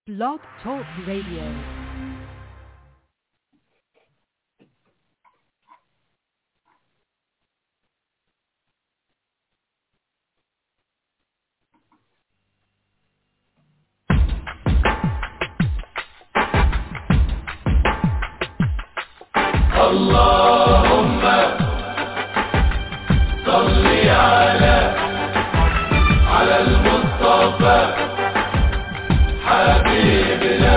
Blog Talk Radio. اللهم صل على على المصطفى حبيبنا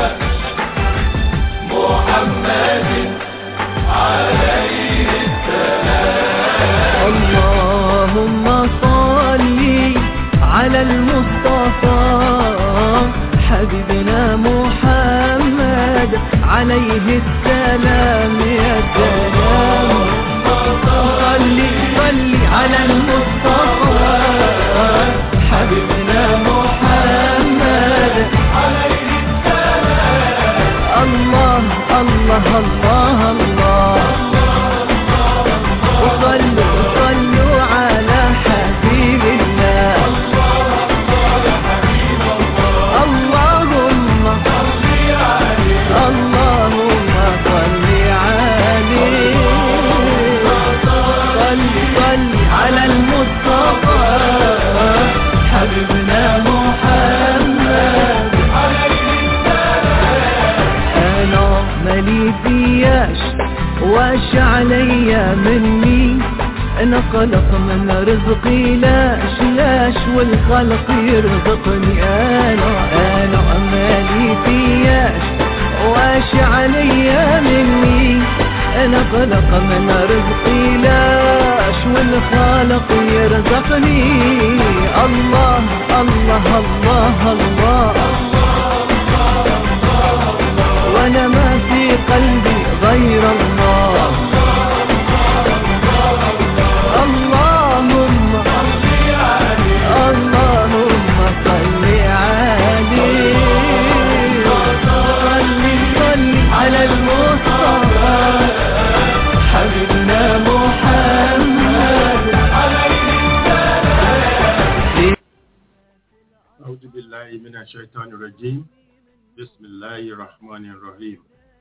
محمد عليه السلام اللهم صل على المصطفى حبيبنا محمد عليه السلام يا سلام صل صل على المصطفى حبيبنا محمد عليه السلام الله الله الله الله وصلوا صلوا على حبيب الله اللهم اللهم صل عليه صل صل على المصطفى حبيبنا محمد انا مالي فياش واش عليا مني انا خلق من رزقي لاش لاش والخلق يرزقني انا انا مالي فياش واش عليا مني انا خلق من رزقي لاش والخالق يرزقني الله الله الله, الله وانا ما في قلبي غير الله اللهم اللهم صل عليه صل صل على المصطفى حبيبنا محمد أعوذ بالله من الشيطان الرجيم بسم الله الرحمن الرحيم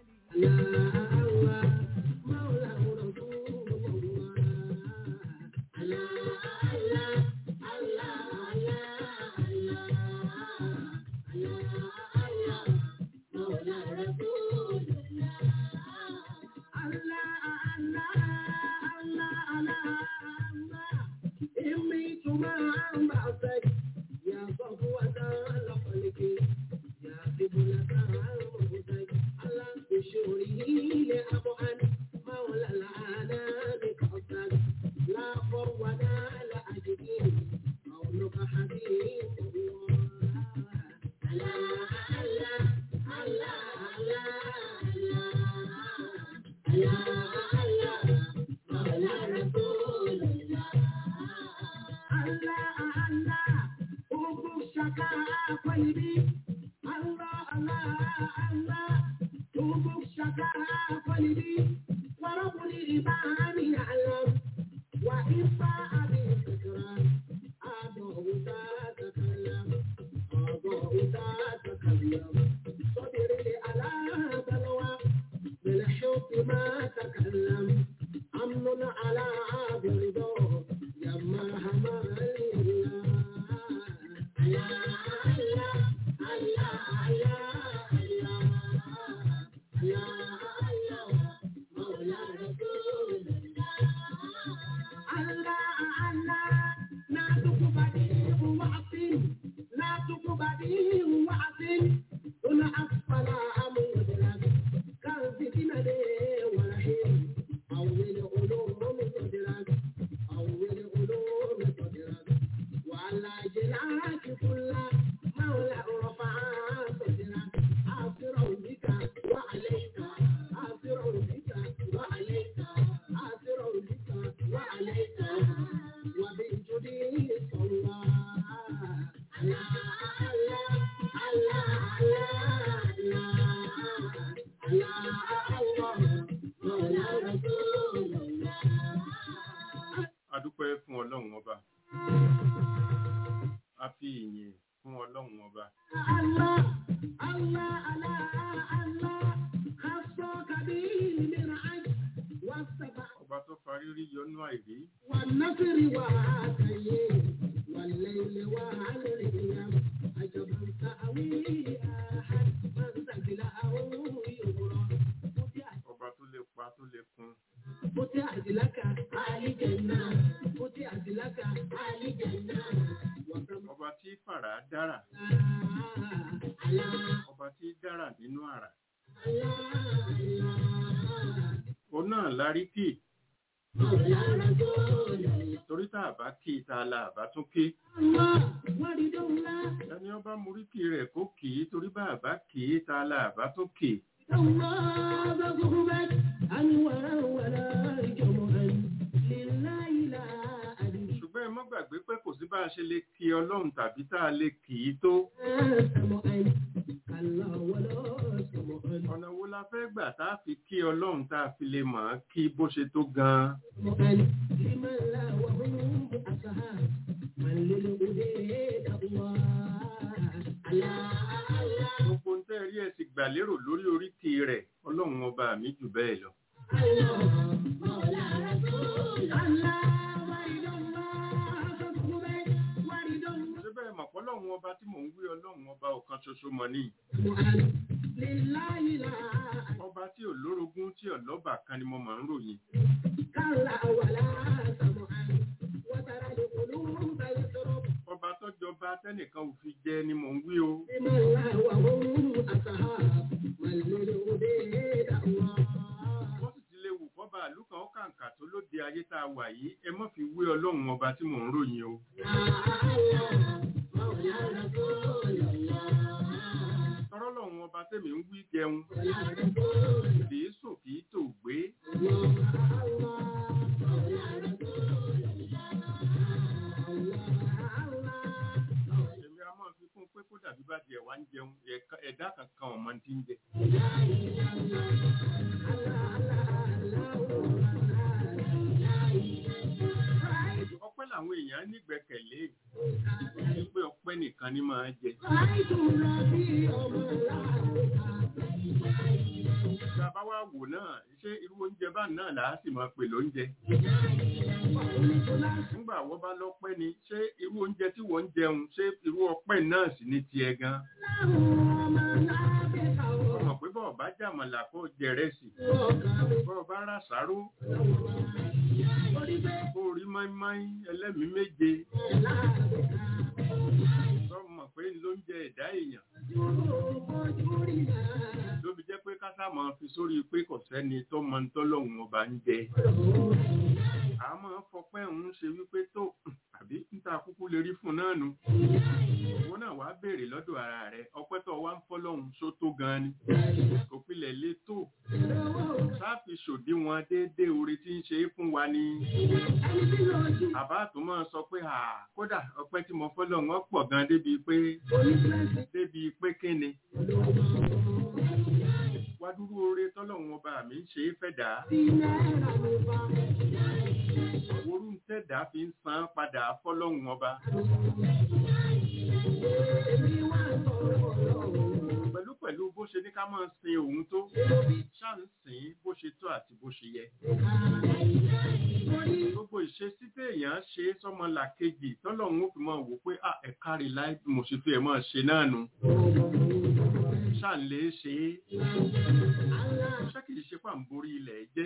adúpẹ́ fún ọlọ́run ọba a fi ìyìn fún ọlọ́run ọba Allah, Allah, rírí yọnú àìrí والنصر وعاتيه والليل وعلى الأيام عجبا تأويه أحد من سجله يغرى ọba tó lè pa tó lè kun فتحت لك آل جنة فتحت لك آل جنة وكم ọba tí fàrà dára الله ọba tí dára nínú àrà الله الله òun náà larí kì مولى رسول الله torí tá a bá kì í ta la àbá tún kí الله ورد الله ẹni ọba muríkì rẹ̀ kó kì í torí bá a bá kì í ta la àbá tún kì í الله بغربت أنورا ولا جمعا لله لا أدري ṣùgbọ́n ẹ mọ́ gbàgbé pé kò sí bá a ṣe lè kí ọlọ́run tàbí tá a lè kì í tó سمعا كلا ولا سمعا ọ̀nà wo la fẹ́ gbà tá a fi kí ọlọ́run tá a fi lè mọ̀ ọ́n kí bó ṣe tó gan-an سمعا لمن لا وهم أصحاب من للهدى الله الله الله gbogbo ń tẹ́ rí ẹ sì gbà lérò lórí oríkì rẹ̀ ọlọ́run ọba mi jù bẹ́ẹ̀ lọ الله مولى رسول الله ورد الله بغربت ورد الله ṣé bẹ́ẹ̀ mọ̀ pọ́lọ́run ọba tí mò ń wí ọlọ́run ọba ọ̀kan ṣoṣo mọ̀ ní لله لا ọba tí ò lórogún tí ò lọ́bà kan ni mo máa ń ròyìn كلا ولا سمعا وترى القلوب يضرب ọba tọ́jọba tẹ́nìkan ò fi jẹ ni mò ń wí o بمن لا وهم أصحاب من للهدى الله wọ́n sì ti lè wù kọ́ba àlùkàn ó kàǹkà tó lóde ayé tá a wà yìí ẹ mọ́ fi wé ọlọ́run ọba tí mò ń ròyìn o مولى رسول الله tọ́rọ́ lọ́run ọba tẹ̀mí ń wí jẹun مولى رسول kì í sùn kì í tò gbé èmi a máa fi kún pé kó dàbí bá tiẹ̀ wá ń jẹun ẹ̀ka- ẹ̀dá kankan ọ̀mọ ti ń jẹ ọpẹ́ làwọn èèyàn nígbẹ́kẹ̀lé pé ọpẹ́ nìkan ni máa jẹ tá a bá wá wò náà ṣé irú oúnjẹ bá náà là á sì máa pè lóúnjẹ nígbà wọ́n bá lọ́pẹ́ ni ṣé irú oúnjẹ tí wọ́n ń jẹun ṣé irú ọpẹ́ náà sì ní tiẹ̀ gan ọmọ pé bọ́ọ̀ bá jàmọ̀là kó jẹrẹsì bọ́ọ̀ bá rà sáró kó rí máímáí ẹlẹ́mìí méje sọ́mọ̀ pé ló ń jẹ ẹ̀dá èèyàn ló fi jẹ́ pé kásá máa fi sórí pé kò sẹ́ni tó mọ ń tọ́lọ́hún ọba ń jẹ a máa fọpẹ́ òun ṣe wípé tó àbí níta kúkú lè rí fún náà nu owó náà wàá béèrè lọ́dọ̀ ara rẹ̀ ọpẹ́ tó wá ń fọ́lọ́hún só tó gan ni kò pilẹ̀ lé tó sáàfi ṣòdiwọ̀n déédéé orí tí ń ṣe é fún wa ni àbá tó máa sọ pé à kódà ọpẹ́ tí mo fọ́lọ́hún ọ̀pọ̀ gan débi pé débi pé kíni wá dúró oore tọ́lọ́hún ọba mi ń ṣe é fẹ́ dà á orú ń tẹ̀dá fi ń san padà fọ́lọ́hún ọba pẹ̀lú pẹ̀lú bó ṣe ní ká máa sin òun tó ṣáà ń sìn bó ṣe tó àti bó ṣe yẹ gbogbo ìṣesí téèyàn ṣe sọmọ làkejì tọ́lọ́hún ó fi máa wò pé à ẹ̀ka rí láì bí mo ṣe fi ẹ̀ máa ṣe náà nu ṣáà ń lè ṣe é ṣé kìí ṣe pà ń borí ilẹ̀ jẹ́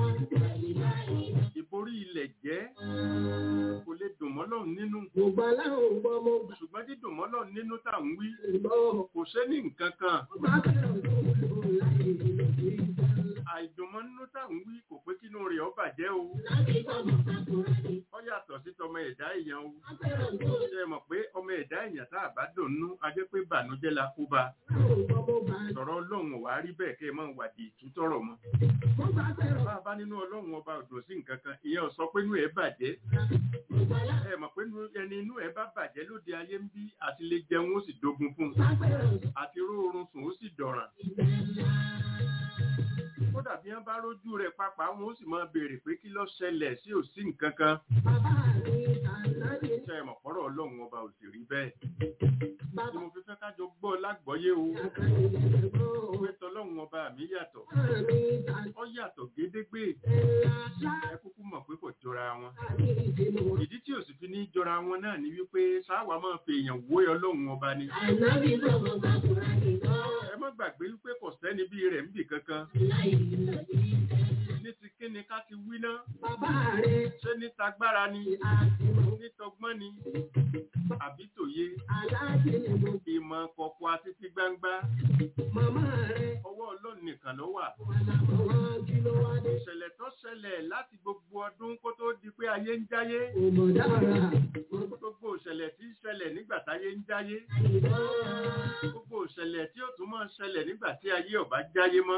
ìborí ilẹ̀ jẹ́ kò lè dùn mọ́lọ́run nínú Gbogbo aláwọ̀ gbọ́ mo gbà ṣùgbọ́n dídùn mọ́lọ́run nínú tá à ń wí gbọ́. kò ṣe ní nǹkan kan Máa fẹ́ràn tó kúrò láyé ìlú àìdùnmọ́ nínú tá à ń wí kò pé kínú rẹ̀ ó bàjẹ́ o láti gbọ́dọ̀ sákúrẹ́ ni. ó yàtọ̀ sí tọmọ ẹ̀dá èèyàn o Máa fẹ́ràn tó ṣe é mọ̀ pé ọmọ ẹ̀dá èèyàn tá a bá dùn nú a jẹ́ pé bànújẹ́ la kó ba láwọ̀ gbọ́ mo gbà. sọ̀rọ̀ ọlọ́run ò wá rí bẹ́ẹ̀ kẹ́ ẹ máa wà di ìtútọ̀rọ̀ mọ́ Mo gbà fẹ́ràn. bá a bá nínú ọlọ́run ọba òdò sí nǹkan kan ìyẹn ò sọ pé inú ẹ̀ bàjẹ́ Gbogbo aláwọ̀ ẹ mọ̀ pé inú- ẹni inú ẹ̀ bá bàjẹ́ lóde ayé ń bí àti lè jẹun ó sì dogun fún un máa fẹ́ràn tó àti róorun sùn ó sì dọ̀ràn ìbẹ̀ ńlá. kódà bí wọ́n bá rójú rẹ̀ pápá wọn ó sì máa béèrè pé kí ló ṣẹlẹ̀ sí ò sí nǹkan kan Bàbá mi ànáyé. ṣe é mọ̀ pọ́rọ̀ ọlọ́run ọba ò sì rí bẹ́ẹ̀ tí Bàbá mo fi fẹ́ kájọ gbọ́ lágbọ́yé o àkànní lẹ́sẹ̀ gbọ́. pé tọlọ́run ọba mi yàtọ̀ Bàbá mi ànáyé. ó yàtọ̀ gédégbé Ńlá lá. ẹ kúkú mọ̀ pé jọra wọn àti ìdìbò. ìdí tí ò sì fi ní jọra wọn náà ni wípé sáwà máa fi èèyàn wó ọlọ́run ọba ni Ànábì sọ̀rọ̀ bá kúrò nìkan. ẹ má gbàgbé wípé kò sẹ́ni bí rẹ̀ ń bì kankan Láì lòdì sẹ́lá. ní ti kíni ká ti wí ná Bàbá rẹ̀ ṣé ní tagbára ni àti mọ̀. ní tọgbọ́n ni àbí tòye Aláàjì ni mo ìmọ̀ kọ̀kọ̀ àti ti gbangba màmá rẹ̀. ọwọ́ ọlọ́run nìkan ló wà Wà lámọ̀ wọn kí ló wá dé. ìṣẹ̀lẹ̀ tó ṣẹlẹ̀ láti gbogbo ọdún kó tó di pé ayé ń jáyé Òmò dára. gbogbo ìṣẹ̀lẹ̀ tí ń ṣẹlẹ̀ nígbà táyé ń jáyé Ìbọn. gbogbo ìṣẹ̀lẹ̀ tí ó tún máa ń ṣẹlẹ̀ nígbà tí ayé ọ̀bá jáyé mọ́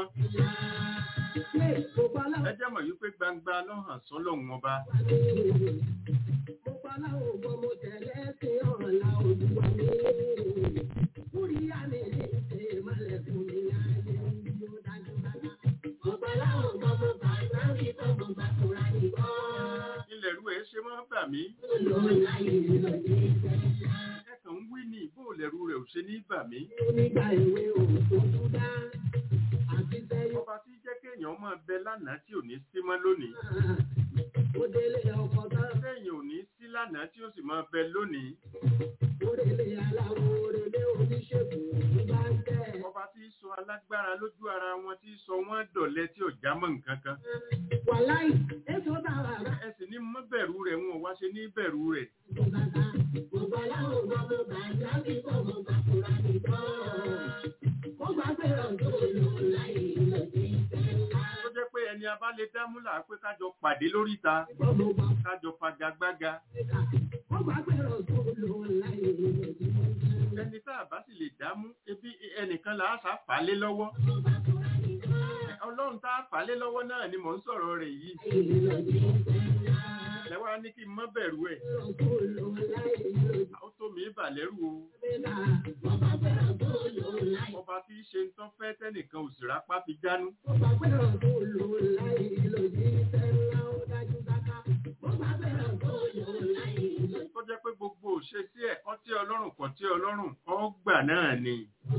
Ṣé gbogbo aláwọ̀ ẹ jẹ́ mọ̀ wípé gbangba lọ́hàn sọ́lọ́hun ọba Gbogbo aláwọ̀ gbọ́ mo tẹ̀lé sí ọ̀la olúwa mi. Kúrí àmì ní ṣe ìmọ̀lẹ̀ fún mi ayé yóò dájú bàbá. Gbogbo aláwọ̀ gbọ́ mo bá sáńkì tó mo bá kúra nìkan. ilẹ̀ rú ẹ̀ ṣe máa ń bà mí Lọ láyé lòdì sẹ́lá. ẹ kàn ń wí ní ìbò lẹ̀rú rẹ̀ ò ṣe ní bà mí Onígbà ìwé òkú dá. Àti sẹ́yìn ọba tí jẹ́ kéèyàn máa bẹ lánàá tí ò ní sí mọ́ lónìí náà. Ó délé ọkọ̀ tán. kéèyàn ò ní sí lánàá tí ó sì máa bẹ lónìí Orèlé aláwọ̀ orèlé oníṣègùn ní bá ń tẹ̀. ọba tí í sọ alágbára lójú ara wọn tí í sọ wọn dọ̀lẹ tí ò já mọ́ nǹkan kan Wàláì, èso bá wà rà. ẹ sì ní mọ́ bẹ̀rù rẹ̀ wọn ò wá ṣe ní bẹ̀rù rẹ̀ Gbogbo aláwọ̀ gbọ́ mo bá jáde kọ́ mo bá kúra nìkan. Mo gbà pé ọ̀dọ́ lò láì lòdì sẹ́lá. tó jẹ́ pé ẹni abá lè dámúlà pé kájọ pàdé lóríta Gbọ́ mo bá kájọ fagagbága fẹ́ka. Mo gbà pé ọ̀dọ́ lò láì lòdì sẹ́lá. ẹni tá a bá sì lè dámú ebi ẹnìkan là á sá fà á lé lọ́wọ́ Mo bá kúra nìkan. ọlọ́run tá a fà á lé lọ́wọ́ náà ni mò ń sọ̀rọ̀ rẹ̀ yìí Láì lòdì sẹ́lá. lẹ́wọ́n á ní kí n mọ́ bẹ̀rù ẹ̀ Ọ̀dọ́ lò láì lòdì ó tó mi bà lẹ́rù o sẹ́lá. Mo bá pé ọ̀dọ́ lò láì ọba tí í ṣe ń tán fẹ́ tẹ́nìkan ò sì rápá fi jánú Mo gbà pé ọ̀dọ́ lò láì lòdì sẹ́lá. Ó dájú dáká. Mo gbà pé ọ̀dọ́ lò láì lòdì tó jẹ́ pé gbogbo òṣè sí ẹ̀ ọtí ọlọ́run kọ̀ tí ọlọ́run ọgbà náà ni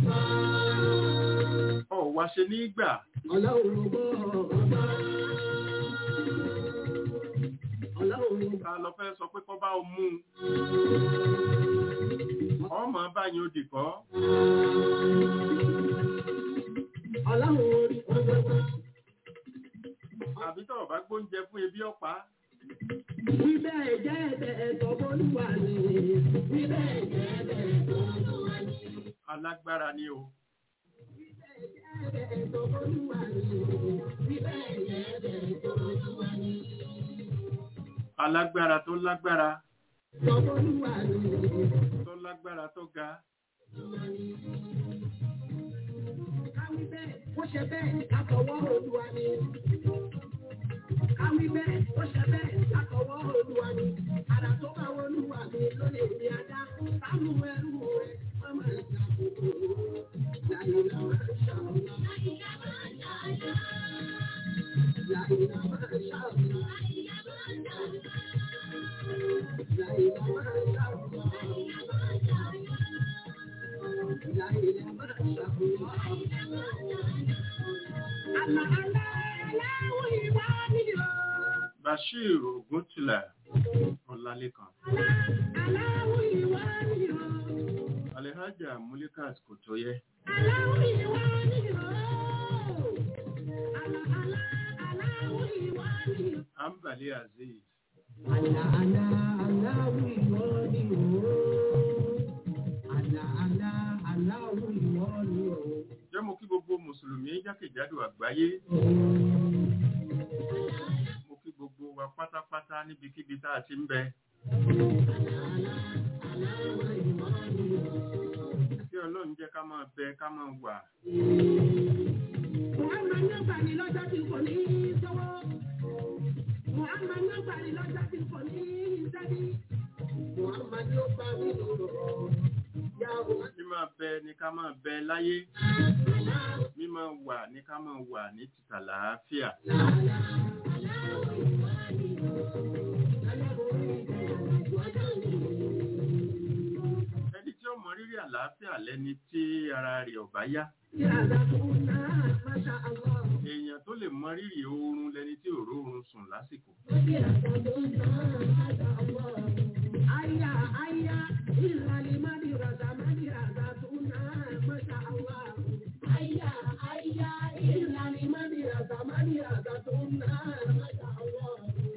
ọ̀wá ṣe ní gbà Ọlọ́run gbọ́ ọ̀gá. Ọlọ́run ta lọ fẹ́ sọ pé kọ́ bá o mú un ọmọ báyìí ó dìkọ́ Ọlọ́run orí ọgbọ́gbọ́. àbí tọ̀ bá gbóúnjẹ fún ebi ọ̀pá Bíbẹ̀ jẹ́ ẹ̀bẹ̀ ẹ̀tọ́ bólúwa ni. Bíbẹ̀ jẹ́ ẹ̀bẹ̀ ẹ̀tọ́ bólúwa ni. alágbára ni o Bíbẹ̀ jẹ́ ẹ̀bẹ̀ ẹ̀tọ́ bólúwa ni. Bíbẹ̀ jẹ́ ẹ̀bẹ̀ ẹ̀tọ́ bólúwa ni. alágbára tó lágbára Ẹ̀tọ́ bólúwa ni. tó lágbára tó ga Káwí bẹ́ẹ̀, ó ṣe bẹ́ẹ̀, látọwọ́ Olúwa ni. Káwí bẹ́ẹ̀, ó ṣe bẹ́ẹ̀, látọwọ́ Olúwa ni. Àrà tó bá Olúwa mi ló lè rí ajá. Sánú ẹrú rẹ̀, wọ́n máa ń jà kúkúrú. Láyìnlá máa ń ṣàlùyà. Láyìnlá máa ń ṣàlùyà. Láyìnlá máa ń ṣàlùyà. Láyìnlá máa ń ṣàlùyà. bashir oguntula ọlálékan alhaja mulikat kò tó yẹ ambali aziz jẹ́ mo kí gbogbo mùsùlùmí jákèjádò àgbáyé mo kí gbogbo wa pátápátá níbikíbi tá a ti ń bẹ kí ọlọ́run jẹ́ ká máa bẹ ká máa wà Muhammad ló gbà ní lọ́jọ́ tí kò ní í sọ́wọ́. Muhammad ló gbà ní lọ́jọ́ tí kò ní í sẹ́bí. Muhammad ló gbà mí lọ́rọ̀. Yá o. mí máa bẹ ní ká máa bẹ láyé mí máa wà ní ká máa wà ní títà làáfíà ẹni tí ó mọ rírì àlàáfíà lẹ́ni tí ara rẹ̀ ò bá yá Yàrá fún náà, Masha Allah. èèyàn èèyàn tó lè mọ rírì oorun lẹni tí ò róorun sùn lásìkò Aya, aya, ìlàlí mádìràdà mádìràdà tó náà, masha Allah. Aya, aya, ìlàlí mádìràdà mádìràdà tó náà, masha Allah.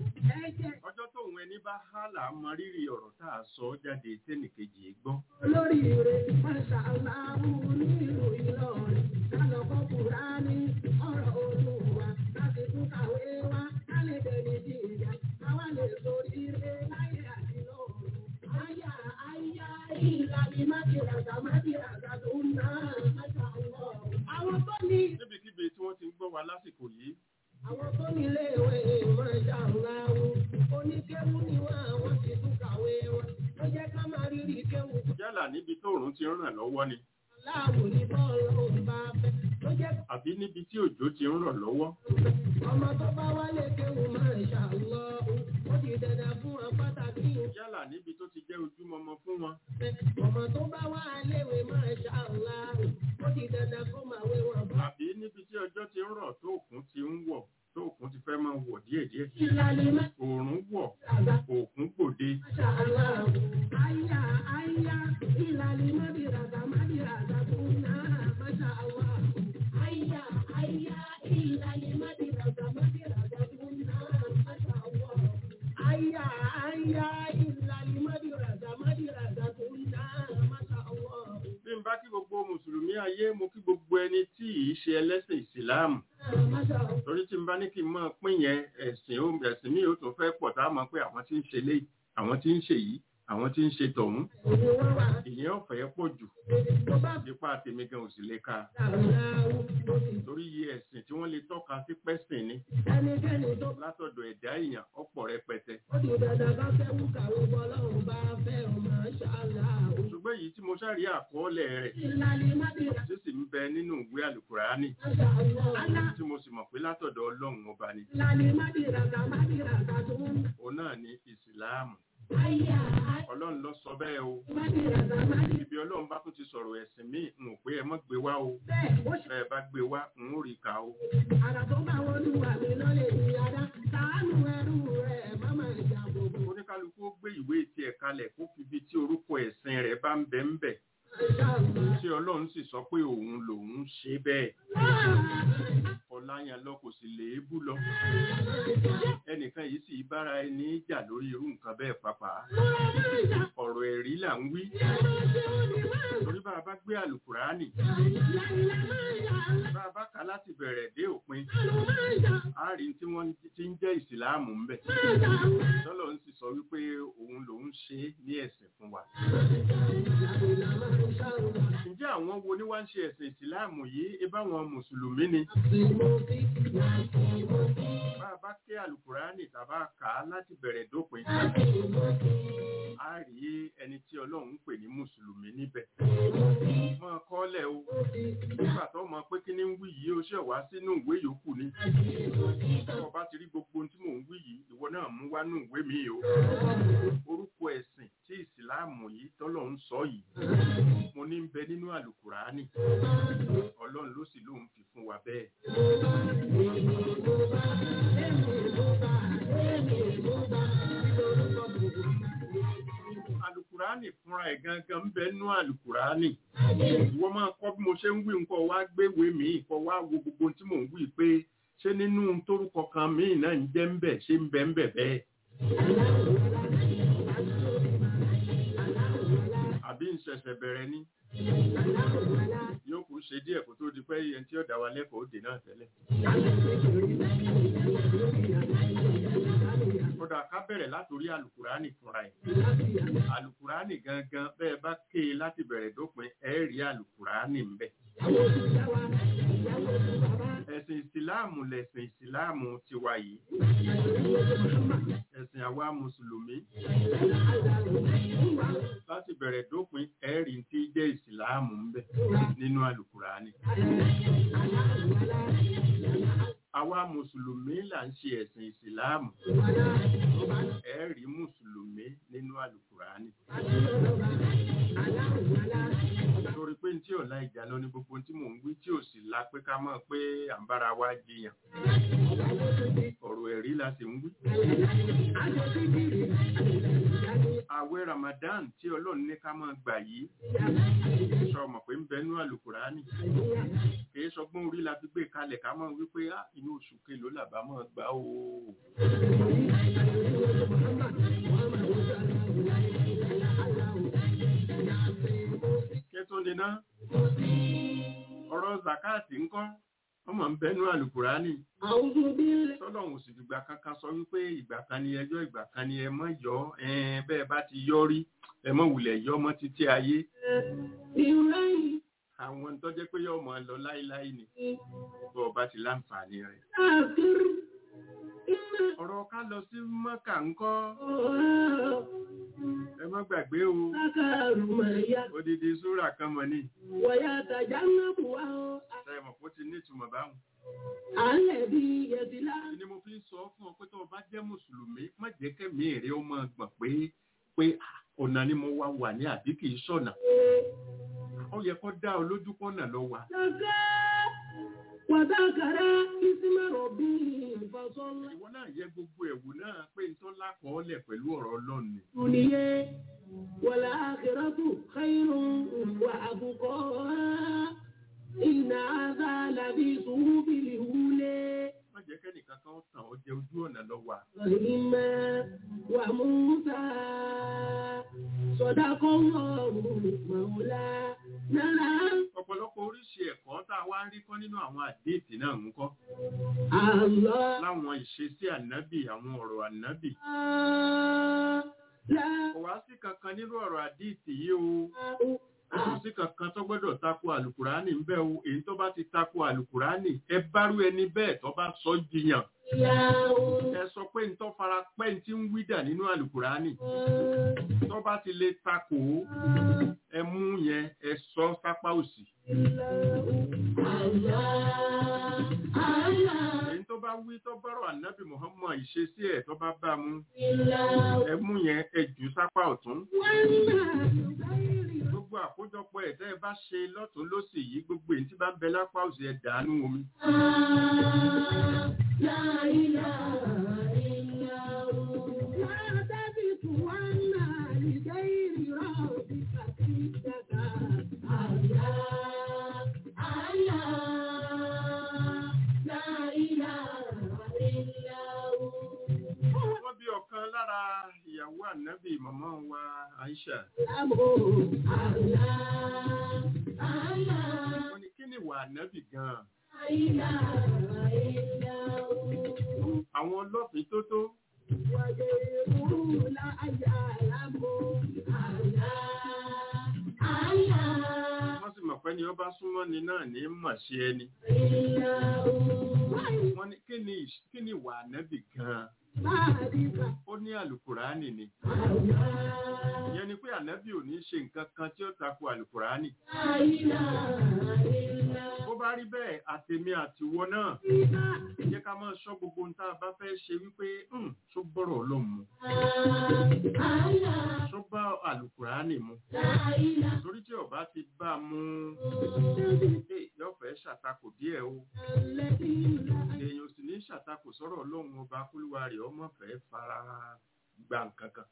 Ẹ jẹ́ ọjọ́ tóun ẹni bá hálà mọ rírì ọ̀rọ̀ tá a sọ jáde tẹ́nìkejì gbọ́ olórí rẹ̀, masha Allah, nílùú Ìlọrin. Kálọ̀ kọ́ Kùránì, ọ̀rọ̀ Olúwa, láti tún kàwé wá, ká lè dẹni sí ìyá, káwá lè sórí rẹ̀ láyé àti lọ́run. Aya, aya, ìlàlí mádìràdà mádìràdà tó náà, masha Allah. Àwọn tó ní níbikíbi tí wọ́n ti ń gbọ́ wa lásìkò yìí àwọn tó nílé ìwé ìmọ̀ọ́jà ńláwó oníkéwú ni wọ́n àwọn ti tún kàwé wọn ó jẹ́ ká máa rírì kéwú yálà níbi tóòrùn ti ń ràn lọ́wọ́ ni láàbò ní bọ́ọ̀lù òun bá fẹ́ ó jẹ́ àbí níbi tí òjò ti ń rọ̀ lọ́wọ́ ọmọ tó bá wálé kéwú máa ń ṣàlọ́ ó di dandan fún wọn pàtàkì yálà níbi tó ti jẹ́ ojúmọmọ fún wọn ìfẹ́ ọmọ tó bá wá léwé máa ń ṣàlọ́ ó di dandan fún màwé wọn bá. àbí níbi tí ọjọ́ ti ń rọ̀ tó òkun ti ń wọ̀ tó òkun ti fẹ́ máa wọ̀ díẹ̀díẹ̀ ìlànà má òòrùn wọ̀ àgbà òkun gbòde Masha Allah. Aya, aya, ìlàlí mádìràdà mádìràdà tó náà, Masha Allah. Aya, aya, ìlàlí mádìràdà mádìràdà tó náà, Masha Allah. Aya, aya, ìlàlí mádìràdà mádìràdà tó náà, Masha Allah. bí n bá kí gbogbo mùsùlùmí ayé mo kí gbogbo ẹni tí ì ṣe ẹlẹ́sìn ìsìláàmù Masha Allah. torí tí n bá ní kí n máa pín yẹn ẹ̀sìn ó ẹ̀sìn mi ò tún fẹ́ pọ̀ tá a mọ̀ pé àwọn tí ń ṣe léyìí àwọn tí ń ṣe yìí àwọn tí ń ṣe tọ̀hún Òní wọ́n wà, ìyẹn ọ̀fẹ́ pọ̀ jù tó bá nípa tèmi gan ò sì lè ka dàrúdáwó, ó sì torí iye ẹ̀sìn tí wọ́n lè tọ́ka sí pẹ́sìn ni ẹnikẹ́ni tó látọ̀dọ̀ ẹ̀dá èèyàn ọ̀pọ̀ rẹpẹtẹ ó di dandan ká fẹ́ wú kàwé bọ́lọ́run bá fẹ́ ọ Masha Allah. ṣùgbọ́n èyí tí mo ṣàrí àkọọ́lẹ̀ rẹ̀ Ìlàlí mádìràdà tí sì ń bẹ nínú ìwé àlùkùránì Masha Allah. tí mo sì mọ̀ pé látọ̀dọ̀ ọlọ́run ọba ni Ìlàlí mádìràdà mádìràdà tó ń òun náà ni ìsìláàmù Aya, ọlọ́run ló sọ bẹ́ẹ̀ o mádìràdà mádìràdà ibi ọlọ́run bá tún ti sọ̀rọ̀ ẹ̀sìn míì n ò pé ẹ mọ́ gbé wá o bẹ́ẹ̀ ó ṣe bẹ́ẹ̀ bá gbé wá n ó rí ka o àrà tó bá wọn lù wà mí lọ́lẹ̀ ní ara. Sàánù ẹrú rẹ̀ máma ìjà gbogbo. oníkálukú ó gbé ìwé tiẹ̀ kalẹ̀ kó fi ibi tí orúkọ ẹ̀sìn rẹ̀ bá ń bẹ ń bẹ̀ Masha Allah. tí ọlọ́run sì sọ pé òun lòun ṣe bẹ́ẹ̀ ọláyàn lọ kò sì léébù lọ ẹnìkan yìí sì bára ẹni jà lórí irú nǹkan bẹ́ẹ̀ pàápàá ọ̀rọ̀ ẹ̀rí là ń wí torí bá a bá gbé àlùkùránì bá a bá kà láti bẹ̀rẹ̀ dé òpin á rí tí wọ́n ti ń jẹ́ ìsìláàmù ń bẹ̀ tọ́lọ̀ ń sì sọ wípé òun lòun ṣe é ní ẹ̀sìn fún wa ǹjẹ́ àwọn wo ni wá ń ṣe ẹ̀sìn ìsìláàmù yìí ẹ bá wọn mùsùlùmí ni bá a bá ké àlùkùránì tàbá kà á láti bẹ̀rẹ̀ dópin á rí ẹni tí ọlọ́run ń pè ní mùsùlùmí níbẹ̀ mọ́ kọ́lẹ̀ o nígbà tó mọ pé kí ni ń wí yìí ó ṣe wá sínú ìwé yòókù ni tó o bá ti rí gbogbo ohun tí mò ń wí yìí ìwọ náà mú wá nú ìwé mi o orúkọ ẹ̀sìn tí ìsìláàmù yìí tọ́lọ̀ ń sọ yìí mo ní ń bẹ nínú àlùkùránì ọlọ́run ló sì lóun fi fún wa bẹ́ẹ̀. Àlùkùránì fúnra ẹ̀ gangan ń bẹ nínú àlùkùránì. Ìwọ máa kọ́ bí mo ṣe ń wí nǹkan wá gbéwèé mi kọ́ wá wo gbogbo ohun tí mò ń wí pé ṣé nínú torúkọ kan míì náà ń jẹ́ ń bẹ̀ ṣé ń bẹ ń bẹ̀ bẹ́ẹ̀. Àbí ń ṣẹ̀ṣẹ̀ bẹ̀rẹ̀ ni. Yóò kù ṣe díẹ̀ kó tó di pé ẹni tí ó dá wa lẹ́kọ̀ọ́ òde náà tẹ́lẹ̀. Kódà ká bẹ̀rẹ̀ látòrí àlùkùránì fúnra ẹ̀. Àlùkùránì gangan bẹ́ẹ̀ bá ké e láti bẹ̀rẹ̀ dópin ẹ̀ rí àlùkùránì ń bẹ̀. Ẹ̀sìn ìsìláàmù lẹ̀sìn ìsìláàmù tiwa yìí. Ẹ̀sìn àwa Mùsùlùmí. Láti bẹ̀rẹ̀ dópin ẹ̀ rí tí jẹ́ ìsìláàmù ń bẹ̀ nínú àlùkùránì. Àwa Mùsùlùmí là ń ṣe ẹ̀sìn ìsìláàmù. Ẹ̀ rí Mùsùlùmí nínú àlùkùránì. Torí pé ní tí ọ̀la ìjà lọ ní gbogbo tí mò ń wí tí ò sì la pé ká mọ̀ pé à ń bára wa jiyàn ọ̀rọ̀ ẹ̀rí la sì ń wí. àwẹ̀ Ramadan tí ọlọ́run ní ká máa gbà yìí sọ mọ̀ pé ń bẹnú àlùkùránì kìí sọgbọ́n orí la fi gbé kalẹ̀ ká máa wí pé "Ah, inú oṣù kelòó làbá máa gbà ó. kẹ́tọ́ ni ná ọ̀rọ̀ zakati ńkọ́ ọmọ ń bẹnú àlùkùránì أعوذ بالله tọ́lọ́hún sì dìgbà kankan sọ wípé ìgbà kan ni ẹjọ́ ìgbà kan ni ẹ mọ́ yọ ẹn bẹ́ẹ̀ bá ti yọ rí ẹ mọ́ wulẹ̀ yọ mọ́ títí ayé من غير àwọn tó jẹ́ pé yọ mọ́ lọ láíláí ni bọ́ ọba ti láǹfààní rẹ̀. آخر إن ọ̀rọ̀ ká lọ sí mọ́kà ńkọ́ الله ẹ má gbàgbé o ذكر ما يكفي odidi súrà kan mọ̀ ní ويتجنبها ṣàìmọ̀ kó ti nítumọ̀ báwọn. الذي يصلى Èyí ni mo fi ń sọ fún ọ pé tó o bá jẹ́ mùsùlùmí má jẹ́ kẹ́mi èrè ó máa gbọ̀n pé pé ah, ọ̀nà ni mo wá wà ní àbí kì í ṣọ̀nà. ó yẹ kó dá ọ lójú pọ́nà lọ wà. زكى وذكر اسم ربه فصلى ìwọ náà yẹ gbogbo ẹ̀wù náà pé n tó lákọọ́lẹ̀ pẹ̀lú ọ̀rọ̀ ọlọ́run ni. الدنيا والآخرة خير وأبقى إن هذا لفي صحف الأولى má jẹ́ kẹ́nìkan kan tàn ọ́ jẹ ojú ọ̀nà lọ wà. فإما وموسى صدق الله مولانا ọ̀pọ̀lọpọ̀ oríṣi ẹ̀kọ́ tá a wá ń rí kọ́ nínú àwọn àdéhìtì náà ń kọ́ الله láwọn ìṣesí ànábì àwọn ọ̀rọ̀ ànábì. لا kò wá sí kankan nínú ọ̀rọ̀ àdéhìtì yìí o kò sí kankan tó gbọ́dọ̀ tako àlùkùránì ń bẹ o èyí tó bá ti tako àlùkùránì ẹ bárú ẹni bẹ́ẹ̀ tó bá sọ jiyàn ẹ sọ pé ń tọ́ fara pẹ́ ń tí ń wídà nínú àlùkùránì tó bá ti lè takò ó ẹ mú yẹn ẹ sọ sápá òsì èyí tó bá wí tó bọ́rọ̀ ànábì Muhammad ìṣesí ẹ̀ tó bá bá mú ẹ mú yẹn ẹ jù sápá ọ̀tún gbogbo àkójọpọ̀ ẹ̀ tẹ́ ẹ bá ṣe lọ́tún lọ́sì yìí gbogbo èyí tí bá ń bẹ lápá òsì ẹ̀ dànù omi wọ́n bí ọ̀kan lára ìyàwó ànábì màmá wa Aisha wọ́n ní kí ni ìwà ànábì gan-an àwọn ọlọ́fin tó tó wọ́n sì mọ̀ pé ni ọba súnmọ́ ni náà ní mọ̀ sí ẹni wọ́n ní kí ni ìṣ- kí ni ìwà ànábì gan-an ó ní àlùkùránì ni ìyẹn ni pé ànábì ò ní ṣe nǹkan kan tí ó tako àlùkùránì bó bá rí bẹ́ẹ̀ àtèmi àtiwọ náà jẹ́ ká máa ṣọ́ gbogbo ohun tá a bá fẹ́ ṣe wípé "Hmm, ṣó bọ́rọ̀ ọlọ́run mu ṣó bá àlùkùránì mu torí tí ọba ti bá a mú eh, yóò fẹ́ ṣàtakò díẹ̀ o èèyàn ò sì ní ṣàtakò sọ̀rọ̀ ọlọ́run ọba kúlúwa rẹ̀ ọmọ fẹ́ fara gba nǹkan kan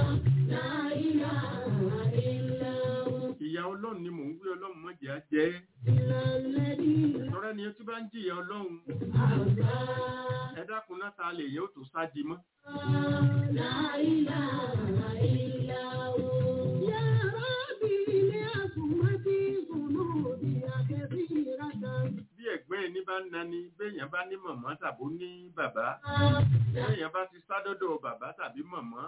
ìyá ọlọ́run ni mò ń gbé ọlọ́run mọ̀jẹ̀ á jẹ́ tọ́rẹ́ ni ó ti bá ń jìyà ọlọ́run ẹ dákun náà ta lè yẹ ó tó sádi mọ́ bí ẹ̀gbẹ́ ẹni bá ń nani béèyàn bá ní mọ̀mọ́ tàbó ní bàbá béèyàn bá ti sádọ́dọ̀ bàbá tàbí mọ̀mọ́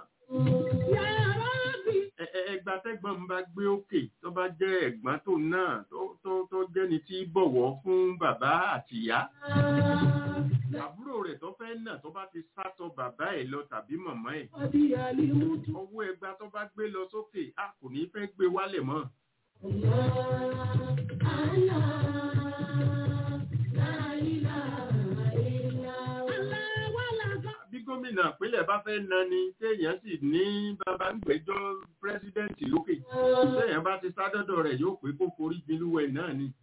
ẹ- ẹ- ẹgbà tẹ́gbọ́n ń bá gbé òkè tó bá jẹ́ ẹ̀gbọ́n tó náà tó- tó tó jẹ́ni tí bọ̀wọ̀ fún bàbá àti ìyá àbúrò rẹ̀ tó fẹ́ nà tó bá ti sátọ bàbá ẹ̀ lọ tàbí mọ̀mọ́ ẹ̀ ọwọ́ ẹgbà tó bá gbé lọ sókè a kò ní fẹ́ gbé wálẹ̀ mọ́ bí gómìnà gómìnà ìpínlẹ̀ bá fẹ́ na ni téèyàn sì ní bàbá ń gbẹ́jọ́ pírẹ́sídẹ́ǹtì lókè téèyàn bá ti sádọ́dọ̀ rẹ̀ yóò pé kó forí gbilúwẹ̀ náà ni.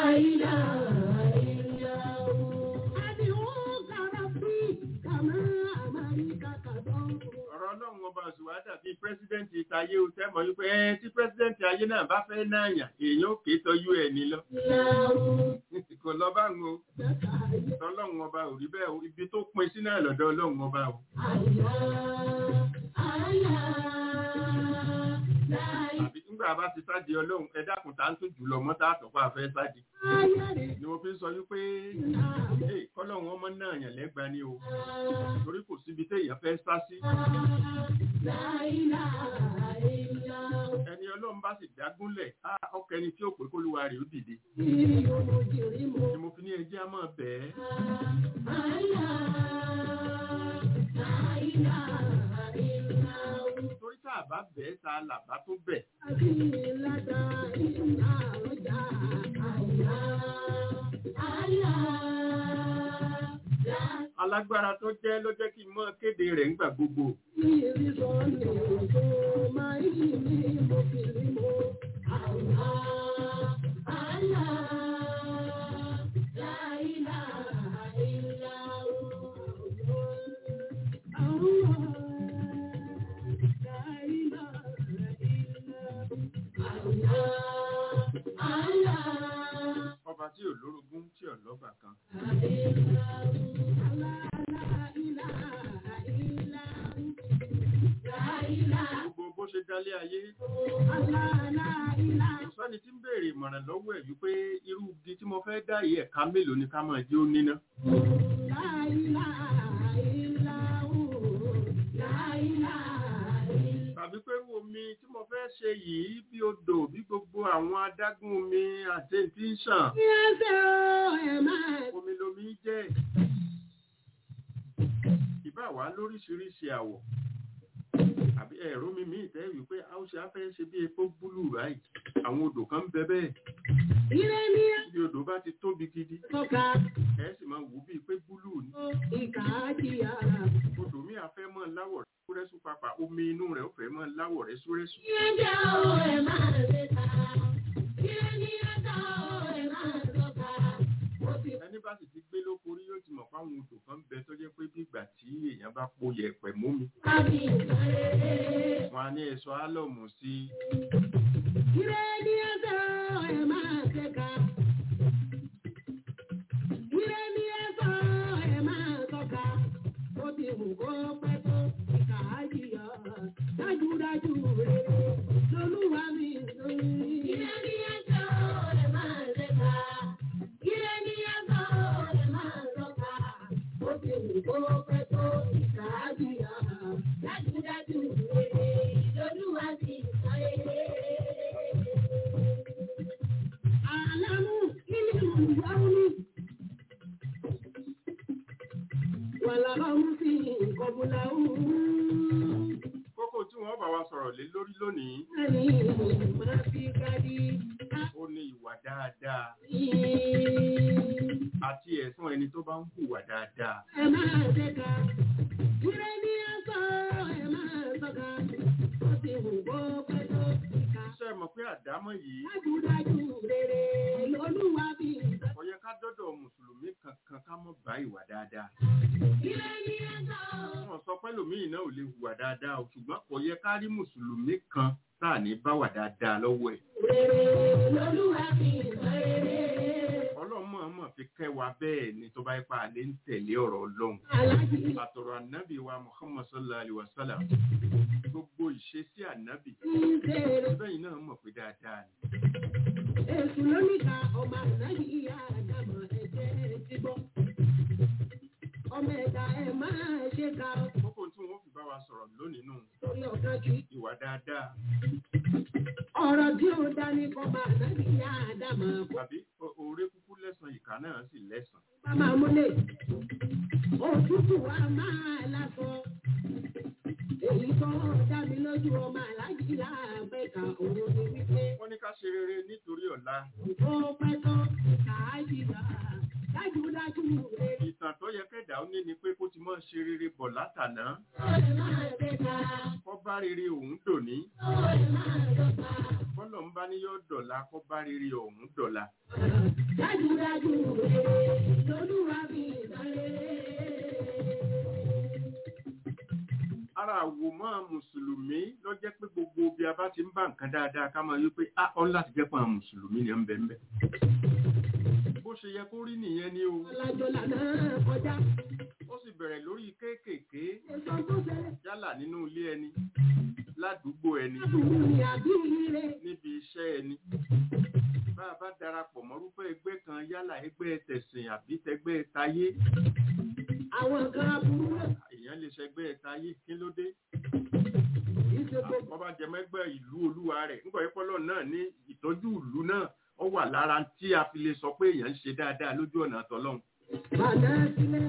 ọ̀rọ̀ ọlọ́run ọba òṣùwà dàbí pírẹ́sídẹ́ǹtì ìtayé o tẹ́ mọ̀ wípé ẹ tí pírẹ́sídẹ́ǹtì ayé náà bá fẹ́ náà yàn èèyàn ò ké tọ́jú ẹ̀ ní lọ. kò lọ bá ń o tọ́lọ́run ọba ò rí bẹ́ẹ̀ o ibi tó pin sí náà lọ́dọ̀ ọlọ́run ọba o. àbí nígbà bá ti sáde ọlọ́run ẹ dákun tá ń tún jùlọ mọ́ tá àtọ́pá fẹ́ sáde. ni mo fi ń sọ wípé ee kọ́lọ́run ọmọ náà yàn lẹ́gbàá ni o torí kò síbi téèyàn fẹ́ sá sí. ẹni ọlọ́run bá sì dágúnlẹ̀ á ọkọ ẹni tí ó pé kólúwa rẹ̀ ó dìde. ni mo fi ní ẹjẹ́ á máa bẹ̀ẹ́. torí tá a bá bẹ̀ẹ́ ta làbá tó bẹ̀. alágbára tó jẹ́ ló jẹ́ kí n mọ́ kéde rẹ̀ ńgbà gbogbo. ọba tí ò lórogún tí ò lọ́bà kan. gbogbo bó ṣe dálé ayé. kò sẹ́ni tí ń béèrè ìmọ̀ràn lọ́wọ́ ẹ̀ wípé irú igi tí mo fẹ́ dá yìí ẹ̀ka mélòó ni ká máa jẹ́ ó níná. tàbí pé irú omi tí mo fẹ́ ṣe yìí bí odò bí gbogbo àwọn adágún omi àti tí ń ṣàn. omi lomi jẹ́ ìbá wa lóríṣiríṣi àwọ̀ àbí ẹ̀rọ mi míì tẹ́ wípé a ó ṣe á fẹ́ ṣe bí epo búlù ráì àwọn odò kan ń bẹ bẹ́ẹ̀ bí odò bá ti tóbi gidi ẹ sì máa wù bíi pé búlù ni odò mi àfẹ́ mọ́ láwọ̀ súrẹ́sù papà omi inú rẹ̀ ó fẹ́ mọ́ láwọ̀ rẹ̀ súrẹ́sù. ẹni bá sì ti gbé lóko rí yóò ti mọ̀ fáwọn odò kan bẹ tó jẹ́ pé bí ìgbà tí èèyàn bá po yẹ̀pẹ̀ mómi wọn á ní ẹ̀ṣọ́ álọ̀mù sí i. Dájúdájú rere lolúwa mi lórí. Ilé ní ẹjọ́ ẹ̀ máa ṣe ká. Ilé ní ẹjọ́ ẹ̀ máa lọ́ka. Ó ti wù kó pẹ́ tó ìkàájìyà. Dájúdájú rere lolúwa mi lórí. Àlámú nínú ìyáwó mi. Wàlàbáwú sí ìkọ̀bùlà òun. kókó tí wọ́n bá wa sọ̀rọ̀ lé lórí lónìí Ẹni máa fi kájí ó ní ìwà dáadáa káyé. àti ẹ̀sùn ẹni tó bá ń hùwà dáadáa. Ẹ máa ṣẹ́ka. Ire ní ẹ̀sọ́ ẹ máa sọ́ka. Ó ti wù kó pẹ́ tó ìka. ṣé ẹ mọ̀ pé àdámọ̀ yìí Dájúdájú rere lolúwa bí ìsọ. kò yẹ ká dọ́dọ̀ mùsùlùmí kankan ká mọ̀ bá ìwà dáadáa. Ire ní ẹ̀sọ́. wọ́n sọ pé lòmíì náà ò lè hùwà dáadáa o ṣùgbọ́n kò yẹ ká rí mùsùlùmí kan tá à ní bá wà dáadáa lọ́wọ́ ẹ̀. Rere lolúwa bí ìsọ rere. ọlọ́run mọ̀ọ́mọ̀ fi kẹ́ wa bẹ́ẹ̀ ni tó bá yẹ pa àlẹ́ ń tẹ̀lé ọ̀rọ̀ ọlọ́run. Aláàjì àtọ̀rọ̀ ànábì wa muhammad sallallahu alayhi wa sallam gbogbo ìṣesí ànábì ń ṣeré. bẹ́ẹ̀ náà mọ̀ pé dáadáa ni. Èṣù lóníka ọmọ ànáyí ìyá àdàmọ̀ ẹ̀jẹ̀ ti gbọ́. Ọmọ ẹ̀dá ẹ̀ máa ṣe ka kókó tí wọ́n fi bá wa sọ̀rọ̀ lónìí nù torí ọ̀gá kí. ìwà dáadáa Ọ̀rọ̀ tí ó dání kọ́ máa ànáyí ìyá àdàmọ̀ kó tàbí o- oore kúkú lẹ́sàn ìkà náà sì lẹ́sàn. bá máa múlẹ̀. Òtútù wa máa lásọ. Èyí tó dá mi lójú ọmọ àlájì láàbẹ̀ka òun ni wípé wọ́n ní ká ṣe rere nítorí ọ̀la ó pẹ́ tán kà á jìyà. dájúdájú rẹ̀. ìtàn tó yẹ kẹ́dà ó ní ni pé kó ti mọ́ ṣe rere bọ̀ látàná Ọ̀rẹ́ máa gbéga, kọ́ bá rere òun dòní ọ̀rẹ́ máa dọ́gba. bọ́lọ̀ ń bá ní yọ́ dọ̀la kọ́ bá rere òun dọ̀la Dájúdájú rẹ̀ lolúwa fi ìbárẹ̀. ara àwòmọ́ mùsùlùmí ló jẹ́ pé gbogbo bí a bá ti ń bá nǹkan dáadáa ká máa yí pé á ọ́n láti jẹ́ pé àwọn mùsùlùmí ni ń bẹ ń bẹ bó ṣe yẹ kó rí nìyẹn ni o Alájọlá náà kọjá. ó sì bẹ̀rẹ̀ lórí kéékèèké Èso tó ṣẹlẹ̀ yálà nínú ilé ẹni ládùúgbò ẹni lábùkù ní àbí ire. níbi iṣẹ́ ẹni bá a bá darapọ̀ mọ́rúfẹ́ ẹgbẹ́ kan yálà ẹgbẹ́ tẹ̀sìn àbí tẹgbẹ́ tayé Àwọn kan aburú náà èèyàn lè ṣẹgbẹ́ tayé kí ló dé kìí ṣe gbogbo. wọ́n bá jẹ mẹ́gbẹ́ ìlú olúwa rẹ̀ nígbà ìpọ́lọ̀ náà ní ìtọ́jú ìlú náà ó wà lára tí a fi lè sọ pé èèyàn ń ṣe dáadáa lójú ọ̀nà àtọ́lọ́hún Bàdá sílẹ̀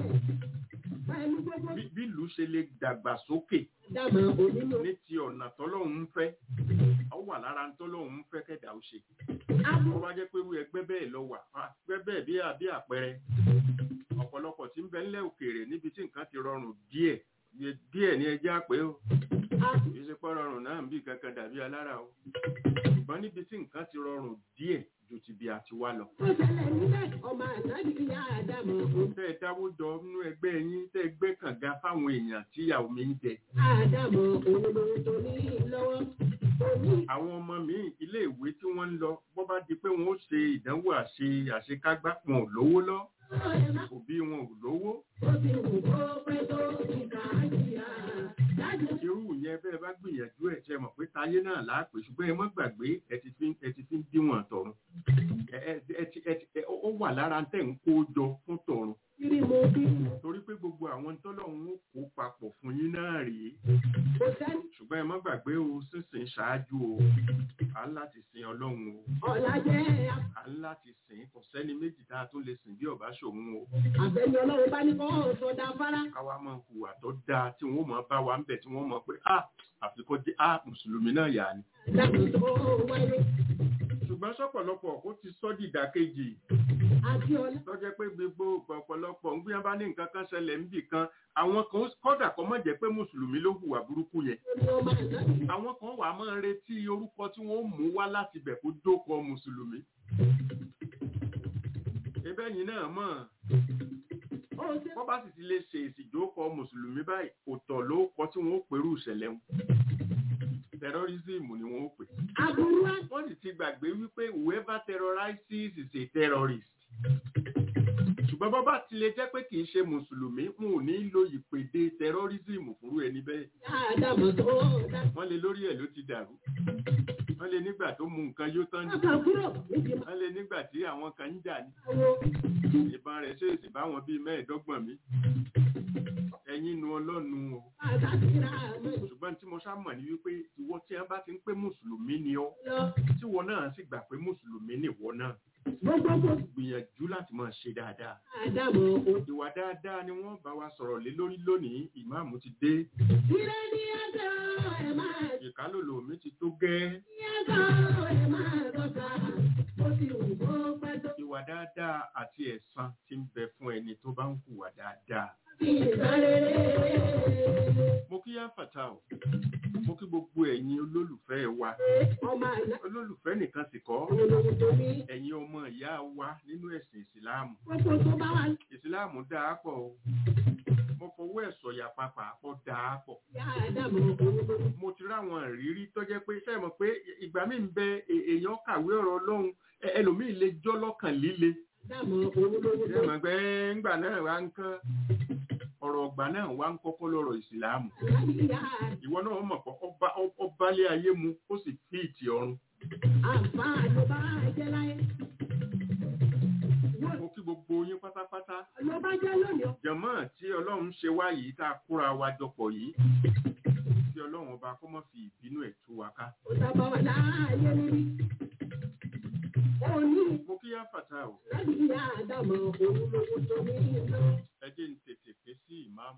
pẹ̀lú gbogbo bí bí ìlú ṣe lè dàgbà sókè dàmọ̀ onímọ̀. ní ti ọ̀nà tọ́lọ́hún ń fẹ́ ó wà lára tọ́lọ́hún ń fẹ́ kẹ́dà ó ṣe Abo wọ́n bá jẹ́ pé irú ẹgbẹ́ bẹ́ẹ̀ lọ wà á, ẹgbẹ́ bẹ́ẹ̀ bí àbí àpẹẹrẹ ọ̀pọ̀lọpọ̀ tí ń bẹ ńlẹ̀ òkèèrè níbi tí nǹkan ti rọrùn díẹ̀ iye díẹ̀ ní ẹjẹ́ àpé o abo kì í ṣe pé rọrùn náà ń bí kankan dàbí alára o ṣùgbọ́n níbi tí nǹkan ti rọrùn díẹ̀ ju ti bí a ti wá lọ. tó ṣẹlẹ̀ níbẹ̀ ọmọ àtàbí ìyá àdàmọ̀ òun. tẹ́ ẹ dáwó jọ nínú ẹgbẹ́ yín tẹ́ ẹ gbé kànga fáwọn èèyàn tí ìyàwó mi ń jẹ. Àdàmọ̀ òun lòun tó ní lọ́wọ́. Òní àwọn ọmọ mi ilé ìwé tí wọ́n ń lọ bọ́ bá di pé wọ́n ó ṣe ìdánwò àṣe àṣekágbá wọn ò lówó lọ ọ̀rẹ́ máa òbí wọn ò lówó. ó ti wù kó pẹ́ tó ìkà àjíyá. Dájú irú yẹn bẹ́ẹ̀ bá gbìyànjú ẹ̀ ṣe mọ̀ pé táyé náà láàpè ṣùgbọ́n ẹ má gbàgbé ẹ ti fi ẹ ti fi ń díwọ̀n tọ̀run. ẹ ẹ ẹ ti- ẹ ti- ẹ- ó wà lára tẹ̀ ń kó jọ fún tọ̀run. kiri mo bí torí pé gbogbo àwọn tọ́lọ́run ó kó papọ̀ fún yín náà rèé kò sẹ́ni ṣùgbọ́n ẹ má gbàgbé o sísìn ṣáájú o à ń láti sin ọlọ́run o ọ̀la jẹ́ à ń láti sìn kò sẹ́ni méjì tá a tún lè sìn bí ọ̀bá ṣòun o àbẹ̀ni ọlọ́run bá ní kọ́ sọ̀dà fara. káwa máa hùwà tó dáa tí wọ́n máa bá wa ń bẹ̀ tí wọ́n mọ̀ pé a àfikún jẹ́ a mùsùlùmí náà yà ni. Dàbí tó wáyé ṣùgbọ́n sọ́pọ̀lọpọ̀ ó ti sọ́ dìdàkejì àti ọ̀la. tó jẹ́ pé gbogbo ọ̀pọ̀lọpọ̀ ń gbìyànjú bá ní nǹkan kan ṣẹlẹ̀ níbì kan àwọn kan kọ́dà kọ́ mọ̀ jẹ́ pé mùsùlùmí ló hùwà burúkú yẹn Ní ọmọ àtàbí àwọn kan wà máa ń retí orúkọ tí wọ́n mú wá láti bẹ̀ kó jókòó mùsùlùmí. Ebẹ́ yìí náà mọ̀, ó ṣe wọ́n bá sì ti lè ṣe ìsìjókòó mùsùlùmí báyìí, kò tọ̀ ló kọ tí wọ́n ó pèrú ìṣẹ̀lẹ̀ wọn. Terrorism ni wọ́n ó pè. aburú wá. Wọ́n sì ti gbàgbé wípé whoever terrorizes is a terrorist. Ṣùgbọ́n bọ́ bá ti lè jẹ́ pé kì í ṣe mùsùlùmí, wọn ò ní lo ìpèdè terrorism fúnrú ẹni bẹ́ẹ̀. Àdàmọ̀ tó dá. Wọ́n lè lórí ẹ̀ ló ti dàrú. Wọ́n lè nígbà tó mú nǹkan yóò tán ní. Ọkàn kúrò níbi wọ́n lé nígbà tí àwọn kan ń jà ní máa ìbọn rẹ̀ ṣèèṣì báwọn bíi mẹ́ẹ̀ẹ́dọ́gbọ̀n mi ẹ̀yin nu ọlọ́nu o àtàkìrà mọ̀ ṣùgbọ́n tí mo ṣá mọ̀ ní wípé ìwọ tí wọ́n bá ti ń pé mùsùlùmí ni ọ́ lọ. tí wọn náà sì gbà pé mùsùlùmí ni ìwọ náà Gbogbogbò gbìyànjú láti máa ṣe dáadáa àdàmọ̀ òun. ìwà dáadáa ni wọ́n bá wa sọ̀rọ̀ lé lórí lónìí ìmáàmù ti dé Ire ní ẹ̀dọ̀ ẹ̀ máa ìkálòlò mi ti tó gẹ́ ní ẹ̀dọ̀ ẹ̀ máa dọ́ta. Ó ti wù kó pẹ́ tó ìwà dáadáa àti ẹ̀san ti ń bẹ fún ẹni tó bá ń hùwà dáadáa fi ìbárere. mo kí yá fàtà o mo kí gbogbo ẹ̀yin olólùfẹ́ wa Ọmọ àná olólùfẹ́ nìkan sì kọ́ òun lòun tó ní. ẹ̀yin ọmọ ìyá wa nínú ẹ̀sìn ìsìláàmù Gbogbo tó bá wà ní ìsìláàmù dáa pọ̀ o mo fọwọ́ ẹ̀ sọ̀yà papà pọ̀ dáa pọ̀ ìyá àdàmọ̀ òun lòun. mo ti ráwọn ìrírí tó jẹ́ pé sẹ́ẹ̀ mọ̀ pé ìgbà míì ń bẹ è- èèyàn kàwé ọ̀rọ̀ ọlọ́run ẹ- ẹlòmíì lè jọ́ lọ́kàn líle Àdàmọ̀ òun lòun ṣé tó mọ̀ pé ńgbà náà wá ń kán ọ̀rọ̀ ọ̀gbà náà wá ń kọ́kọ́ lọ́rọ̀ ìsìláàmù láti ìyá ìwọ náà mọ̀ pé ọba ọbalé ayé mu ó sì fi ìtì ọ̀run àǹfààní ló bá jẹ́ láyé. mo kí gbogbo yín pátápátá Ló bá jẹ́ lónìí ọ. jẹ̀mọ́ tí ọlọ́run ṣe wá yìí tá a kóra wa jọpọ̀ yìí tí ọlọ́run ọba kó mọ́ fi ìbínú ẹ̀ tú wa ká. Ó sábà wà láàyè níbí. Ó ní mo kí yá fàtà o láti ìyá àdàmọ̀ òun lòun tó ní lọ. ẹ jẹ́ ń tètè ké sí ìmáàmù.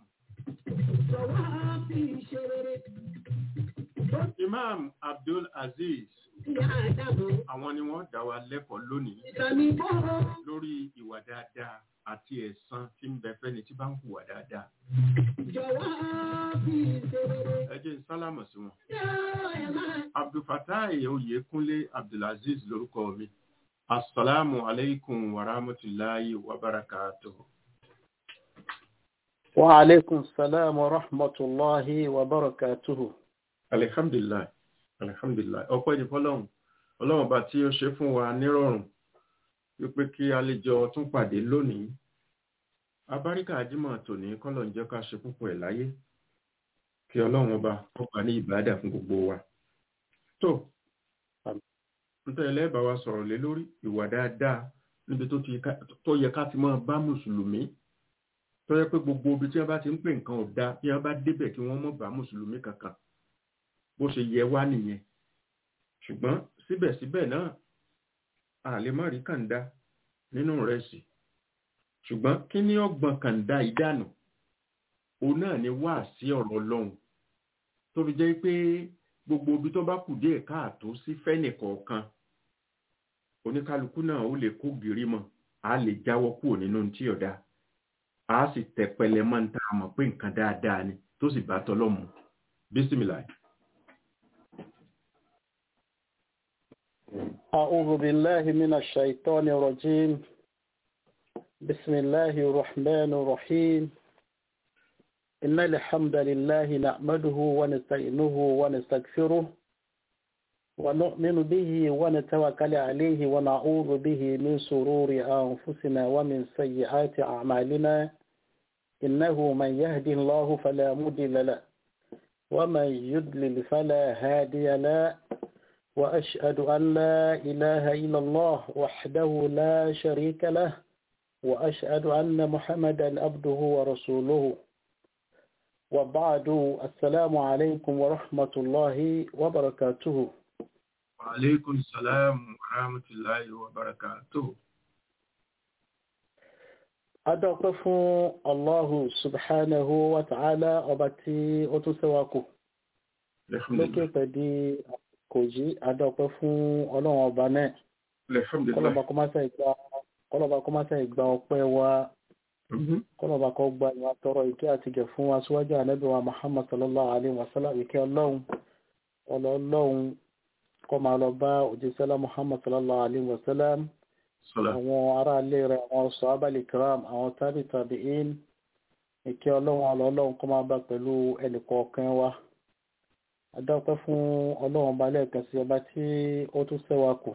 Jọ̀wọ́ fi ṣe rere. imam abdul aziz sí àdàmọ̀. àwọn ni wọ́n dá wa lẹ́kọ̀ọ́ lónìí Ìsàmì bọ́ lórí ìwà dáadáa àti ẹ̀san tí ń bẹ fẹ́ni tí bá ń hùwà dáadáa jọ̀wọ́ fi ìṣòro. ẹ jẹ́ n sálámọ̀ sí wọn. Yóò ẹ̀ máa abdulfatai oyèkúnlé abdulaziz lórúkọ mi asalaamu aleykum wa rahmatulahi wa barakatuhu. وعليكم السلام ورحمة الله وبركاته alihamdulilayi alihamdulilayi ọpẹ́ ní fọ́lọ́run Ọlọ́run bá tí ó ṣe fún wa nírọ̀rùn wípé kí a lè jọ tún pàdé lónìí abáríkà ajímọ̀ tòní kọ́lọ̀ ń jẹ́ ká ṣe púpọ̀ ẹ̀ láyé kí Ọlọ́run ọba kó gbà ní ìbádà fún gbogbo wa tó nítorí ẹlẹ́bàá wa sọ̀rọ̀ lé lórí ìwà dáadáa níbi tó ti ká- tó yẹ ká ti máa bá mùsùlùmí tó yẹ pé gbogbo ibi tí wọ́n bá ti ń pè nǹkan ò dáa bí wọ́n bá débẹ̀ kí wọ́n mọ̀ bá mùsùlùmí kankan bó ṣe yẹ wá nìyẹn ṣùgbọ́n síbẹ̀síbẹ̀ náà a lè má rí kàńdá nínú rẹ̀ sí ṣùgbọ́n kí ni ọgbọ̀n kàńdá ìdánù òun náà ni wá sí ọ̀rọ̀ ọlọ́run tó fi jẹ́ pé gbogbo ibi tó bá kù díẹ̀ káàtó sí fẹ́nìkọ̀ọ̀kan oníkálukú náà ó lè kó gírí mọ́ a lè jáwọ́ kúrò nínú tí ọ̀dà a sì tẹpẹlẹ mọ́ ní tá a mọ̀ pé nǹkan dáadáa ni tó sì bá tọ́lọ́mù bísímìlà أعوذ بالله من الشيطان الرجيم بسم الله الرحمن الرحيم إن الحمد لله نحمده ونستعينه ونستغفره ونؤمن به ونتوكل عليه ونعوذ به من شرور أنفسنا ومن سيئات أعمالنا إنه من يهدي الله فلا مضل له ومن يضلل فلا هادي له وأشهد أن لا إله إلا الله وحده لا شريك له وأشهد أن محمدا عبده ورسوله وبعد السلام عليكم ورحمة الله وبركاته aleykum salaam wa rahmatulahi wa barakatuh adọ́pẹ́ fún Allahu subhanahu wa ta'ala ọba tí ó tún ṣẹ́wà kù lókè pẹ̀dí kò jí adọ́pẹ́ fún ọlọ́run ọba náà kọlọ́ba kó má ṣe ìgbà kọlọ́ba kó má ṣe ìgbà ọpẹ́ wa kọlọ́ba kó gba ìwà tọrọ ìkẹ́ àti gẹ̀ fún wa síwájú ànábì wa Muhammad sallallahu alayhi wa sallam ìkẹ́ ọlọ́run ọlọ́run kó máa lọ bá òjíṣẹ́lá Muhammad sallallahu alayhi wa sallam àwọn ará ilé rẹ̀ àwọn sọ́ábàlì kiram àwọn tábì tabi'in ìkẹ́ ọlọ́run ọlọ́run kó máa bá pẹ̀lú ẹnìkọ̀ọ̀kan wa adáwọ̀pẹ́ fún ọlọ́run ọba lẹ́ẹ̀kan sí ọba tí ó tún ṣẹ́wà kù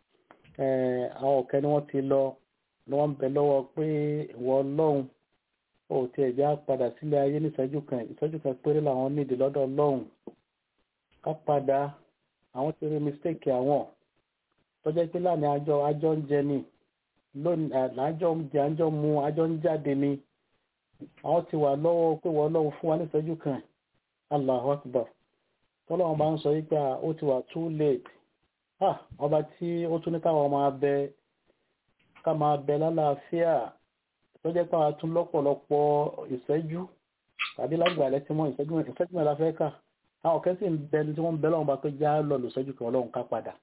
àwọn ọ̀kẹ́ ni wọ́n ti lọ ni wọ́n ń bẹ lọ́wọ́ pé ìwọ ọlọ́run ó ti ẹ̀já padà sílé ayé ní ìṣẹ́jú kan ìṣẹ́jú kan péré làwọn nídìí lọ́dọ̀ ọlọ́run ká padà àwọn ti rí mistake àwọn tọ́jọ́ pé láàrin àjọ àjọ ń jẹ ni lónìí àjọ ń jẹ àjọ mu àjọ ń jáde ni àwọn ti wà lọ́wọ́ pé wọ́n lọ́wọ́ fún wa ní ìṣẹ́jú kan Allahu Akbar tọ́lọ́wọ́n bá ń sọ wípé ó ti wà too late ah ọba tí ó tún ní káwọn máa bẹ ká máa bẹ lálàáfíà tó jẹ́ pé àwọn tún lọ́pọ̀lọpọ̀ ìṣẹ́jú tàbí lágbàlẹ́ tí wọ́n ìṣẹ́jú ìṣẹ́jú mẹ́ta fẹ́ kà àwọn kẹ́sì ń bẹ ní tí wọ́n ń bẹ lọ́wọ́n bá pé já lọ lùṣẹ́jú kan ọlọ́run ká padà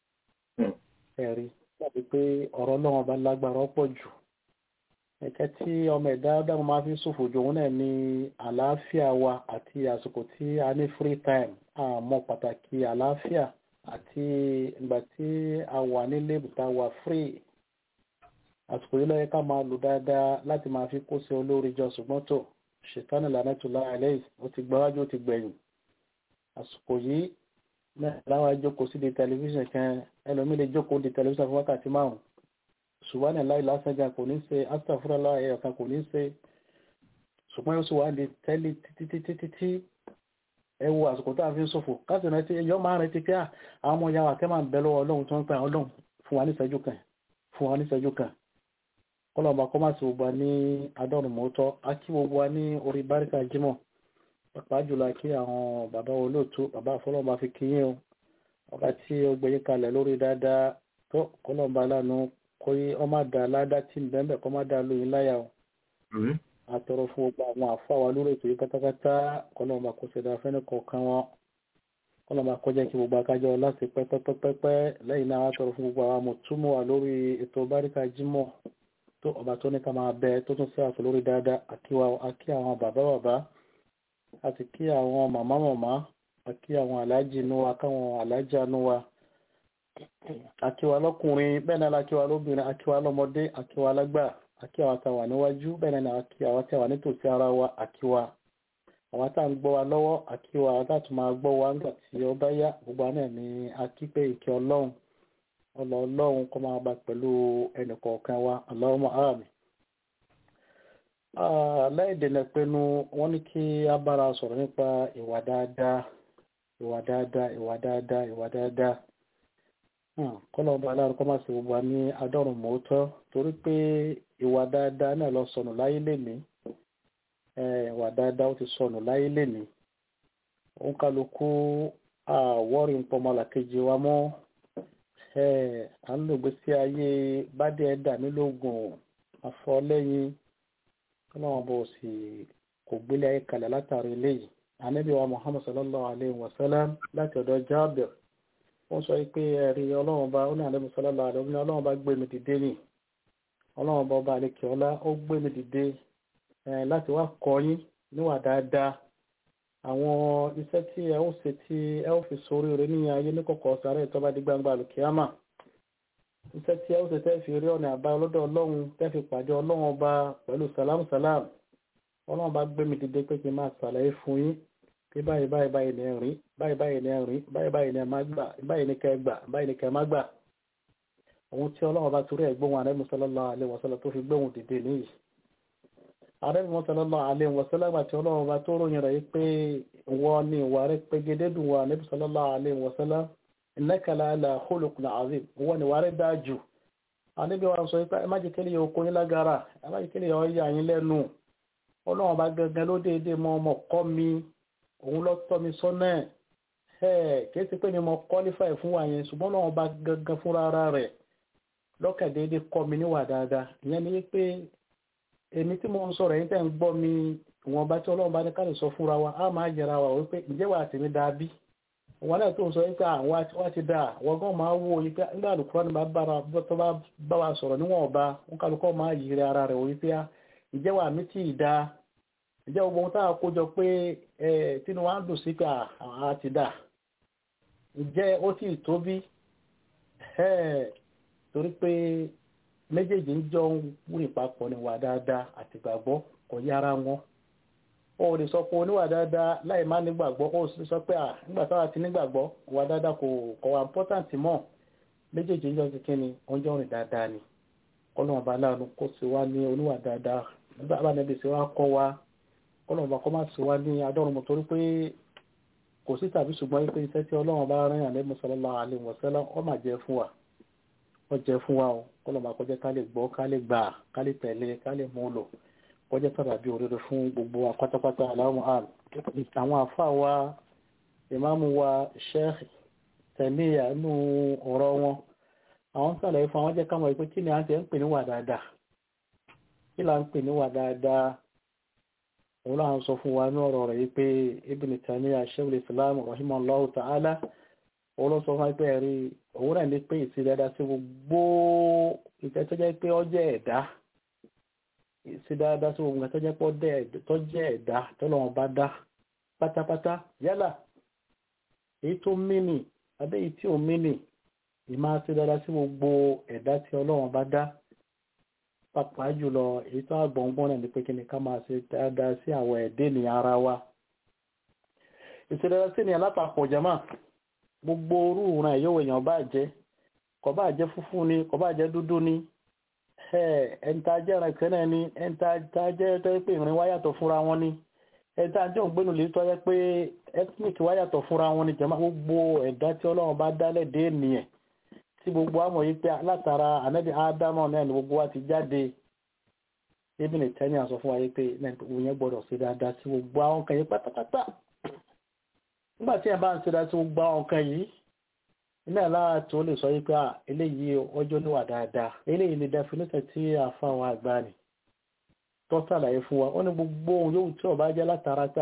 ẹ̀rí tàbí pé ọ̀rọ̀ ọlọ́run bá lágbára ọ̀pọ̀ jù ẹ̀kẹ́ tí ọmọ ẹ̀dá dáhùn máa fi ṣòfò jù òun náà ní àlàáfíà wa àti àsìkò tí a ní free time àmọ́ pàtàkì àlàáfíà àti ìgbà tí a wà nílé ìbùta wà free àsìkò yìí lọ́yẹ ká máa lò dáadáa láti máa fi kó sí olórí jọ ṣùgbọ́n tó ṣètánì lànàtúlá àlẹ́yìn ó ti gbáwájú ó ti gbẹ̀yìn àsìkò yìí náà láwọn jókòó sí di tẹlifíṣàn kan ẹlòmíì lè jókòó di tẹlifíṣàn fún wákàtí márùn ṣùgbọ́n ní láì lásánjà kò ní ṣe astafurala ẹ̀yọ̀ kan kò ní ṣe ṣùgbọ́n yóò sì wá di tẹ́lẹ̀ títítítí ẹ wo àsìkò tá a fi ń ṣòfò káṣí rántí ẹyọ máa rántí pé àwọn ọmọ yàrá kẹ́ máa ń bẹ lọ́wọ́ ọlọ́run tó ń pẹ́ àwọn ọlọ́run fún wa ní ìṣẹ́jú kan fún wa ní ìṣẹ́jú kan kọlọ́ọ̀bà kọ́ máa sì gbogbo wa ní adọ́rùn mọ́tọ́ á kí gbogbo wa ní orí báríkà jímọ̀ pàápàá jùlọ kí àwọn bàbá olóòtú bàbá àfọlọ́ọ̀bà fi kíyìn o ọba tí ó gbẹ̀yìn kalẹ̀ lórí dáadáa tó kọlọ́ọ̀bà lánàá kó yí ọmọ dà ládá tí ń bẹ́ẹ̀ kọ́ má dà lóyún láyà o àtọrọ fún gbogbo àwọn àfáwà lórí ètò yìí pátápátá kọlọ́ọ̀bà kó ṣe dáa fẹ́ni kọ̀ọ̀kan wọn kọ́lọ́mà kọjá kí gbogbo akájọ láti pẹ́pẹ́pẹ́pẹ́ lẹ́yìn náà wá tọrọ fún gbogbo àwọn mọ̀túmọ̀ wà lórí ètò báríkà jímọ̀ tó ọba tó ní ká máa bẹ tó tún sí àtò lórí dáadáa àkí àwọn bàbá bàbá àti kí àwọn màmá màmá àkí àwọn aláàjì inú wa káwọn aláàjà inú wa àkíwa lọ́kùnrin bẹ́ẹ̀ náà lákíwa lóbìnrin àkíwa lọ́mọdé àkíwa lágbà àkíwa tàwà níwájú bẹ́ẹ̀ náà àkíwa tàwà nítòsí ara wa àkíwa àwọn tá à ń gbọ́ wa lọ́wọ́ àkíwa àwọn tá à tún máa gbọ́ wa nígbà tí ó bá yá gbogbo àná ní akípé ìkẹ́ ọlọ́run ọlọ́ ọlọ́run kó máa bá pẹ̀lú ẹnìkọ̀ọ̀kan wa Allahumma àmín. láìdènà pinnu wọ́n ní kí a bára sọ̀rọ̀ nípa ìwà dáadáa ìwà dáadáa ìwà dáadáa ìwà dáadáa kọ́lọ̀ ọba aláàrùn kọ́ máa ṣe gbogbo wa ní adọ́rùn mọ́tọ́ torí pé ìwà dáadáa náà lọ sọnù láyé lẹ́nìí ìwà dáadáa ó ti sọnù láyé lẹ́nìí òun kálukú àwọ́rì ń pọ̀ ọmọlàkejì wa mọ́ à ń lò gbèsè ayé bádé ẹ̀dá nílògùn àfọlẹ́yìn kọ́lọ̀ wọn bọ̀ sí kò gbélé ayé kalẹ̀ látàrí eléyìí ànábì wa Muhammad sallallahu alayhi wa sallam láti ọ̀dọ̀ Jábìr wọ́n sọ pé ẹ̀rí ọlọ́run bá ní àlẹ́ mùsọ́lá àlẹ́ ní ọlọ́run bá gbé mi dìde nì ọlọ́run bá ọba àlekè ọlá ó gbé mi dìde láti wá kọ́ yín níwà dáadáa àwọn iṣẹ́ tí ẹ ó ṣe tí ẹ ó fi sórí rẹ ní ayé ní kọ̀kọ̀ sáré tó bá di gbangba àlùkìyàmà iṣẹ́ tí ẹ ó ṣe tẹ́ fi rí ọ̀nà àbá ọlọ́dọ̀ ọlọ́run tẹ́ fi pàdé ọlọ́run ọba pẹ̀lú sàlámù sàlámù ọlọ́run bá gbé mi dìde pé kí n máa ṣàlàyé fún yín pé báyìí báyìí báyìí ní ẹ̀rín báyìí báyìí ní ẹ̀rín báyìí báyìí ní ẹ̀má gbà báyìí ní kẹ́ gbà báyìí ní kẹ́ má gbà ohun tí ọlọ́run bá torí ẹ̀ gbóhùn Ànábì sallallahu alaihi wasallam tó fi gbóhùn dìde nìyí Ànábì sallallahu alaihi wasallam àti ọlọ́run bá tó ròyìn rẹ̀ pé wọ́n ní ìwà rẹ̀ pégédé dùn wà Ànábì sallallahu alaihi wasallam innaka la'ala khuluqin azim wọ́n ní ìwà rẹ̀ dáa jù Ànábì wa sọ pé ẹ má jẹ́ kí ènìyàn kó yín lágara ẹ má jẹ́ kí ènìyàn yà yín lẹ́nu ọlọ́run bá gẹ́gẹ́ ló déédéé mọ ọmọ kọ́ mi òun lọ tọ́ mi sọ́nà ẹ̀ kìí ṣe pé ni mo qualify fún wa yẹn ṣùgbọ́n náà bá gangan fúnra ara rẹ̀ lọ́kàn déédéé kọ́ mi níwà dáadáa ìyẹn ni pé èmi tí mo ń sọ̀rọ̀ yín tẹ̀ ń gbọ́ mi ìwọ̀n bá tí ọlọ́run bá ní ká lè sọ fúnra wa á máa yẹra wa wípé ǹjẹ́ wà tèmi dáa bí wọn náà tó ń sọ wípé àwọn àti wá ti dáa wọ́n gan máa wò wípé nígbà àlùkò ni tó bá bá wa sọ̀rọ̀ níwọ̀n ọba wọn kálukọ́ máa yiri ara rẹ̀ wípé ǹjẹ́ wà mí tí ì dáa ǹjẹ́ gbogbo ohun táwọn kó jọ pé ẹ tínú wa ń dùn sí pé àá ti dà ǹjẹ́ ó sì tó bí torí pé méjèèjì ń jọ ń wúrì papọ̀ ní wà dáadáa àti gbàgbọ́ kò yára wọn ó lè sọ pé oníwà dáadáa láì má nígbàgbọ́ ó sì sọ pé à nígbà táwa ti nígbàgbọ́ wà dáadáa kò kò wà important mọ́ méjèèjì ń jọ ti kíni ó ń jọ rìn dáadáa ni kọ́lọ́mù ọba aláàánú kó sì wá ní oníwà dáadáa nígbà bá níbi sì wá kọ́ wa kọ́lọ́mù ọba kọ́ má sì wá ní adọ́run mọ́ torí pé kò sí tàbí ṣùgbọ́n pé iṣẹ́ tí ọlọ́run bá rán àlẹ́ sallallahu alaihi wasallam ó máa jẹ́ fún wa ó jẹ́ fún wa o kọ́lọ́mù akọ́jẹ́ ká lè gbọ́ ká lè gbà ká lè tẹ̀lé ká lè mú lò kọjá sábàbí òrèrè fún gbogbo wa pátápátá aláwọ̀ àm àwọn àfáà wa ìmáàmù wa sheikh tẹ̀míyà nínú ọ̀rọ̀ wọn àwọn sàlàyé fún àwọn jẹ́ káwọn ìpé kí ni à ń tẹ́ ń pè ní wà dáadáa kí là ń pè ní wà dáadáa òun láwọn sọ fún wa ní ọ̀rọ̀ rẹ̀ yìí pé ibn tẹ̀míyà sheikh islam rahimahullahu ta'ala òun ló sọ fún wa pé ẹ̀rí òun náà ní pé ìsìn dáadáa sí gbogbo ìfẹ́ tó jẹ́ pé ó jẹ́ ẹ̀dá sí dáadáa sí ohun tó jẹ́ pọ́ tó jẹ́ ẹ̀dá tọ́lọ́wọ́n bá dá pátápátá yálà èyí tó mínì abẹ́ èyí tí ò mínì ìmá sí dáadáa sí gbogbo ẹ̀dá tí ọlọ́wọ́n bá dá pàápàá jùlọ èyí tó àgbọ̀ngbọ́n náà ní pé kí ni ká máa ṣe dáadáa sí àwọn ẹ̀dẹ́ ní ara wa ìṣẹ̀dáadáa sí ni alápapọ̀ jama gbogbo orú ìran ẹ̀yọ́wò èèyàn bá jẹ́ kò bá jẹ́ funfun ni kò bá jẹ́ dúdú ni ẹ̀ǹta jẹ́ ẹ̀rìn kẹ́nẹ̀ ni ẹ̀ǹta jẹ́ tó yẹ pé ìrìn wáyàtọ̀ fúnra wọn ni ẹ̀ǹta jẹ́ òǹgbẹ́nu lè tọ́ yẹ pé ethnic wáyàtọ̀ fúnra wọn ni jẹ́mọ́ gbogbo ẹ̀dá tí ọlọ́run bá dálẹ̀ dé nìyẹn tí gbogbo àmọ̀ yìí pé látara ànábì ádámọ̀ náà ni gbogbo wa ti jáde ebi ní tẹ́ni àsọ fún wa yìí pé òun yẹn gbọ́dọ̀ ṣe dáadáa sí gbogbo àwọn kan yìí pátápátá nígbà tí ẹ̀ bá ń ṣe dáadáa sí gbogbo àwọn kan yìí iná lára tó lè sọ wípé eléyìí ọjọ́ níwà dáadáa eléyìí ni definition tí àfáwọn àgbà ni tó sàlàyé fún wa ó ní gbogbo ohun yóò tí ọba jẹ́ látara pé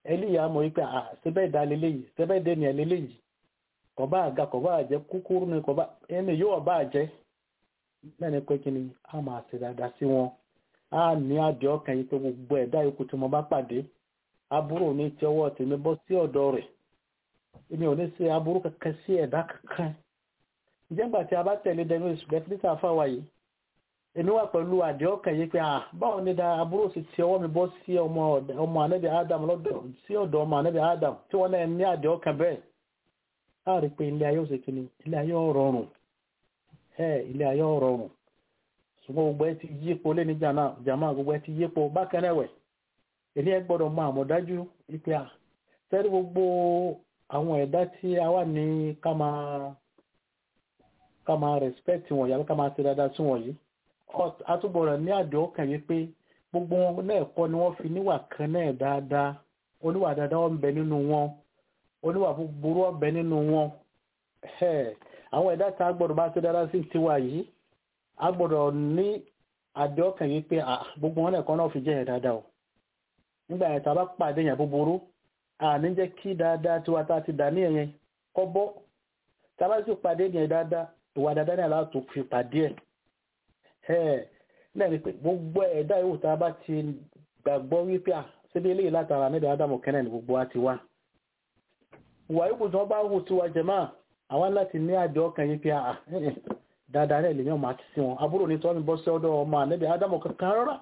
ẹlíyà mọ̀ wípé à síbẹ̀ dá leléyìí síbẹ̀ dé ní ẹ leléyìí kọ̀bá àga kọ̀bá àjẹ́ kúkúrú ni kọ̀bá ẹni yóò bá àjẹ́ lẹ́ni pé kí ni a máa ṣe dáadáa sí wọn a ní àdé ọkàn yìí pé gbogbo ẹ̀dá yòókù tí mo bá pàdé aburú ní ti ọwọ́ tèmi bọ́ sí ọ̀dọ̀ rẹ̀ èmi ò ní ṣe aburú kankan sí ẹ̀dá kankan ìjẹ́gbà tí a bá tẹ̀lé dẹnu ìṣùgbẹ́tìlítà fáwa yìí èmi wà pẹ̀lú àdé ọkàn yìí pé à báwo ni da aburú sì ti ọwọ́ mi bọ́ sí ọmọ ànábì Adam lọ́dọ̀ sí ọ̀dọ̀ ọmọ ànábì Adam tí wọ́n náà ní àdé ọkàn bẹ́ẹ̀ á rí pé ilé ayé òsè kìíní ilé ayé ọ̀rọ̀rùn ẹ ilé ayé ọ̀rọ̀rùn ṣùgbọ́n gbogbo ẹ ti yípo lé ní jàmá gbogbo ẹ ti yípo bákan náà wẹ̀ èmi ẹ gbọ́dọ̀ mọ àmọ̀dájú wípé à sẹ́rí gbogbo àwọn ẹ̀dá tí a wà ní ká máa ká máa respect wọn yàrá ká máa ṣe dáadáa sí wọn yìí àtúbọ̀rọ̀ ní àdé ọkàn yìí pé gbogbo wọn náà kọ́ ni wọ́n fi níwà kan náà dáadáa oníwà dáadáa wọn bẹ nínú wọn oníwà búburú ọbẹ nínú wọn àwọn ẹ̀dá tá a gbọ́dọ̀ bá ṣe dáadáa sí tiwa yìí a gbọ́dọ̀ ní àdé ọkàn yìí pé gbogbo wọn náà kọ́ náà fi jẹ́ ẹ̀ dáadáa o nígbà yẹn tá a bá pàdé yẹn búburú àní jẹ́ kí dáadáa tiwa tá a ti dà ní ẹ̀yẹn kọ́ bọ́ tá a bá sì pàdé yẹn dáadáa ìwà dáadáa náà láti fi pàdé ẹ̀ náà ni pé gbogbo ẹ̀dá yòówù tá a bá ti gbàgbọ́ wípé à síbi eléyìí látara níbi ádámù kẹ́nẹ̀ ní gbogbo wa ti wá ìwà yòówù tí wọ́n bá wù tiwa jẹ̀má àwọn láti ní àjọ ọkàn yìí pé à dáadáa náà lèyàn máa ti sí wọn àbúrò ní tọ́mi bọ́ sí ọ̀dọ̀ ọmọ ànẹ́bí ádámù kankan rárá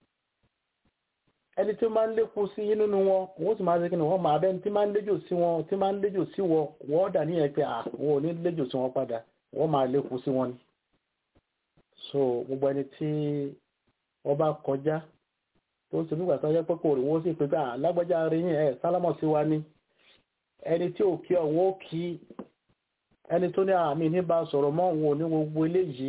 ẹni tí ó máa ń lékun sí yín nínú wọn wọ́n sì máa ṣe kí ni wọ́n máa bẹ́ni tí máa ń léjò sí wọn tí máa ń léjò sí wọn wọ́n dà níyẹn pé à wọn ò ní léjò sí wọn padà wọ́n máa lékun sí wọn ni so gbogbo ẹni tí wọ́n bá kọjá tó ń ṣe nígbà tó yẹ pé kò rí wọ́n sì pé à lágbájá rí yín ẹ̀ sálámọ̀ sí wa ni ẹni tí ò kí ọ̀wọ́ ó kí ẹni tó ní àmì ní bá sọ̀rọ̀ mọ́ òun ò ní gbogbo eléyìí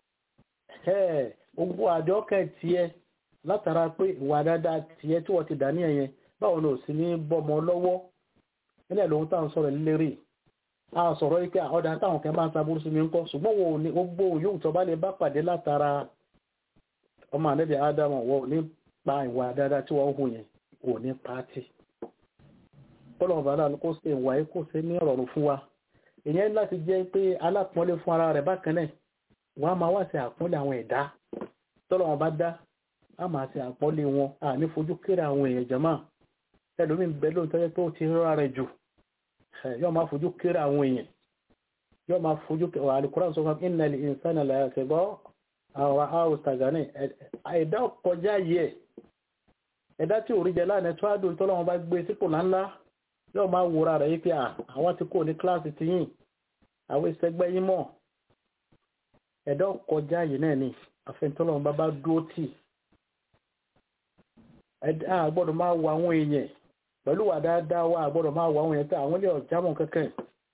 gbogbo àjọ kẹ̀ látara pé ìwà dáadáa tiẹ̀ tí wọ́n ti dà ní ẹ̀yẹn báwo ni ò sí ní bọ́mọ lọ́wọ́ nílẹ̀ lóhun táwọn sọ̀rọ̀ lélẹ́rì a sọ̀rọ̀ yìí pé ọ̀dà táwọn kan bá ń saburú sí mi ń kọ́ ṣùgbọ́n wo ni gbogbo yóò tó bá lè bá pàdé látara ọmọ ànẹ́bí ádámù wọ́n ò ní pa ìwà dáadáa tí wọ́n hù yẹn ò ní pàtì kọ́lọ́mù bàdá kó ṣe ìwà yìí kó ṣe ní ọ̀rọ̀ fún wa ìyẹn láti jẹ́ pé alápọ̀nlé fún ara rẹ̀ bákan náà wọ́n á máa wá sí àpọ́nlé àwọn ẹ̀dá tọ́lọ́wọ́n bá dá a máa ṣe àpọ́lé wọn a ní fojú kéré àwọn èèyàn jama ẹlòmí ń bẹ lóòótọ́ yẹ pé ó ti rọra rẹ̀ jù yóò máa fojú kéré àwọn èèyàn yóò máa fojú kéré wà Al-Qur'an sọ fún innal insana la yatgha àwọn àwòsàgánì ẹ̀dá kọjá yẹ ẹ̀dá tí ò rí jẹ láàrin tó àdùn tó lọ́wọ́ bá gbé sípò ńláńlá yóò máa wòra rẹ̀ yí pé àwọn ti kó ní kíláàsì ti yìn àwọn ìṣẹ́gbẹ́ yín mọ̀ ẹ̀dá kọjá yìí náà ni àfẹ́ntọ́lọ́wọ́ bá bá dúró tì a gbọ́dọ̀ máa wo àwọn èèyàn pẹ̀lú wà dáadáa wa gbọ́dọ̀ máa wo àwọn èèyàn pé àwọn ilé ọ̀jámọ̀ kankan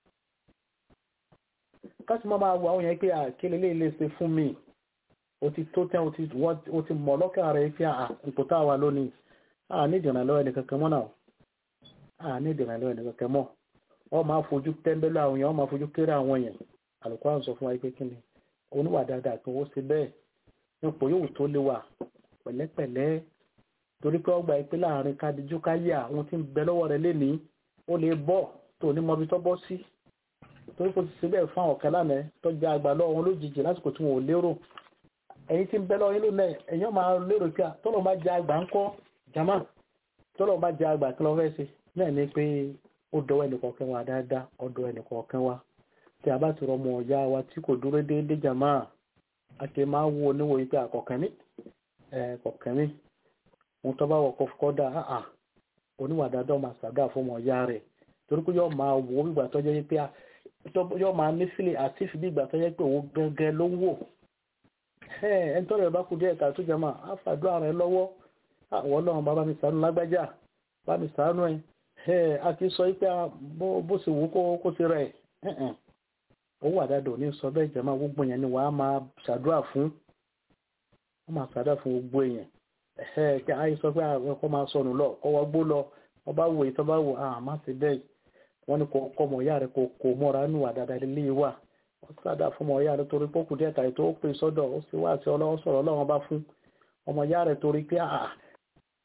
káṣí máa wo àwọn èèyàn pé àkílẹ̀ lè lè ṣe fún mi o ti tó tẹ́ o ti mọ̀ lọ́kàn rẹ̀ pé ipò tá a wà lónìí a ní ìdènà lọ́wọ́ ẹni kankan mọ́ náà a ní ìdènà lọ́wọ́ ẹni kankan mọ́ wọ́n máa fojú tẹ́ńbẹ́lú àwọn èèyàn wọ́n máa fojú kéré àwọn èèyàn àlùkò àwọn sọ fún wa pé kí ni oníwà dáadáa kan ó ṣe bẹ́ẹ̀ nípò yóò tó lè wà pẹ̀lẹ́pẹ̀lẹ́ torí pé ọgbà ìpín láàrin kadiju káyà àwọn tí ń bẹ lọ́wọ́ rẹ̀ lénìí ó lè bọ́ tó ní mọbi tó bọ́ sí torí kò sì ṣe bẹ́ẹ̀ fún àwọn ọ̀kẹ́ lánàá tó jẹ́ àgbà lọ́wọ́ wọn lójijì lásìkò tí wọn ò lérò ẹ̀yin tí ń bẹ lọ́wọ́ yín lónìí ẹ̀yin máa lérò pé tọ́lọ̀ bá jẹ́ àgbà ń kọ́ jama tọ́lọ̀ bá jẹ́ àgbà kí lọ́ fẹ́ ṣe náà ni pé ó dọwọ́ ẹnìkọ̀ọ̀kan wa dáadáa ọ̀dọ̀ ẹnìkọ̀ọ̀kan wa tí a bá ti rọmọ ọ̀yá wa tí kò dúró déédéé jama a ti máa wo oníwòye pé àkọ̀kẹ́ mi ẹ̀ẹ́kọ̀kẹ́ mi wọn tó bá wọkọ kọdà áà oníwà dáadáa máa ṣàdá fún ọmọ ọyá rẹ torí pé yóò máa wò bí ìgbà tó jẹ́ pé yóò máa ní sílẹ̀ àti fi bí ìgbà tó jẹ́ pé òun gẹ́gẹ́ ló ń wò ẹ ń tọrọ ẹ bá kú díẹ̀ ká tó jẹ máa á fàdúrà rẹ lọ́wọ́ àwọn Ọlọ́run bá mi ṣàánú lágbájá bá mi ṣàánú ẹ a ti sọ pé bó ṣe wù kó ṣe rẹ ó wà dáadáa ò ní sọ bẹ́ẹ̀ jẹ máa gbogbo yẹn ni wàá máa ṣàdúrà fún wọ́n máa ṣàdúrà fún gbogbo èèyàn ẹ̀hẹ́ kí ayé sọ pé àwọn ọkọ̀ máa sọnù lọ kọ́ wọ́n gbó lọ wọ́n bá wò ìtọ́ bá wò á má sí bẹ́ẹ̀ wọ́n ní kò kọ́ ọmọ ìyá rẹ̀ kò kò mọ́ra nù wà dáadáa lé wà wọ́n sádà fún ọmọ ìyá rẹ̀ torí pọ́kù díẹ̀ tàyè tó pè sọ́dọ̀ ó sì wá sí ọlọ́wọ́ sọ̀rọ̀ ọlọ́wọ́n bá fún ọmọ ìyá rẹ̀ torí pé à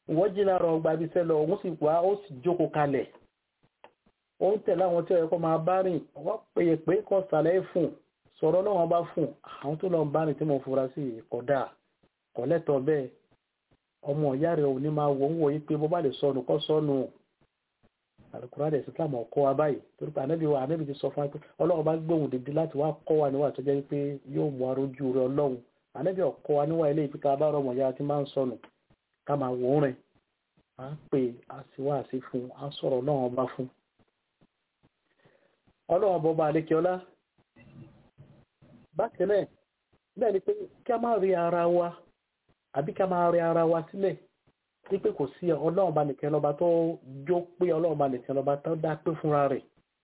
wọ́n jí lára ọgbà ibi sẹ́lọ òun sì wá ó sì jókòó kalẹ̀ ó ń tẹ̀lé àwọn tí ó yẹ kó máa bá rìn wọ́n péye pé kọ́ sàlẹ̀ fún sọ̀rọ̀ náà wọ́n bá fún àwọn tó lọ bá rìn tí mo fura sí kódà kọ́lẹ́tọ̀ bẹ́ẹ̀ ọmọ ìyá rẹ̀ ò ní máa wò ń wò yí pé bó bá lè sọnù kọ́ sọnù alukura dẹ̀ sí islam ọkọ wa báyìí torí pé anábì wa anábì ti sọ fún wa pé ọlọ́run bá gbóhùn dìde láti wá kọ́ wa níwà tó jẹ́ pé yóò mú arójú rẹ̀ ọlọ́run anábì ọkọ wa níwà ilé ìpínká bá rọmọ ìyá tí máa ń sọnù ká máa wò ó rìn á pè á sì wá sí fún á sọ̀rọ̀ ọlọ́run ọba fún ọlọ́run ọba ọba àlékiọlá bákan náà bẹ́ẹ̀ ni pé kí a máa rí ara wa àbí ká máa rí ara wa sílẹ̀ wípé kò sí ọlọ́run bá nìkan lọ́ba tó jó pé ọlọ́run bá nìkan lọ́ba tó dá pé fúnra rẹ̀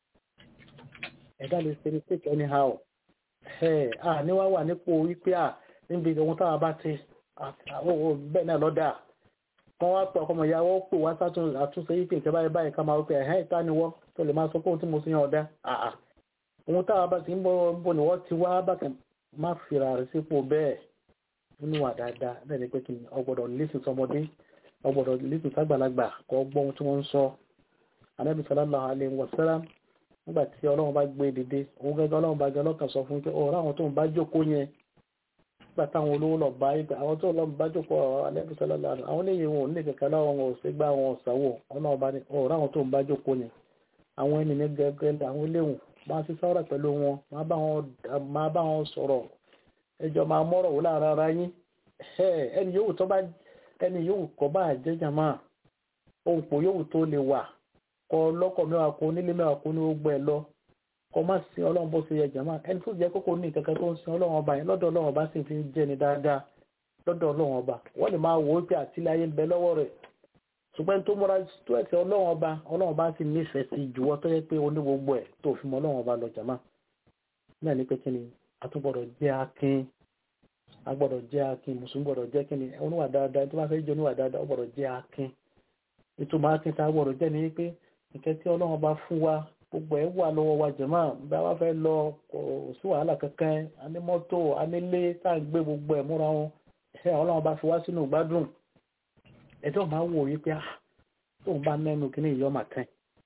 ẹ̀dá lè ṣe mistake anyhow ẹ̀ à ní wá wà nípò wípé à níbi ohun táwa bá ti bẹ́ẹ̀ náà lọ́dà wọ́n wá pọ̀ ọmọ ìyá wọ́n pè wá sátúnṣe yìí pé ìkẹ́báyé báyìí ká máa wípé ẹ̀hẹ́ ìta ni wọ́n tó lè máa sọ pé ohun tí mo sì yàn ọ̀dá àà ohun táwa bá ti ń bọ̀ ni wọ́n ti wá bákan má fira rẹ̀ sípò bẹ́ẹ̀ nínú wà dáadáa bẹ́ẹ̀ ni pé kí ni ọgbọ́dọ̀ lísìn sọmọdé ọgbọ́dọ̀ lísìn ságbàlagbà kọ́ gbọ́ ohun tí wọ́n ń sọ anábì sallallahu alaihi wasallam nígbà tí ọlọ́run bá gbé dìde òun gẹ́gẹ́ ọlọ́run bá gẹ́ ọlọ́kàn sọ fún pé ọ̀rọ̀ àwọn tó ń bá jókòó yẹn nígbà táwọn olówó lọ bá ibẹ̀ àwọn tó lọ bá jókòó ọ̀rọ̀ anábì sallallahu alaihi àwọn léyìn wọn ò ní kẹ̀kẹ́ láwọn wọn ò sí gbá wọn ọ̀sánwó ọlọ́run bá ní ọ̀rọ̀ àwọn tó ń bá jókòó yẹn àwọn ènìyàn gẹ́gẹ́ àwọn eléwọ̀n máa ti sọ́rọ̀ pẹ̀lú wọn máa bá wọn sọ̀rọ̀ ẹjọ́ máa mọ́rọ̀ wò láàrin ara yín ẹni yòówù tó bá ẹni yòówù kọ́ bá jẹ́jà máa ohun pò yòówù tó lè wà kọ lọ́kọ̀ mẹ́wàá kó nílé mẹ́wàá kó ní gbogbo ẹ̀ lọ kọ má sin ọlọ́run bó ṣe yẹ jàmá ẹni tó jẹ́ kókó ní ìkẹ́kẹ́ tó ń sin ọlọ́run ọba yẹn lọ́dọ̀ ọlọ́run ọba sì fi ń jẹ́ ni dáadáa lọ́dọ̀ ọlọ́run ọba wọ́n lè máa wò ó pé àtìlẹ́ ayé ń bẹ lọ́wọ́ rẹ̀ ṣùgbọ́n tó múra tó ẹ̀sẹ̀ ọlọ́run ọba ọlọ́run ọba sì nífẹ̀ẹ́ sí jùwọ́ tó yẹ pé oní gbogbo ẹ̀ tó fi mọ ọlọ́run ọba lọ jàmá náà ní pé kí ni àtúgbọ̀dọ̀ jẹ́ akin agbọ́dọ̀ jẹ́ akin mùsùlùmí gbọ́dọ̀ jẹ́ kí ni oníwà dáadáa tó bá fẹ́ jẹ́ oníwà dáadáa ó gbọ́dọ̀ jẹ́ akin ìtumọ̀ akin tá a gbọ́dọ̀ jẹ́ ni pé nǹkan tí ọlọ́run bá fún wa gbogbo ẹ̀ wà lọ́wọ́ wa jẹ̀mọ́ bá wá fẹ́ lọ kò sí wàhálà kankan a ní mọ́tò a nílé tá a gbé gbogbo ẹ̀ múra wọn ẹ̀ ọlọ́run bá fi wá sínú ìgbádùn ẹjọ́ máa wò yí pé tóun bá mẹ́nu kí ní ìyọ́ màkàn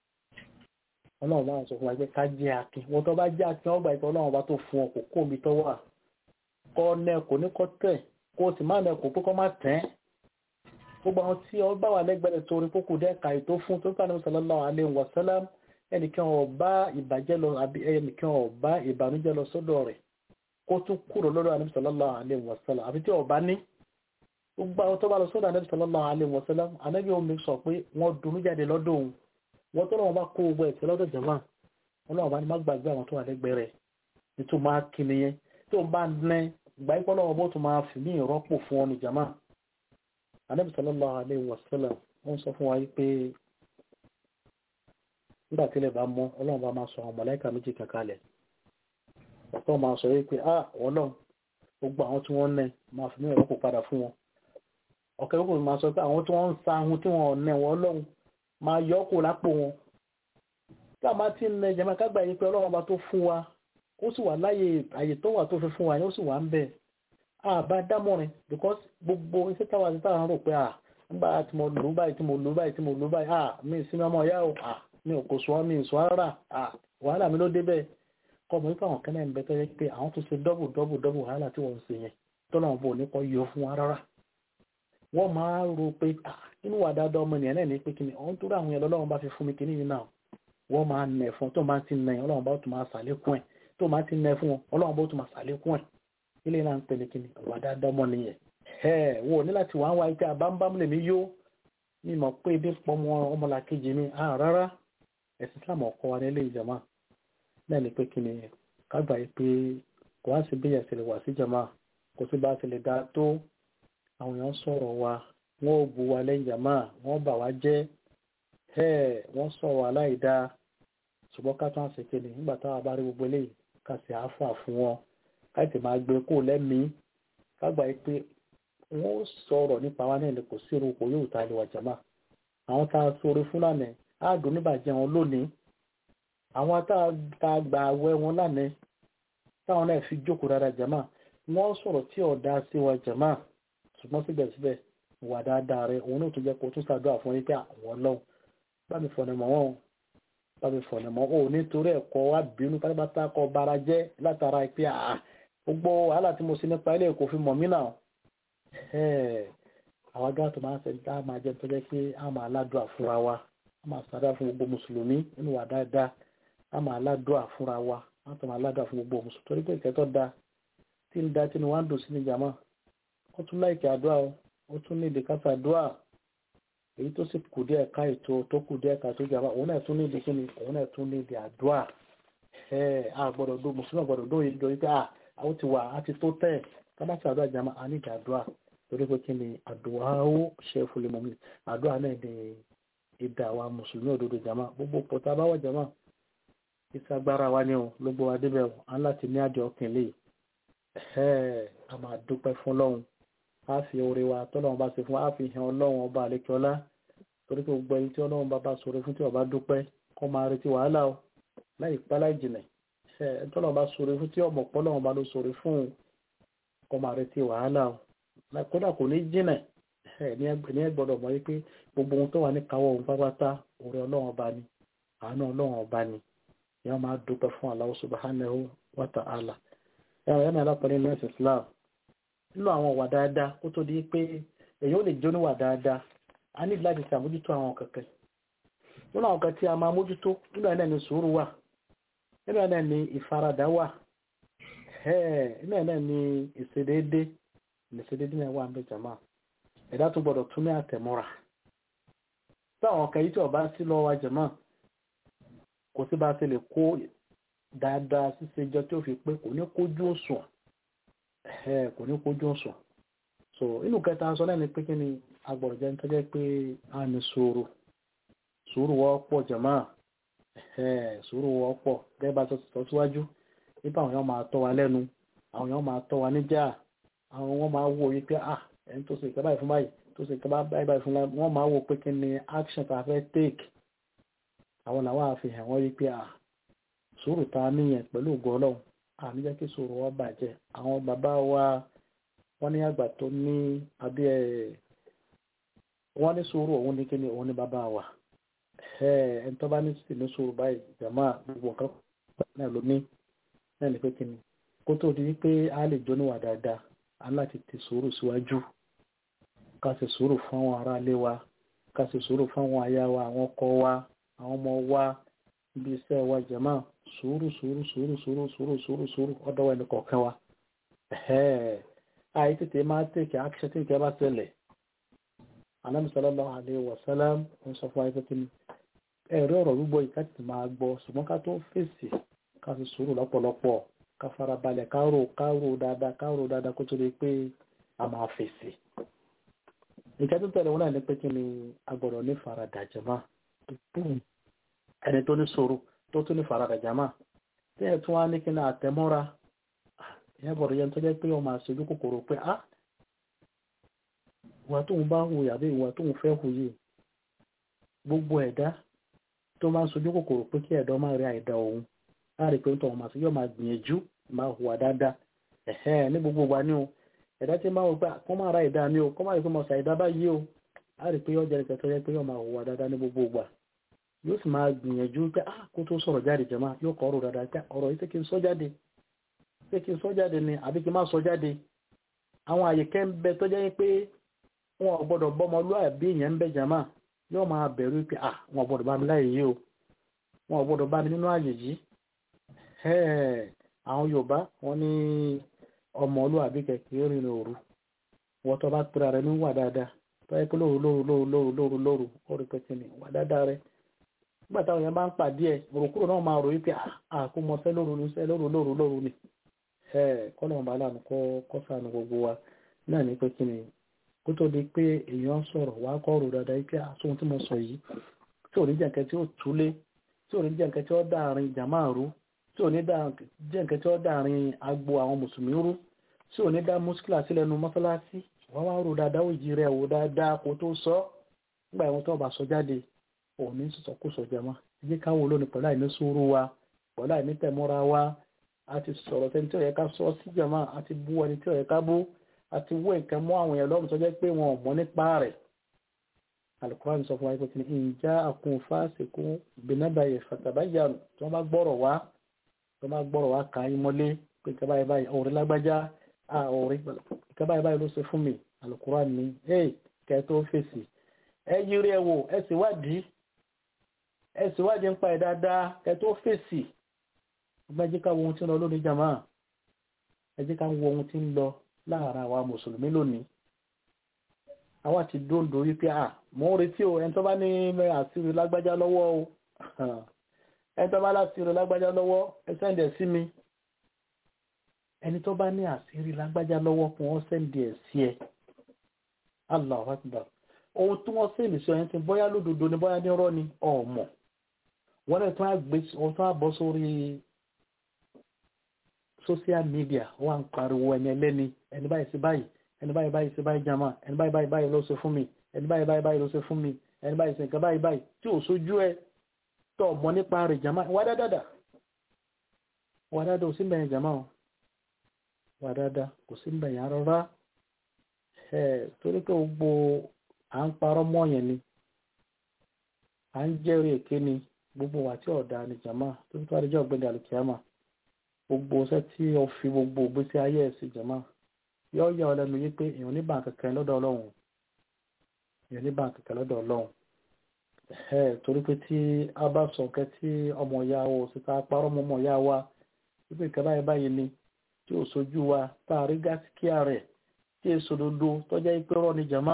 ọlọ́run máa sọ fún wa pé ká jẹ́ akin wọ́n tó bá jẹ́ akin ọgbà ìtọ́ ọlọ́run bá tó fún ọ kò kó omi tó wà kọ́ nẹ kò ní kọ́ tẹ̀ kó o sì má nẹ kò pé kọ́ má tẹ̀ gbogbo àwọn tí ọ bá wà lẹ́gbẹ̀rẹ̀ torí kókò dẹ́ka ètò fún tó bá ní sallallahu alaihi wasallam ẹnìkan ò bá ìbàjẹ́ lọ àbí ẹnìkan ò bá ìbànújẹ́ lọ sọ́dọ̀ rẹ̀ kó tún kúrò lọ́dọ̀ ànábì sallallahu alaihi wasallam àbí tí ò bá ní gbogbo àwọn tó bá lọ sọ́dọ̀ ànábì sallallahu alaihi wasallam ànábì omi sọ pé wọ́n dunú jáde lọ́dọ̀ òun wọ́n tó lọ́wọ́ bá kó gbogbo ẹ̀sẹ̀ lọ́dọ̀ jàmá ọlọ́wọ́ bá ní má gbàgbé àwọn tó wà lẹ́gbẹ̀ẹ́ rẹ̀ nítorí máa kí nìyẹn tó ń bá nẹ́ ìgbà ipò lọ́wọ́ bó tún máa fi ní ìrọ́pò fún ọ ní jàmá ànábì sallallahu alaihi wasallam wọ́n sọ fún wa pé nígbà tí ilẹ̀ bá mọ́ ọlọ́run bá máa sọ àwọn mọ̀láìkà méjì kankalẹ̀ ọ̀pọ̀ máa sọ wípé à ọlọ́run gbogbo àwọn tí wọ́n nẹ máa fi ní ìrọ́pò padà fún wọn ọ̀kẹ́ gbogbo máa sọ pé àwọn tí wọ́n ń sa ahun tí wọ́n nẹ wọn ọlọ́run máa yọ kù lápò wọn tí a máa ti ń nẹ jẹ́mọ́ kágbà yìí pé ọlọ́run bá tó fún wa ó sì wà láyè àyè tó wà tó fi fún wa yẹn ó sì wà ń bẹ̀ àbá dámọ̀rin because gbogbo iṣẹ́ táwa ti táwa ń rò pé à nígbà tí mo lò báyìí tí mo lò báyìí tí mo lò báyìí à mi ìsinmi ọmọ ìyá o à mi ò kò sọ mi ìsọ rárá à wàhálà mi ló dé bẹ́ẹ̀ kọ́ mọ̀ wípé àwọn kẹ́lẹ́ ń bẹ tó yẹ pé àwọn tó ṣe dọ́bù dọ́bù dọ́bù wàhálà tí wọ́n ń ṣe yẹn tọ́lọ̀ bò ní kọ́ yọ fún wa rárá wọ́n máa rò pé inú wà dáadáa ọmọ ènìyàn náà ní pé kíni ọ̀hún tó rà àwọn yẹn lọ́wọ́ bá fi fún mi kíní yìí náà wọ́n máa nẹ̀ fún tó máa ti nẹ̀ yẹn ọlọ́run bá tún máa ṣàlékún ẹ̀ tó máa ti nẹ̀ fún wọn ọlọ́run bá tún máa ṣàlékún ẹ̀ ilé náà ń pèlè kíni wà dáadáa ọmọ nìyẹn ẹ̀ wò ní láti wàá wáyé pé àbámbám lèmi yó mi mọ̀ pé ibi pọ̀ mọ́ ọmọlàkejì mi à rárá ẹ̀sìn Islam ọkọ wa nílé ìjàmá náà ni pé kíni kágbà yìí pé kò wá sí bí ẹ̀sìn lè wà sí jàmá kò sí bá ti lè dá tó àwọn èèyàn sọ̀rọ̀ wa wọ́n ò bu wa lẹ́yìn jàmá wọ́n bà wá jẹ́ ẹ̀ wọ́n sọ̀rọ̀ aláìda ṣùgbọ́n ká tún àṣekè ní nígbà táwa bá rí gbogbo eléyìí ká sì áfà fún wọn ká sì máa gbé kó lẹ́mìí kágbà yìí pé wọ́n sọ̀rọ̀ nípa wa náà kò sí irun kò yóò ta ilé wa jàmá àwọn tá a sọ̀rọ̀ fún lánàá á dùn níbàjẹ́ wọn lónìí àwọn tá a gbà àwẹ̀ wọn lánàá táwọn náà fi jókòó dáadáa jàmá wọ́n sọ̀rọ̀ tí ọ̀dà sí wa jàmá ṣùgbọ́n síbẹ̀síbẹ̀ wà dáadáa rẹ òun náà tún jẹ́ kó tún ṣàdúrà fún yín pé àwọn ọlọ́run bá mi fọ̀nà mọ́ wọn o bá mi fọ̀nà mọ́ o nítorí ẹ̀kọ́ wa bínú pátápátá kọ bara jẹ́ látara pé àà gbogbo wàhálà tí mo ṣe nípa ilé kò fi mọ̀ mí náà àwọn agbára tó máa ń sẹ́ni tá a máa jẹ́ tó jẹ́ pé a máa ládùá fúnra wa a máa ṣàdúrà fún gbogbo mùsùlùmí nínú wà dáadáa a máa ládùá fúnra wa a tó máa ládùá fún gbogbo mùsùlùmí torí pé ìkẹ́tọ́ da tí ń da tí ni wọ́n á dùn sí ní jàmá ó tún láìkẹ́ àdúrà o ó tún ní ìdí kásá àdúrà èyí tó sì kù díẹ̀ ká ètò tó kù díẹ̀ ká tó jàmá òun náà tún ní ìdí kíni òun náà tún ní ìdí àdúrà ẹ a gbọ́dọ̀ dó mùsùlùmí gbọ́dọ̀ dó yìí lórí pé a àwọn ti wà á ti tó tẹ̀ ká má ṣàdúrà jàmá a ní ìdí àdúrà torí pé kí ni àdúrà ó ṣe fúnlẹ̀ mọ́mí àdúrà náà ní ìdá wa mùsùlùmí òdodo jàmá gbogbo pọ̀tà báwọ̀ jàmá ìsagbára wa ni o ló gbọ́ wa débẹ̀ o à ń láti ní àjọ ọkìnlẹ̀ ẹ̀ a máa dúpẹ́ fún lọ́hùn a fi oore wa tọ́lọ́run bá ṣe fún wa a fi hàn ọlọ́run ọba àlekíọ́lá torí pé gbogbo ẹni tí ọlọ́run bá bá sọ̀rọ̀ fún tí ọba dúpẹ́ kó máa retí wàhálà o láì pẹ́ láì jìnà ẹ̀ tọ́lọ́run bá sọ̀rọ̀ fún tí ọmọ pọ́lọ́run bá ló sọ̀rọ̀ fún kó máa retí wàhálà o kódà kò ní jìnà ẹ̀ ní ẹ gbọ́dọ̀ mọ̀ wípé gbogbo ohun tó wà ní káwọ́ ohun pápátá oore ọlọ́run ọba ni àánú ọlọ́run ọba ni yẹn máa dúpẹ́ fún Allah subhanahu wa ta'ala ẹ̀rọ ẹ̀mí alápẹ̀lẹ́ ní ẹ̀sìn Islam nínú àwọn wà dáadáa kó tó di pé èyí ó lè jó níwà dáadáa a ní láti ṣàmójútó àwọn kẹ̀kẹ́ nínú àwọn kan tí a máa mójútó nínú ẹ̀ náà ni sùúrù wà nínú ẹ̀ náà ni ìfaradà wà nínú ẹ̀ náà ni ìṣedéédé ìṣedéédé náà wà ń bẹ jàmáà ẹ̀dá tó gbọdọ̀ tún ní àtẹ̀mọ́ra tí àwọn kan yìí tí ọba sí lọ́wọ́ jàmáà kò sí bá a ṣe lè kó dáadáa ṣíṣe jọ tí ó fi pé kò ní kójú òṣùwọ̀n ẹ kò ní kójú òṣùwọ̀n so inú kẹta sọ náà ni pé kí ni agbọ̀rọ̀ jẹ́ nítorí pé a ní sùúrù sùúrù wọ́ pọ̀ jẹ̀mọ́ ẹ sùúrù wọ́ pọ̀ gẹ́gẹ́ bá sọ síwájú nípa àwọn èèyàn máa tọ́ wa lẹ́nu àwọn èèyàn máa tọ́ wa níjà àwọn wọn máa wò yí pé ah ẹni tó ṣe ìkẹ́ báyìí fún báyìí tó ṣe ìkẹ́ báyìí fún báyìí wọ́n máa wò pé kí ni action tá a fẹ́ take àwọn làwọn àfihàn wọ́n rí pé à sùúrù ta níyẹn pẹ̀lú ògo ọlọ́run àmì jẹ́ kí sùúrù wọn bàjẹ́ àwọn bàbá wa wọ́n ní àgbà tó ní abí ẹ̀ wọ́n ní sùúrù òun ní kíni òun ní bàbá wa ẹni tó bá ní sì ní sùúrù báyìí jàmá gbogbo nǹkan náà ló ní náà ní pé kíni kó tó di wípé a lè jó níwà dáadáa a láti ti sùúrù síwájú ká sì sùúrù fún àwọn aráalé wa ká sì sùúrù fún àwọn aya wa àwọn ọkọ wa àwọn ọmọ wa ibi iṣẹ́ wa jẹ̀mọ́ sùúrù sùúrù sùúrù sùúrù sùúrù sùúrù sùúrù ọ̀dọ̀ ẹni kọ̀ọ̀kan wa. àyè tètè máa tèkè àkṣẹ tí nǹkan bá ṣẹlẹ̀ Ànábì sallallahu alaihi wasallam ń sọ fún ayé kíni ẹ̀rí ọ̀rọ̀ gbígbọ́ yìí ká tètè máa gbọ́ ṣùgbọ́n ká tó fèsì ká fi sùúrù lọ́pọ̀lọpọ̀ ká farabalẹ̀ ká rò ká rò dáadáa ká rò dáadáa kó tó di pé a máa fèsì. ìkẹ́ tó tẹ̀lé wọn náà ní pé kí ni agbọ̀dọ̀ ní faradà jẹ̀mọ́ ẹni tó ní sọ̀rọ̀ tó tún ní faradà jama tí ẹ tún wá ní kí ní àtẹmọ́ra ìyẹn bọ̀rọ̀ yẹn tó jẹ́ pé ọmọ àṣojú kòkòrò pé á ìwà tóun bá hù yàbí ìwà tóun fẹ́ hù yìí gbogbo ẹ̀dá tó máa ń sojú kòkòrò pé kí ẹ̀dá máa rí àìdá òun láàrin pé ń tọ̀wọ̀n màá sí yóò máa gbìyànjú máa hùwà dáadáa ẹ̀hẹ́ ní gbogbo wa ní o ẹ̀dá tí máa wò pé kọ́ máa ra ìdá mi o kọ́ máa rí pé mo ṣàìdá báyìí o láàrin pé yọjà nìkan tó yẹ pé yóò máa hùwà dáadáa ní gbogbo wa yóò sì máa gbìyànjú pé ah kó tó sọ̀rọ̀ jáde jẹ́ máa yóò kọ́ ọ̀rọ̀ dáadáa pé ọ̀rọ̀ yìí ṣé kí n sọ jáde ṣé kí n sọ jáde ni àbí kí n má sọ jáde àwọn àyè kẹ́ ń bẹ tó jẹ́ pé wọn ò gbọ́dọ̀ bọ́mọ lúàbí èèyàn ń bẹ jàmá yóò máa bẹ̀rù pé ah wọn ò gbọ́dọ̀ bá mi láyè yìí o wọn ò gbọ́dọ̀ bá mi nínú àyè yìí àwọn Yorùbá wọn ní ọmọ olúwàbí kẹ̀kẹ́ rìn òru wọ́n tó bá pera rẹ ní wà dáadáa tó yẹ pé lóru lóru lóru lóru lóru lóru ó rí pẹ́tì ní wà dáadáa rẹ nígbà táwọn yẹn bá ń pàdé ẹ̀ òrùkúrò náà máa rò wípé àkómọsẹ́ lóru ní sẹ́ lóru lóru lóru ni kọ́nà ọba aláàánú kọ́ sànù gbogbo wa náà ní pé kí ni kó tó di pé èèyàn sọ̀rọ̀ wá kọ́ rò dáadáa wípé àsóhun tí mo sọ yìí tí ò ní jẹ́ nǹkan tí ó túlé tí ò ní jẹ́ nǹkan tí ó dáàrin jàmáà rú tí ò ní jẹ́ nǹkan tí ó dáàrin agbo àwọn mùsùlùmí rú tí ò ní dá muskila sílẹ̀ nu mọ́sálásí wọ́n wá rò dáadáa òjì rẹ̀ wò dáadáa kó tó sọ nígbà ìwọ̀n tó bá sọ jáde òní sọ̀sọ̀ kó sọ jẹmọ́ ẹjẹ́ káwọ́ lónìí pẹ̀lú àìní sùúrù wa pẹ̀lú àìní tẹ̀mọ́ra wa a ti sọ̀rọ̀ tẹni tí ó yẹ ká sọ sí jẹmọ́ a ti bú ẹni tí ó yẹ ká bú àti wé nǹkan mọ́ àwọn èèyàn lọ́rùn tó jẹ́ pé wọn ò mọ̀ nípa rẹ̀ alukurani sọ fún wa pé kí ni ìjà àkùn fásikún bìnnábàyè fàtàbáyàrù tí wọ́n bá gbọ́rọ̀ wá tí wọ́n bá gbọ́rọ̀ wá kà á yín mọ́lé pé ìkà báyìí báyìí ọ̀rẹ́ lágbájá ọ̀rẹ́ ìkà báyìí báyìí ló ṣe fún mi alukurani ni hey kẹ́ tó fèsì ẹ yiri ẹ wò ẹ sì wádìí ẹ sì wádìí ń pa ẹ dáadáa kẹ́ tó fèsì ọgbà ẹ jẹ́ ká wo ohun tí ń lọ lónìí jàmá ẹ jẹ́ ká wo ohun tí ń lọ láàárín àwa mùsùlùmí lónìí àwa ti dóńdó wípé à mò ń retí o ẹni tó bá ní àṣírí lágbájá lọ́wọ́ o ẹni tó bá láṣírí lágbájá lọ́wọ́ ẹ sẹ́ǹdẹ̀ sí mi ẹni tó bá ní àṣírí lágbájá lọ́wọ́ kún wọ́n sẹ́ǹdẹ̀ sí ẹ Allahu Akbar ohun tí wọ́n sẹ́ǹdì sí ọyẹn ti bóyá lódodo ni bóyá ní rọ́ ni ọ̀mọ̀ wọ́n lè tún àgbé wọ́n tún àbọ̀ sórí social media wọ́n ń pariwo ẹni ẹlẹ́ni ẹni báyìí sí báyìí ẹni báyìí báyìí sí báyìí jama ẹni báyìí báyìí báyìí ló ṣe fún mi ẹni báyìí báyìí báyìí ló ṣe fún mi ẹni báyìí ṣe nǹkan báyìí báyìí tí ò sójú ẹ tó ọmọ nípa rẹ̀ jama wà dáadáa wà dáadáa ò sí mbẹ̀yìn jama o wà dáadáa kò sí mbẹ̀yìn rárá ẹ torí pé gbogbo à ń parọ́ mọ́ yẹn ni à ń jẹ́rìí èké ni gbogbo wà tí ọ̀dà ni jama tó fi tó àdéjọ́ ọ̀gbẹ́ni àlùkìyàmà gbogbo ṣẹ́ tí o fi gbogbo ìgbésí ayé ẹ̀ sí jama yóò yà ọ lẹ́nu yìí pé èèyàn ní báǹkì kan lọ́dọ̀ ọlọ́run èèyàn ní báǹkì kan lọ́dọ̀ ọlọ́run ẹ̀ torí pé tí a bá sọ kẹ́ tí ọmọ ìyá wa òsìta parọ́ mọ́ ọmọ ìyá wa wípé nǹkan báyìí báyìí ni tí ò sojú wa tá a rí gáàsíkíà rẹ̀ tí èso dodo tọ́jà ìpè rọ̀ ní jama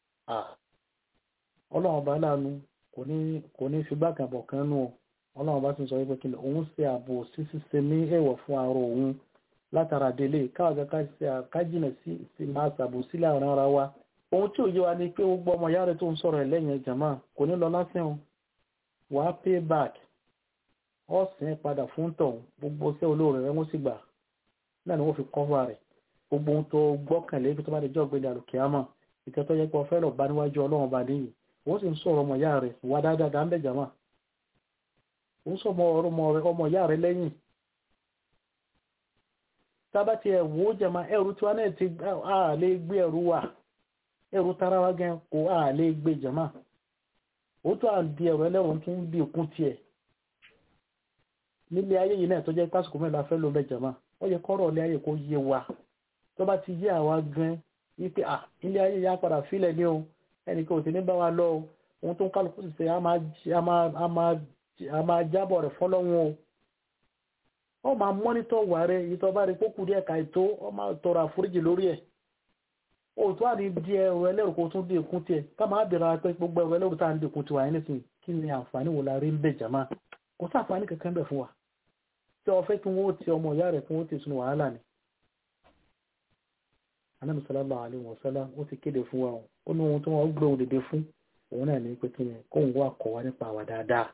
ọlọ́run ọba láàánú kò ní fi gbàgàn bọ̀ kan nù ọlọ́run bá tún sọ wípé kí ni òun ṣe ààbò sí ṣíṣe ní èèwọ̀ fún àárọ̀ òun látara délé káàgá kájìnà sí sí máa ṣàbò sílẹ̀ àwọn ara wa ohun tí ò yé wa ni pé gbogbo ọmọ ìyá rẹ tó ń sọ̀rọ̀ ẹ̀ lẹ́yìn ẹ̀jàmá kò ní lọ lásán o wà á pay back ọ̀sìn padà fún tọ̀hún gbogbo ṣẹ́ olóore rẹ wọ́n sì gbà náà ni wọ́n fi kọ́fà rẹ̀ gbogbo ohun tó gbọ́kànlé ibi tó bá lè jọ́ gbé dàrú kíámà ìkẹ́ tó yẹ pé ọ̀fẹ́ lọ bá níwájú ọlọ́run bá níyì wọ́n sì ń sọ̀rọ̀ ọmọ ìyá rẹ̀ wà dáadáa ń bẹ̀ jàmá ó sọ ọmọ ìyá rẹ̀ lẹ́yìn tábà tí ẹ wò ó jẹma ẹrù tí wọn náà ti à lè gbé ẹrù wa ẹrù tara wa gan kò à lè gbé jẹma ó tó à ń di ẹrù ẹlẹ́rù tó ń di òkun tiẹ̀ nílé ayé yìí náà tó jẹ́ pásítọ̀ mẹ́ta fẹ́ ló bẹ jẹma ó yẹ kọ́rọ̀ ilé ayé kó yé wa tó bá ti yé àwa gan wípé à ilé ayé yà padà fílẹ̀ ní o ẹnì kan ò sì ní bá wa lọ o ohun tó ń kálukú sì ṣe a máa jábọ̀ rẹ̀ fọ́lọ́hún o ọ máa mọ́nítọ̀ wà rẹ̀ èyí tó bá rí pókù díẹ̀ ká ètò ọ máa tọrọ àforíjì lórí ẹ̀ òtún àní di ẹrù ẹlẹ́rù kó tún dé ìkún tiẹ̀ ká máa bẹ̀rẹ̀ apẹ́ gbogbo ẹrù ẹlẹ́rù tá à ń dẹkùn tiwa yẹn nísìnyí kí ni àǹfààní wo la rí ń bẹ̀ jàmá kò sí àǹfààní kankan bẹ̀ fún wa tí ọ fẹ́ kí wọ́n ti ọmọ ìyá rẹ̀ kí wọ́n ti sunu wàhálà ni. Ànábì sallallahu alaihi wasallam ó ti kéde fún wa ó ní ohun tí wọ́n gbé òun dìde fún òun náà ní pé kí ni kóun wá kọ̀ wá nípa àwa dáadáa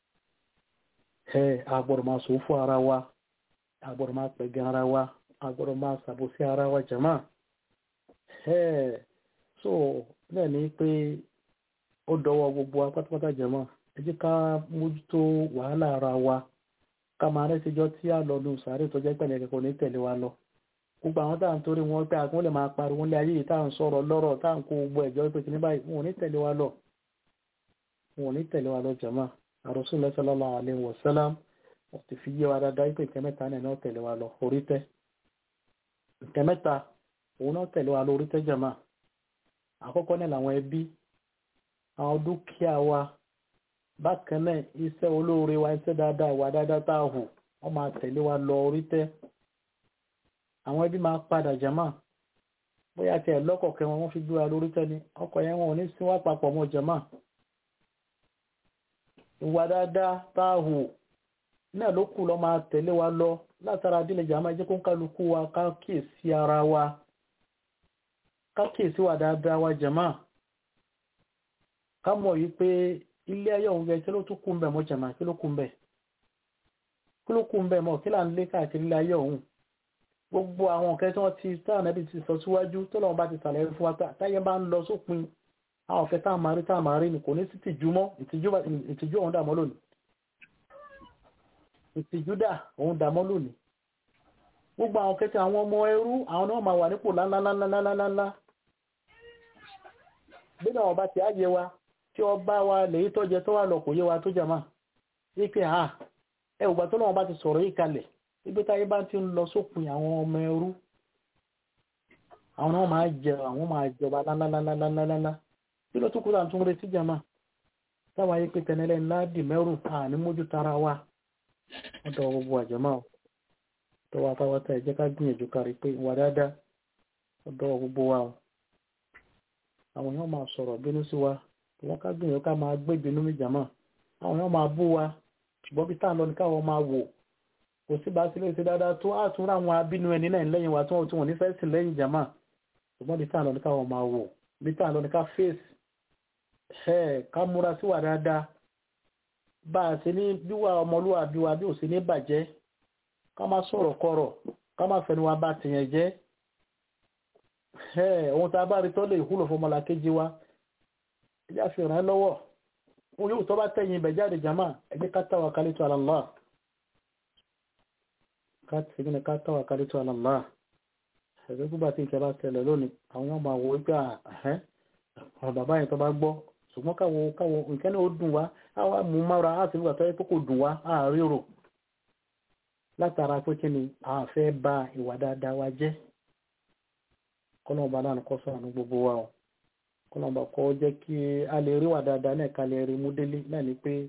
ẹ agbọ́dọ̀ máa sọ fún ara wa agbọ́dọ̀ máa pẹ̀gẹ́ ara wa agbọ́dọ̀ máa ṣàbòsí ara wa jàmá ẹ so náà ní pé ó dọwọ́ gbogbo wa pátápátá jàmá ẹ jẹ́ ká mójútó wàhálà ara wa ká máa rẹ́ síjọ́ tí a lọ lu sàárè tó jẹ́ pẹ̀lẹ́ kẹ́kọ̀ọ́ ní tẹ̀lé wa lọ gbogbo àwọn tá à ń torí wọn pé àkún lè máa pariwo ní ayé yìí tá à ń sọ̀rọ̀ lọ́rọ̀ tá à ń kó gbogbo ẹ̀jọ́ pé kìíní báyìí wọn ò ní tẹ̀lé wa lọ wọn ò ní tẹ̀lé wa lọ jàmá Rasulullah sallallahu alaihi wasallam ti fi yé wa dáadáa pé nǹkan mẹ́ta náà tẹ̀lé wa lọ orí tẹ́ nǹkan mẹ́ta òun náà tẹ̀lé wa lọ orí tẹ́ jàmá àkọ́kọ́ náà làwọn ẹbí àwọn dúkìá wa bákan náà iṣẹ́ olóore wa iṣẹ́ dáadáa ìwà dáadáa tá a hù wọ́n máa tẹ̀lé wa lọ orí tẹ́ àwọn ẹbí máa padà jàmá bóyá tiẹ̀ lọ́kọ̀ọ̀kẹ́ wọn wọ́n fi gbé wa lórí tẹ́ ni ọkọ̀ yẹn wọn ò ní sí wá papọ̀ mọ́ jàmá ìwà dáadáa tá a hù náà ló kù lọ máa tẹ̀lé wa lọ látara adílẹ̀jà máa jẹ́ kó ń kálukú wa ká kíyèsí ara wa ká kíyèsí wà dáadáa wa jàmá ká mọ̀ yí pé ilé ayé òun gẹ̀ kí ló tún kú ń bẹ̀ mọ́ jàmá kí ló kú ń bẹ̀ kí ló kú ń bẹ̀ mọ́ kí là ń lé káàkiri ilé ayé òun gbogbo àwọn nǹkan tí wọ́n ti táwọn ẹbí ti sọ síwájú tó lọ́wọ́ bá ti sàlẹ̀ fún wa táyé bá ń lọ sópin àwọn ọ̀fẹ́ táwọn máa rí táwọn máa rí ni kò ní sí tìjú mọ́ ìtìjú ọ̀hún dàmọ́ lónìí ìtìjú dà òun dàmọ́ lónìí gbogbo àwọn kẹta àwọn ọmọ ẹrú àwọn náà máa wà nípò lánlánlánlánlánlá bí náà ọba ti á yẹ wa tí ọba wa lèyí tó jẹ tó wà lọ kò yé wa tó jà máa wípé ha ẹ ògbà tó lọ́wọ́ bá ti sọ̀rọ̀ yìí kalẹ̀ wípé táyé bá ti ń lọ sópin àwọn ọmọ ẹrú àwọn náà máa jẹ àwọn máa jọba lánlánlánlánlá kí ló tún kúrò àtún retí jama táwa yìí pé tẹnẹlẹ ńlá dì mẹ́rù àní mójú tara wa ọ̀dọ̀ gbogbo àjẹmọ́ ọ̀ tọwọ́ apáwátá ẹ̀jẹ̀ ká gbìyànjú kárí pé wà dáadáa ọ̀dọ̀ gbogbo wa o àwọn èèyàn máa sọ̀rọ̀ bínú sí wa wọ́n ká gbìyànjú ká máa gbé ìbínú mi jàmọ́ àwọn èèyàn máa bú wa ṣùgbọ́n bí táà lọ ní káwọn máa wò kò sí bá sílé ṣe dáadáa tó àtúnrà àwọn abínú ẹni náà lẹ́yìn wa tí wọ́n tí wọ́n nífẹ̀ẹ́ sí lẹ́yìn jàmọ́ ṣùgbọ́n bí táà lọ ní káwọn máa wò bí táà lọ ní ká fèsì ẹ̀ ká múra sí wa dáadáa bá a ṣe ní bíwà ọmọlúwàbí wa bí ò sí ní bàjẹ́ ká má sọ̀rọ̀ kọ̀rọ̀ ká má fẹnu wa bá tìyẹn jẹ́ ẹ̀ ohun tá a bá rí tó lè wúlò fún ọmọlàkejì wa ẹ já fi ràn án lọ́wọ́ ohun yóò tó bá tẹ̀yìn ibẹ̀ jáde jama ẹ jẹ́ ká tawakkalitu ala Allah ká tìgbì ní ká tawakkalitu ala Allah ẹ̀gbẹ́ gbígbà tí ìkẹ́ bá tẹ̀lẹ̀ lónìí àwọn yóò máa wo wípé àhẹ́ ọ̀rọ̀ bàbá yẹn tó bá gbọ́ ṣùgbọ́n káwo káwo nǹkan náà ó dùn wá àwa mú mára á sì nígbà tó yẹ pé kò dùn wá á ríro látara pé kí ni a fẹ́ ba ìwà dáadáa wa jẹ́ kọ́nà ọba náà kọ́ sọ̀rọ̀ gbogbo wa o kọ́nà ọba kọ́ jẹ́ kí a lè rí wà dáadáa náà ká lè rí mú délé náà ni pé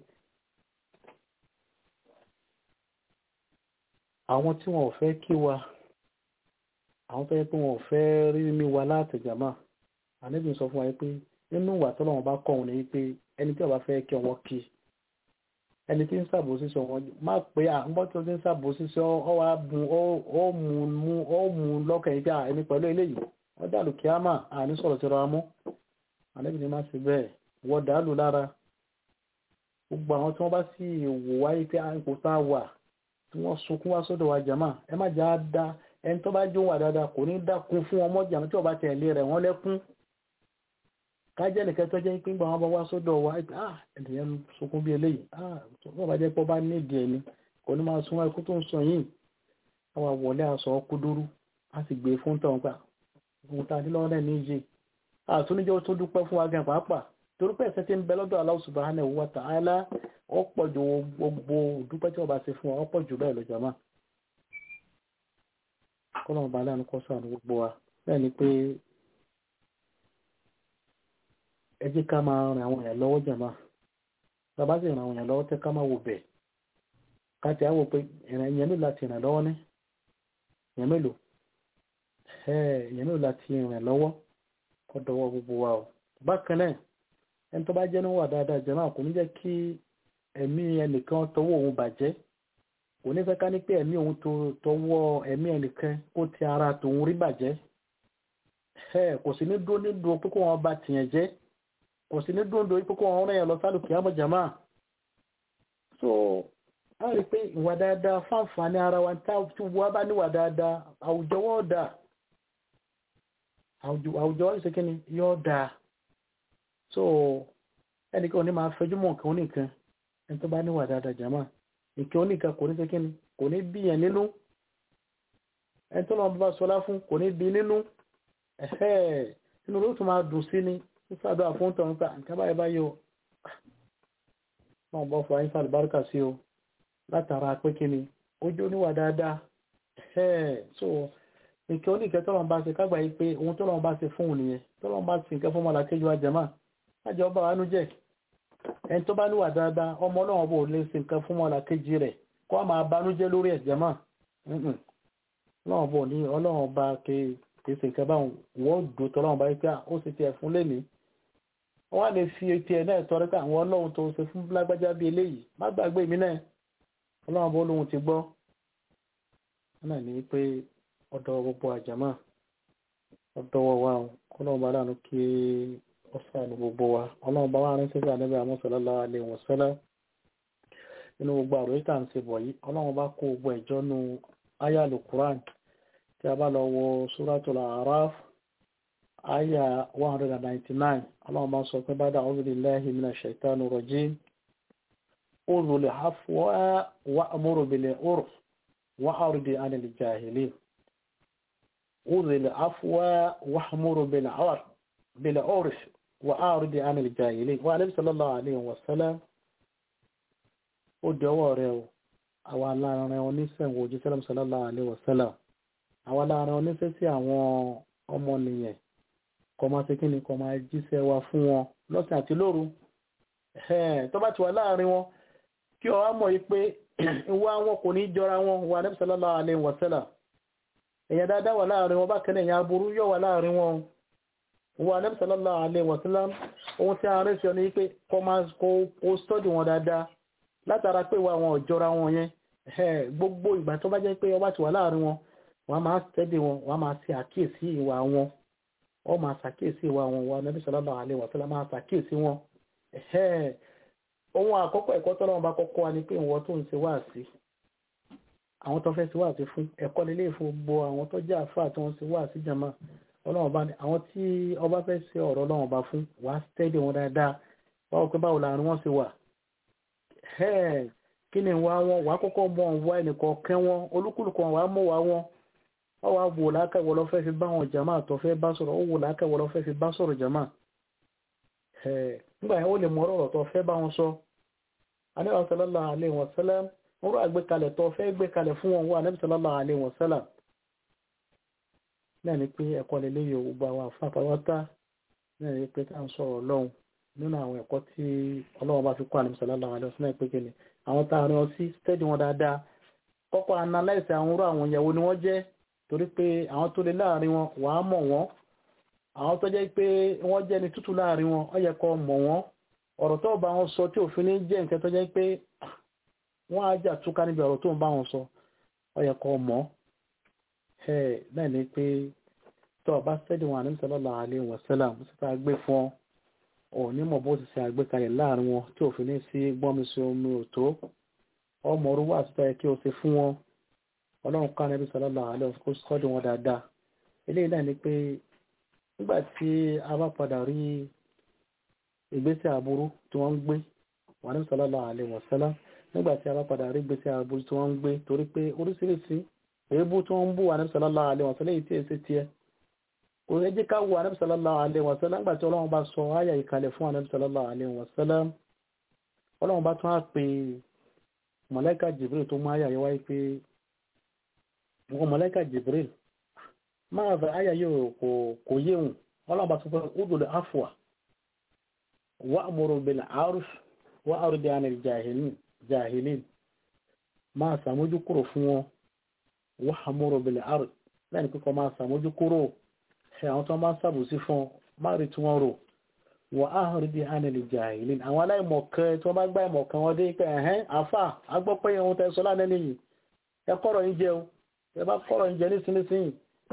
àwọn tí wọn ò fẹ́ kí wa àwọn tó yẹ pé wọn ò fẹ́ rí mi wa láti jàmá àníbi sọ fún wa pé nínú ìwà tọ́lọ́wọ́n bá kọ̀ wọn ni pé ẹni tí ó bá fẹ́ kí wọn kí ẹni tí ń ṣàbòsí sọ wọn má pé à ń bọ́ tí ó ti ń ṣàbòsí sọ ọ wá bùn ó mú mú ó mú lọ́kàn yìí pé à ẹni pẹ̀lú eléyìí wọ́n dàlù kíámà àní sọ̀rọ̀ tí ra mú àníbi ni má sí bẹ́ẹ̀ wọ́n dàlù lára gbogbo àwọn tí wọ́n bá sì wò wáyé pé ipò tá a wà tí wọ́n sunkún wá sọ́dọ̀ wa jàmá ẹ má jà á dá ẹni tó bá jó wà dáadáa kò ní dákun fún ọmọ jàmá tí ó bá tẹ̀lé rẹ̀ wọ́n lẹ́kún kájẹ́ nìkan tó jẹ́ pé ń gbà wọn bá wá sọ́dọ̀ wa ah ènìyàn sunkún bí eléyìí ah wọ́n bá jẹ́ pé ó bá nídìí ẹni kò ní máa sun ẹkú tó ń sọ yìí àwa wọlé aṣọ kúdúrú a sì gbé fún tọ̀ nípa ohun tá a nílọ́wọ́ náà ní yé àtúnijọ́ tó dúpẹ́ fún wa gan pàápàá torí pé ẹ̀sẹ̀ tí ń bẹ lọ́dọ̀ Allah subhanahu wa ta'ala ó pọ̀ ju gbogbo dúpẹ́ tí wọ́n bá ṣe fún wa ó pọ̀ jù bẹ́ẹ̀ lọ jàmá kọ́lọ́mù bá lẹ́nu kọ́ sọ̀rọ̀ gbogbo wa bẹ́ẹ̀ ni pé ẹ jẹ́ ká máa ràn àwọn èèyàn lọ́wọ́ jàmá bàbá sì ràn àwọn èèyàn lọ́wọ́ tẹ́ ká máa wò bẹ̀ ká ti àwò pé ìrìn èèyàn mélòó láti ràn lọ́wọ́ ní èèyàn mélòó èèyàn mélòó láti ràn lọ́wọ́ kọ́ dọwọ́ gbogbo wa o bákan náà ẹni tó bá jẹ́ níwà dáadáa jàmá kò ní jẹ́ kí ẹ̀mí ẹnìkan tọwọ́ òun bàjẹ́ kò ní fẹ́ ká ní pé ẹ̀mí òun tọwọ́ ẹ̀mí ẹnìkan kó ti ara tòun rí bàjẹ́ kò sí ní dúró ní dúró pé kó wọn bá tìyàn jẹ́ kò sí ní dúndùn ipò kó wọn rìn yàn lọ sálùkì àmọ́ jàmá so a rí pé ìwà dáadáa fáǹfààní ara wa tá tí wọ́n bá níwà dáadáa àwùjọ wọ́n dà àwùjọ wọ́n ṣe kí ni yóò dà so ẹnìkan ò ní máa fẹjú mọ́ nǹkan oníkan ẹni tó bá níwà dáadáa jàmá nǹkan oníkan kò ní ṣe kí ni kò ní bí yẹn nínú ẹni tó lọ́wọ́ bá sọlá fún kò ní bí nínú ẹ̀hẹ́ inú ló tún máa dùn sí ni sísàdọ̀ àfúntọ̀ nípa nǹkan báyìí báyìí o wọ́n bọ́ fún àyíká àlùbáríkà sí o látara pé kí ni ojú oníwà dáadáa so nǹkan oníkẹ́ tọ́lọ́n bá ṣe kágbà yìí pé ohun tọ́lọ́n bá ṣe fún òun nìyẹn tọ́lọ́n bá ṣe nǹkan fún ọmọlàkejì wa jẹ̀má lájọ ọba wa nú jẹ́ ẹni tó bá níwà dáadáa ọmọ ọlọ́run bò lè ṣe nǹkan fún ọmọlàkejì rẹ̀ kó a máa banújẹ́ lórí ẹ̀ jẹ̀má ọlọ́run bò ní ọlọ́run bá kì í ṣe nǹkan báwọn wọ́n dùn tọ́lọ́run bá yìí pé ó sì tiẹ̀ fún lẹ́nìí wọ́n lè fi etí ẹ̀ náà tọrọ pé àwọn ọlọ́run tó ṣe fún lágbájá bíi eléyìí má gbàgbé mi náà ọlọ́run bó lóhun ti gbọ́ wọ́n náà ní pé ọ̀dọ̀ gbogbo àjàmá ọ̀dọ̀ wa kọ́lọ́run bá dànù kí ó sàánú gbogbo wa ọlọ́run bá wà ní sẹ́sẹ́ àdébẹ̀ àmọ́sọ̀lọ́lá alẹ́ wọn sẹ́lẹ̀ nínú gbogbo àròyé tà ń ṣe bọ̀ yìí ọlọ́run bá kó gbogbo ẹ̀jọ́ nu ayálu Quran tí a bá lọ wo Suratul Araf aya 199 Allah ma sọ pé bada a'udhu billahi minash shaitani rajim udhul afwa wa'mur bil urf wa'rid 'anil jahilin أذل عفوا واحمر بالعرف بالعرف وأعرض عن الجاهلين وعليه صلى الله عليه وسلم ó dọwọ́ rẹ o àwa aláàrin oníṣẹ́wò òjíṣẹ́ sallallahu alaihi wasallam àwa aláàrin oníṣẹ́ sí àwọn ọmọnìyàn kó máa ṣe kíni kó máa jíṣẹ́ wa fún wọn lọ́sàn àti lóru tó bá ti wà láàrin wọn kí ọ wá mọ̀ yí pé ìwà wọn kò ní jọra wọn wà Ànábì sallallahu alaihi wasallam èèyàn dáadáa wà láàrin wọn bákan náà èèyàn aburú yóò wà láàrin wọn wà Ànábì sallallahu alaihi wasallam ohun tí a rẹ̀ sí ọ ní pé kó máa kó stọ́dì wọn dáadáa látara pé wà wọn ò jọra wọn yẹn gbogbo ìgbà tó bá jẹ́ pé ọba ti wà láàrin wọn wọ́n máa stẹ́dì wọn wọ́n máa ṣe àkíyèsí ìwà wọn wọ́n máa ṣàkíyèsí ìwà wọn wà Ànábì sallallahu alaihi wasallam máa ṣàkíyèsí wọn ohun àkọ́kọ́ ẹ̀kọ́ tọ́lọ́wọ́n bá kọ́kọ́ wa ni pé ìwọ tó ń ṣe wáàsí àwọn tó fẹ́ ṣe wáàsí fún ẹ̀kọ́ nílé ìfún gbogbo àwọn tó jẹ́ àfáà tó ń ṣe wáàsí jàmá ọlọ́wọ́n bá ní àwọn tí ọba fẹ́ ṣe ọ̀rọ̀ ọlọ́wọ́n bá fún wàá stẹ́dì wọn dáadáa báwo pé báwo làárín wọn ṣe wà kí ni wá wọn wàá kọ́kọ́ mọ wá ẹnìkan kẹ́ wọn olúkúlùkù wọn wàá mọ̀ wá wọn wọ́n wá wò lákàwọ́ lọ́ fẹ́ fi bá wọn jàmá tó fẹ́ bá sọ̀rọ̀ ó wò lákàwọ́ lọ́ fẹ́ fi bá sọ̀rọ̀ jàmá nígbà yẹn ó lè mọ ọ̀rọ̀ tó fẹ́ bá wọn sọ Ànábì sallallahu alaihi wasallam wọ́n rọ àgbékalẹ̀ tó fẹ́ gbé kalẹ̀ fún wọn wá Ànábì sallallahu alaihi wasallam náà ni pé ẹ̀kọ́ lè léyò gbogbo àwọn àfáàpáwátá náà ni pé tá à ń sọ̀rọ̀ ọlọ́run nínú àwọn ẹ̀kọ́ tí ọlọ́run bá fi kọ́ Ànábì sallallahu alaihi wasallam pé kíni àwọn tá a rán sí stẹ́dì wọn dáadáa kọ́kọ́ analyse àwọn orú àwọn ìyàwó ni wọ́n jẹ́ torí pé àwọn tó lè láàrin wọn wàá mọ̀ wọ́n àwọn tó jẹ́ pé wọ́n jẹ́ ni tútù láàrin wọn ó yẹ kó mọ̀ wọ́n ọ̀rọ̀ tó bá wọn sọ tí òfin ní jẹ́ nǹkan tó jẹ́ pé wọ́n á jà túká níbi ọ̀rọ̀ tó ń bá wọn sọ ó yẹ kó mọ̀ ẹ̀ náà ni pé tó bá sẹ́dí wọn Ànábì sallallahu alaihi wasallam sí ta gbé fún ọ ò ní mọ̀ bó ti ṣe àgbékalẹ̀ láàrin wọn tí òfin ní sí gbọ́nmi sí omi òtó ọmọ orú wà síta yẹ kí o ṣe fún wọn ọlọ́run ká Ànábì sallallahu alaihi wasallam kó sọ́dí wọn dáadáa eléyìí náà ni pé nígbà tí a bá padà rí ìgbésẹ̀ aburú tí wọ́n ń gbé wà ní sallallahu alaihi wasallam nígbà tí a bá padà rí ìgbésẹ̀ aburú tí wọ́n ń gbé torí pé oríṣiríṣi èébú tí wọ́n ń bú wà ní sallallahu alaihi wasallam èyí tí èsì tiẹ̀ kò ní jẹ́ ká wù ànábì sallallahu alaihi wasallam nígbà tí ọlọ́run bá sọ ayà ìkàlẹ̀ fún ànábì sallallahu alaihi wasallam ọlọ́run bá tún á pè mọ̀lẹ́kà Jibril tó mú ayà yẹ wáyé pé wọ́n mọ̀lẹ́kà Jibril máa fẹ́ ayà yóò kò yéhùn ọlọ́ọ̀bá tó fẹ́ udul afwa wa amuru bil aruf wa ardi anil jahilin máa sàmójú kúrò fún wọn wa amuru bil aruf lẹ́yìn pípọ̀ máa sàmójú kúrò ẹ̀ àwọn tó máa sàbòsí fún máa rí tí wọ́n rò wa ardi anil jahilin àwọn aláìmọ̀kan tí wọ́n bá gbá ìmọ̀kan wọn dé pé ẹ̀hẹ́n àfà agbọ́pẹ́ ohun tẹ́ sọ lánàá nìyí ẹ kọ́rọ̀ yín jẹun ẹ bá kọ́rọ̀ yín jẹ nísinsìnyí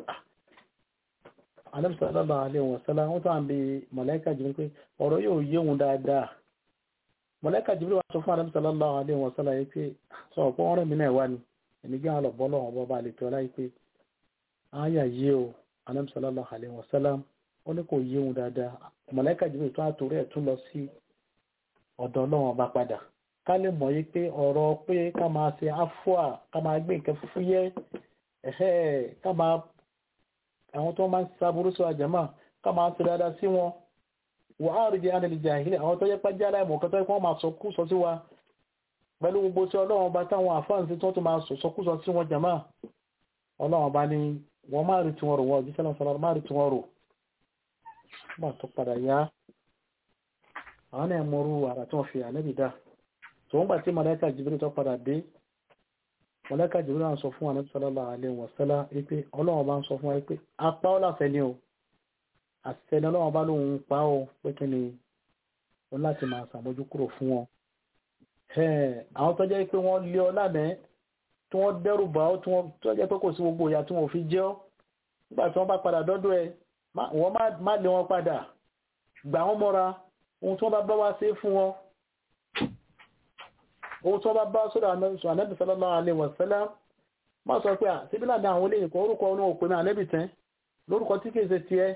Ànábì sallallahu alaihi wasallam wọ́n tàn bí mọ̀lẹ́kà Jibril pé ọ̀rọ̀ yóò yé òun dáadáa mọ̀lẹ́kà Jibril wá sọ fún Ànábì sallallahu alaihi wasallam yìí pé sọ ọ̀pọ̀ ọ̀rẹ́ mi náà wá ní ẹni gbé àwọn ọ̀bọ̀ lọ́wọ́ bọ́ bá lè tọ́ láì pé àyà yé o Ànábì sallallahu alaihi wasallam ó ní kò yé òun dáadáa mọ̀lẹ́kà Jibril tó àtòrí ẹ̀ tún lọ sí ọ̀dọ̀ Ọlọ́run bá padà ká lè mọ̀ yí pé ọ̀rọ̀ pé ká máa ṣe áfúà ká máa gbé nǹkan fúfú yẹ ká máa àwọn tó máa ń sáburú sí àjẹ́mà ká máa ṣe dáadáa sí wọn wà á rí jẹ́ ánìlì jàhílẹ̀ àwọn tó yẹ pẹ́ jẹ́ aláìmọ̀ kan tó yẹ kí wọ́n máa sọkú sọ sí wa pẹ̀lú gbogbo tí ọlọ́run bá táwọn àfáàǹsí tó tó máa sọkú sọ sí wọn jàmá ọlọ́run bá ní wọ́n máa rí tiwọn rò wọ́n òjíṣẹ́ náà sọ̀rọ̀ máa rí tiwọn rò nígbà tó padà yá àwọn náà mọrú àrà tí wọ́n fi ànẹ́bì dá tó ń gbà tí màláíkà Jibril tó padà dé mọ̀lẹ́kà jùlọ náà sọ fún ànábì sallallahu alaihi wasallam wípé ọlọ́run bá ń sọ fún wa wípé apá ọláfẹ́ ni o àṣẹni ọlọ́run bá lóun pa ó pé kí ni o láti máa ṣàmójú kúrò fún wọn. àwọn tó jẹ́ pé wọ́n lé ọ lánàá tí wọ́n dẹ́rù bá ọ tí wọ́n tó jẹ́ pé kò sí gbogbo ìyà tí wọ́n fi jẹ́ ọ́ nígbà tí wọ́n bá padà dọ́dọ̀ ẹ wọ́n má lé wọn padà gbà wọ́n mọ́ra ohun tí wọ́n bá bá wá sí fún wọn owó tí wọ́n bá bá sọ́dọ̀ ànẹ́bì sallallahu alaihi wasallam má sọ pé àtíbílà ní àwọn olóyìn kan orúkọ ọ̀nà òpin ànẹ́bì tẹ́ lórúkọ tí kìí ṣe ti ẹ́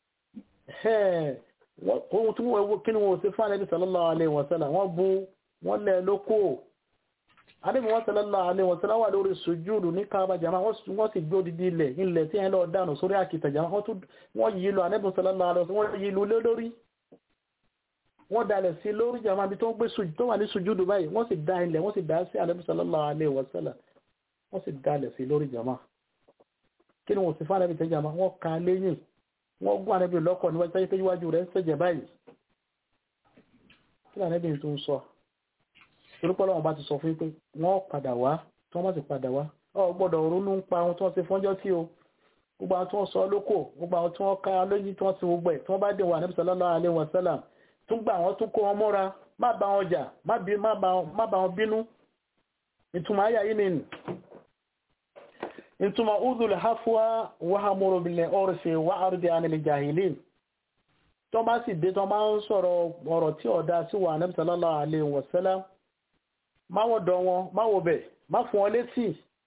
ohun tí wọ́n kí ni wọ́n ṣe fún ànẹ́bì sallallahu alaihi wasallam wọ́n bú wọ́n lẹ̀ lókò àníbi wọ́n sallallahu alaihi wasallam wà lórí sùjúdù ní káàbà jama wọ́n sì gbé odidi ilẹ̀ ilẹ̀ tí ẹ̀ lọ dànù sórí àkìtà jama wọ́n yí lọ àníbi sallallahu alaihi wasallam wọ́n yí lọ lórí wọ́n dalẹ̀ sí lórí jama bí tó ń gbé sùjúdù tó wà ní sùjúdù báyìí wọ́n sì da ilẹ̀ wọ́n sì dá sí àníbi sallallahu alaihi wasallam wọ́n sì dalẹ̀ sí lórí jama kí ni wọ́n sì fún àníbi tẹ́ jama wọ́n ka lẹ́yìn wọ́n gún àníbi lọ́kọ̀ níwájú rẹ̀ ń sẹ́jẹ̀ báyìí kí ni àníbi tó ń sọ torípọ́lọ́ wọn bá ti sọ fún pé wọ́n padà wá tí wọ́n bá ti padà wá ọ gbọ́dọ̀ ronú ń pa ohun tí wọ́n ti fọ́njọ́ tí o gbogbo àwọn tí wọ́n sọ lóko gbogbo àwọn tí wọ́n ká lójú tí wọ́n ti gbogbo ẹ̀ tí wọ́n bá dé wà níbi sallallahu alaihi wasallam tún gbà wọ́n tún kó wọn mọ́ra má bá wọn jà má bá wọn bínú ìtumọ̀ ayé yìí nìyí ìtumọ̀ udul hafwa wàhámúrò bilẹ̀ ọ̀rọ̀ṣẹ̀ wà àrùdí anil jahilin tó bá sì dé tó máa ń sọ̀rọ̀ ọ̀rọ̀ tí ọ̀dá sí wà níbi sallallahu alaihi wasallam má wọ́n dọ̀ wọn má wò bẹ̀ má fún wọn létí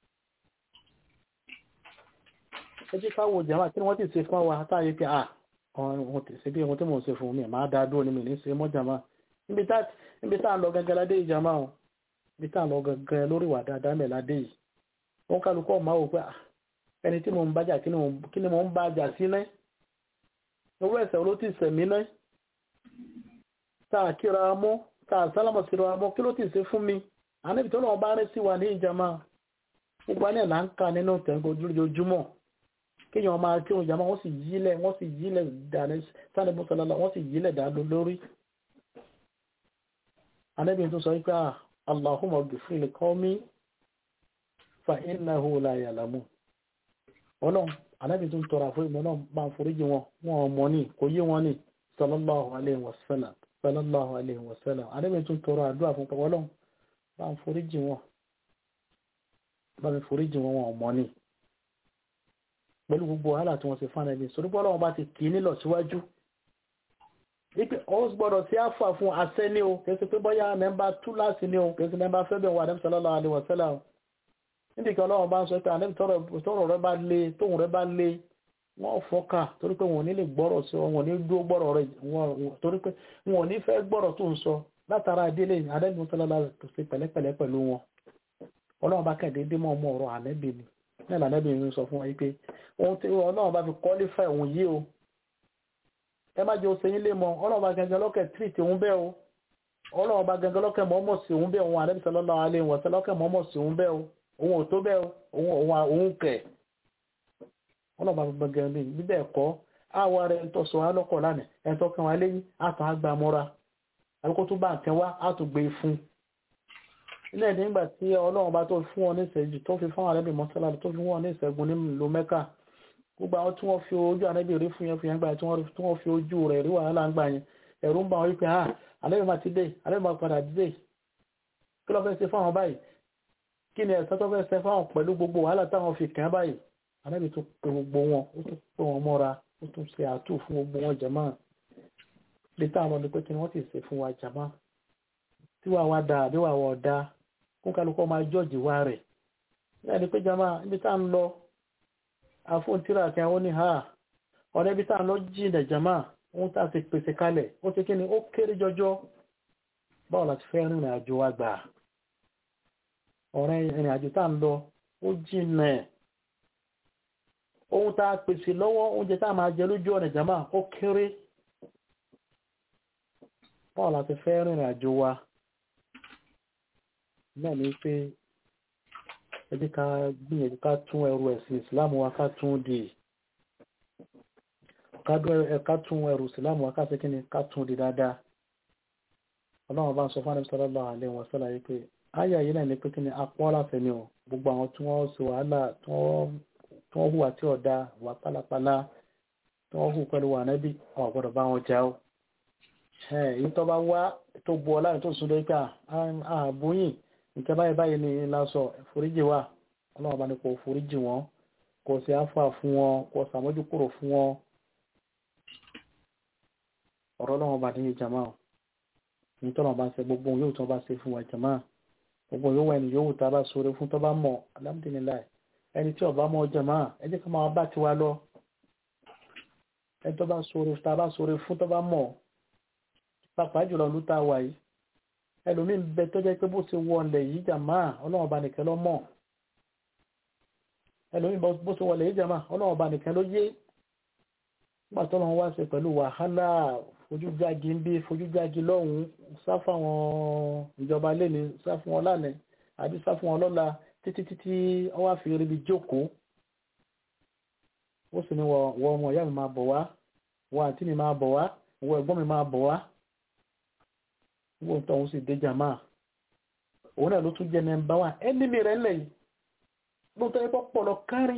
ẹ jẹ́ ká wo jàmá kí ni wọ́n ti ṣe fún wa táyé pé à ọ̀hún ti ṣe bí ohun tí mò ń ṣe fún mi máa dá dúró ní mi ní ṣe mọ́ jàmá níbi tá à ń lọ gẹ́gẹ́ ládé yìí jàmá o níbi tá à ń lọ gẹ́gẹ́ lórí ìwà dáadáa mẹ́ ládé yìí wọ́n kálukọ́ máa wò pé à ẹni tí mò ń bájà kí ni mò ń bájà sí náà owó ẹ̀sẹ̀ ló ti sẹ̀mí náà tá a kíra mọ́ tá a sálámọ̀ síra mọ́ kí ló ti ṣe fún mi àníbi tó lọ́wọ́ bá rẹ́ sí wa ní ìjàmá gbogbo alẹ́ là ń ka nínú tẹ̀gbọ́ lójoojúmọ́ kéèyàn máa kí òun ìjàmá wọ́n sì yílẹ̀ wọ́n sì yílẹ̀ dàní sani mùsàlálà wọ́n sì yílẹ̀ dànù lórí. àníbi tó sọ wípé Allahumma ghfir li qawmi fa innahu la ya'lamun. ọlọ́run àníbi tó ń tọrọ àforí mọ́ náà bá ń foríjì wọn wọn ò mọ̀ ní kò yé wọn ní sallallahu alayhi wa sallam sallallahu alayhi wa sallam àníbi tó ń tọrọ àdúrà fún pẹ̀lú ọlọ́run bá ń foríjì wọn bá mi foríjì wọn wọn ọmọ ní pẹ̀lú gbogbo wàhálà tí wọ́n ti fún ẹni sọ́dúpọ̀ ọlọ́run bá ti kì í nílọ̀ síwájú wípé ọ́s gbọ́dọ̀ sí àfà fún asẹ́ ní o kìí ṣe pé bọ́yá mẹ́mbà túláàsì ní o kìí ṣe mẹ́mbà fẹ́ bẹ̀ wà ní sallallahu alaihi wasallam níbi kan ọlọ́run bá ń sọ pé ànẹ́bí tọrọ rẹ bá lé tóun rẹ bá lé wọ́n fọ́kà torí pé wọn ò ní lè gbọ́rọ̀ sí wọn ò ní dúró gbọ́rọ̀ rẹ torí pé wọn ò ní fẹ́ gbọ́rọ̀ tó ń sọ látara délé ànẹ́bí tọ́lọ́lá ṣe pẹ̀lẹ́pẹ̀lẹ́ pẹ̀lú wọn ọlọ́run bá kẹ̀dé dé mọ́ ọmọ ọ̀rọ̀ ànẹ́bí ni náà lànẹ́bí mi sọ fún wọn pé ohun tí ọlọ́run bá fi qualify òun yìí o ẹ má jẹ́ oṣù yín lé mọ́ ọlọ́run bá gẹ́gẹ́ lọ́kẹ̀ treat òun bẹ́ẹ̀ o ọlọ́run bá gẹ́gẹ́ lọ́kẹ̀ mọ́mọ́ sí òun bẹ́ẹ̀ òun ànẹ́bí sallallahu alaihi wa sallam lọ́kẹ̀ mọ́mọ́ sí òun bẹ́ẹ̀ o òun ò tó bẹ́ẹ̀ o òun kẹ̀ ọlọ́run bá gbẹ̀gẹ̀ lé bíbẹ̀ ẹ̀kọ́ àwa rẹ̀ ń tọ́sọ alọ́kọ̀ lánàá ẹ̀ tọ́ kan wá lẹ́yìn àtàn àgbà mọ́ra àbíkó tó bá nǹkan wá á tó gbé e fún ilé ẹ̀dín nígbà tí ọlọ́run bá tó fún wọn ní ìṣẹ́jú tó fi fún àrẹ́bì mọ́sálà tó fi wọn ní ìṣẹ́gun ní ìlú mẹ́kà gbogbo àwọn tí wọ́n fi ojú àrẹ́bì rí fún yẹn fún yẹn gbà tí wọ́n fi ojú rẹ̀ rí wàhálà ń gbà yẹn ẹ̀rù ń bá wọn wípé ah àrẹ́bì máa ti dé àrẹ́bì máa padà dé kí ló fẹ́ ṣe fáwọn báyìí kí ni ẹ̀sán tó fẹ́ ṣe fáwọn pẹ̀lú gbogbo wàhálà táwọn fi kàn báyìí àrẹ́bì tó pe gbogbo wọn ó tún pè wọn mọ́ra ó tún ṣe àtú fún gbogbo wọn jàmáà lè táwọn ọmọdé pé kí ni wọ́n ti ṣe fún wa jàmáà tí wàá wá dáa bí wàá wọ̀ dáa kún kálukọ́ máa jọ́ọ̀jì wá rẹ̀ náà ni pé jama ibi tá ń lọ àfóǹtírà àti àwọn oníhà ọ̀rẹ́ ibi tá ń lọ jìnà jama ohun tá ti pèsè kalẹ̀ ó ti kí ni ó kéré jọjọ báwo láti fẹ́ rìnrìn àjò wa gbà ọ̀rẹ́ ìrìn àjò tá ń lọ ó jìnà ohun tá a pèsè lọ́wọ́ oúnjẹ tá a máa jẹ lójú ọ̀nà jama ó kéré báwo láti fẹ́ rìnrìn àjò wa náà ni pé ẹ jẹ́ ká gbìyànjú ká tún ẹrù ẹ̀sìn ìsìláàmù wa ká tún dì ká tún ẹrù ìsìláàmù wa ká sí kíni ká tún dì dáadáa ọlọ́run bá ń sọ fún àdébí sallallahu alaihi wa sallam yìí pé ayé ayé náà ni pé kíni apọ́ láfẹ́ ni o gbogbo àwọn tí wọ́n ṣe wàhálà tí wọ́n hùwà tí ọ̀dà wà pálapàla tí wọ́n hù pẹ̀lú wà nẹ́bí ọ̀ gbọ́dọ̀ bá wọn jà ó èyí tó bá wá tó bu ọlá tó sún lórí pé àbúyìn nǹkan báyìí báyìí ni lásọ foríjì wà ọlọ́run bá ní kò foríjì wọn kò sí àfà fún wọn kò sàmójúkúrò fún wọn ọ̀rọ̀ ọlọ́run bá ní ìjàmá ní tọ́nà bá ń ṣe gbogbo yóò tó bá ṣe fún wa ìjàmá gbogbo yóò wà ní yóò tá a bá sóore fún tó bá mọ̀ alhamdulilayi ẹni tí ọba mọ̀ ìjàmá ẹ jẹ́ ká máa bá tiwa lọ ẹni tó bá sóore tá a bá sóore fún tó bá mọ̀ pàápàá jùlọ ló tá a wà yìí ẹlòmíín bẹ tó jẹ́ pé bó ṣe wọlé yìí jàmá ọlọ́run ọba nìkan ló mọ̀ ẹlòmíín bó ṣe wọlé yìí jàmá ọlọ́run ọba nìkan ló yé nígbà tó lọ́wọ́ wá ṣe pẹ̀lú wàhálà fojújági ń bí fojújági lọ́hùn-ún sá fáwọn ìjọba lẹ́ni sá fún wọn lánàá àbí sá fún wọn lọ́la títí títí ọwọ́ àfihàn ibi jókòó ó sì ní wọ ọmọ ìyá mi máa bọ̀ wá wọ àǹtí mi máa bọ̀ wá wọ ẹ̀gbọ́n mi máa bọ̀ wá wọ́n tó òun sì dé jàmá òun náà ló tún jẹ́ nẹ́mbà wá ẹni mi rẹ̀ ńlẹ̀ yìí ló tọ́ ẹ̀kọ́ pọ̀ lọ kárí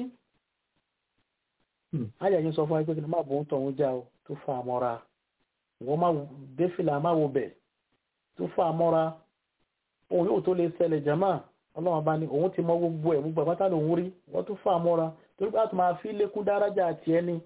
ayà yín sọ fún wa pé kí ni má bò ń tọ̀ òun já o tó fa àmọ́ra wọ́n má dé fìlà má wo bẹ̀ tó fa àmọ́ra òun yóò tó lè ṣẹlẹ̀ jàmá ọlọ́run bá ní òun ti mọ gbogbo ẹ̀ gbogbo àpáta lòun rí wọ́n tó fa àmọ́ra torí pé a tún máa fi lékún dárájà àti ẹni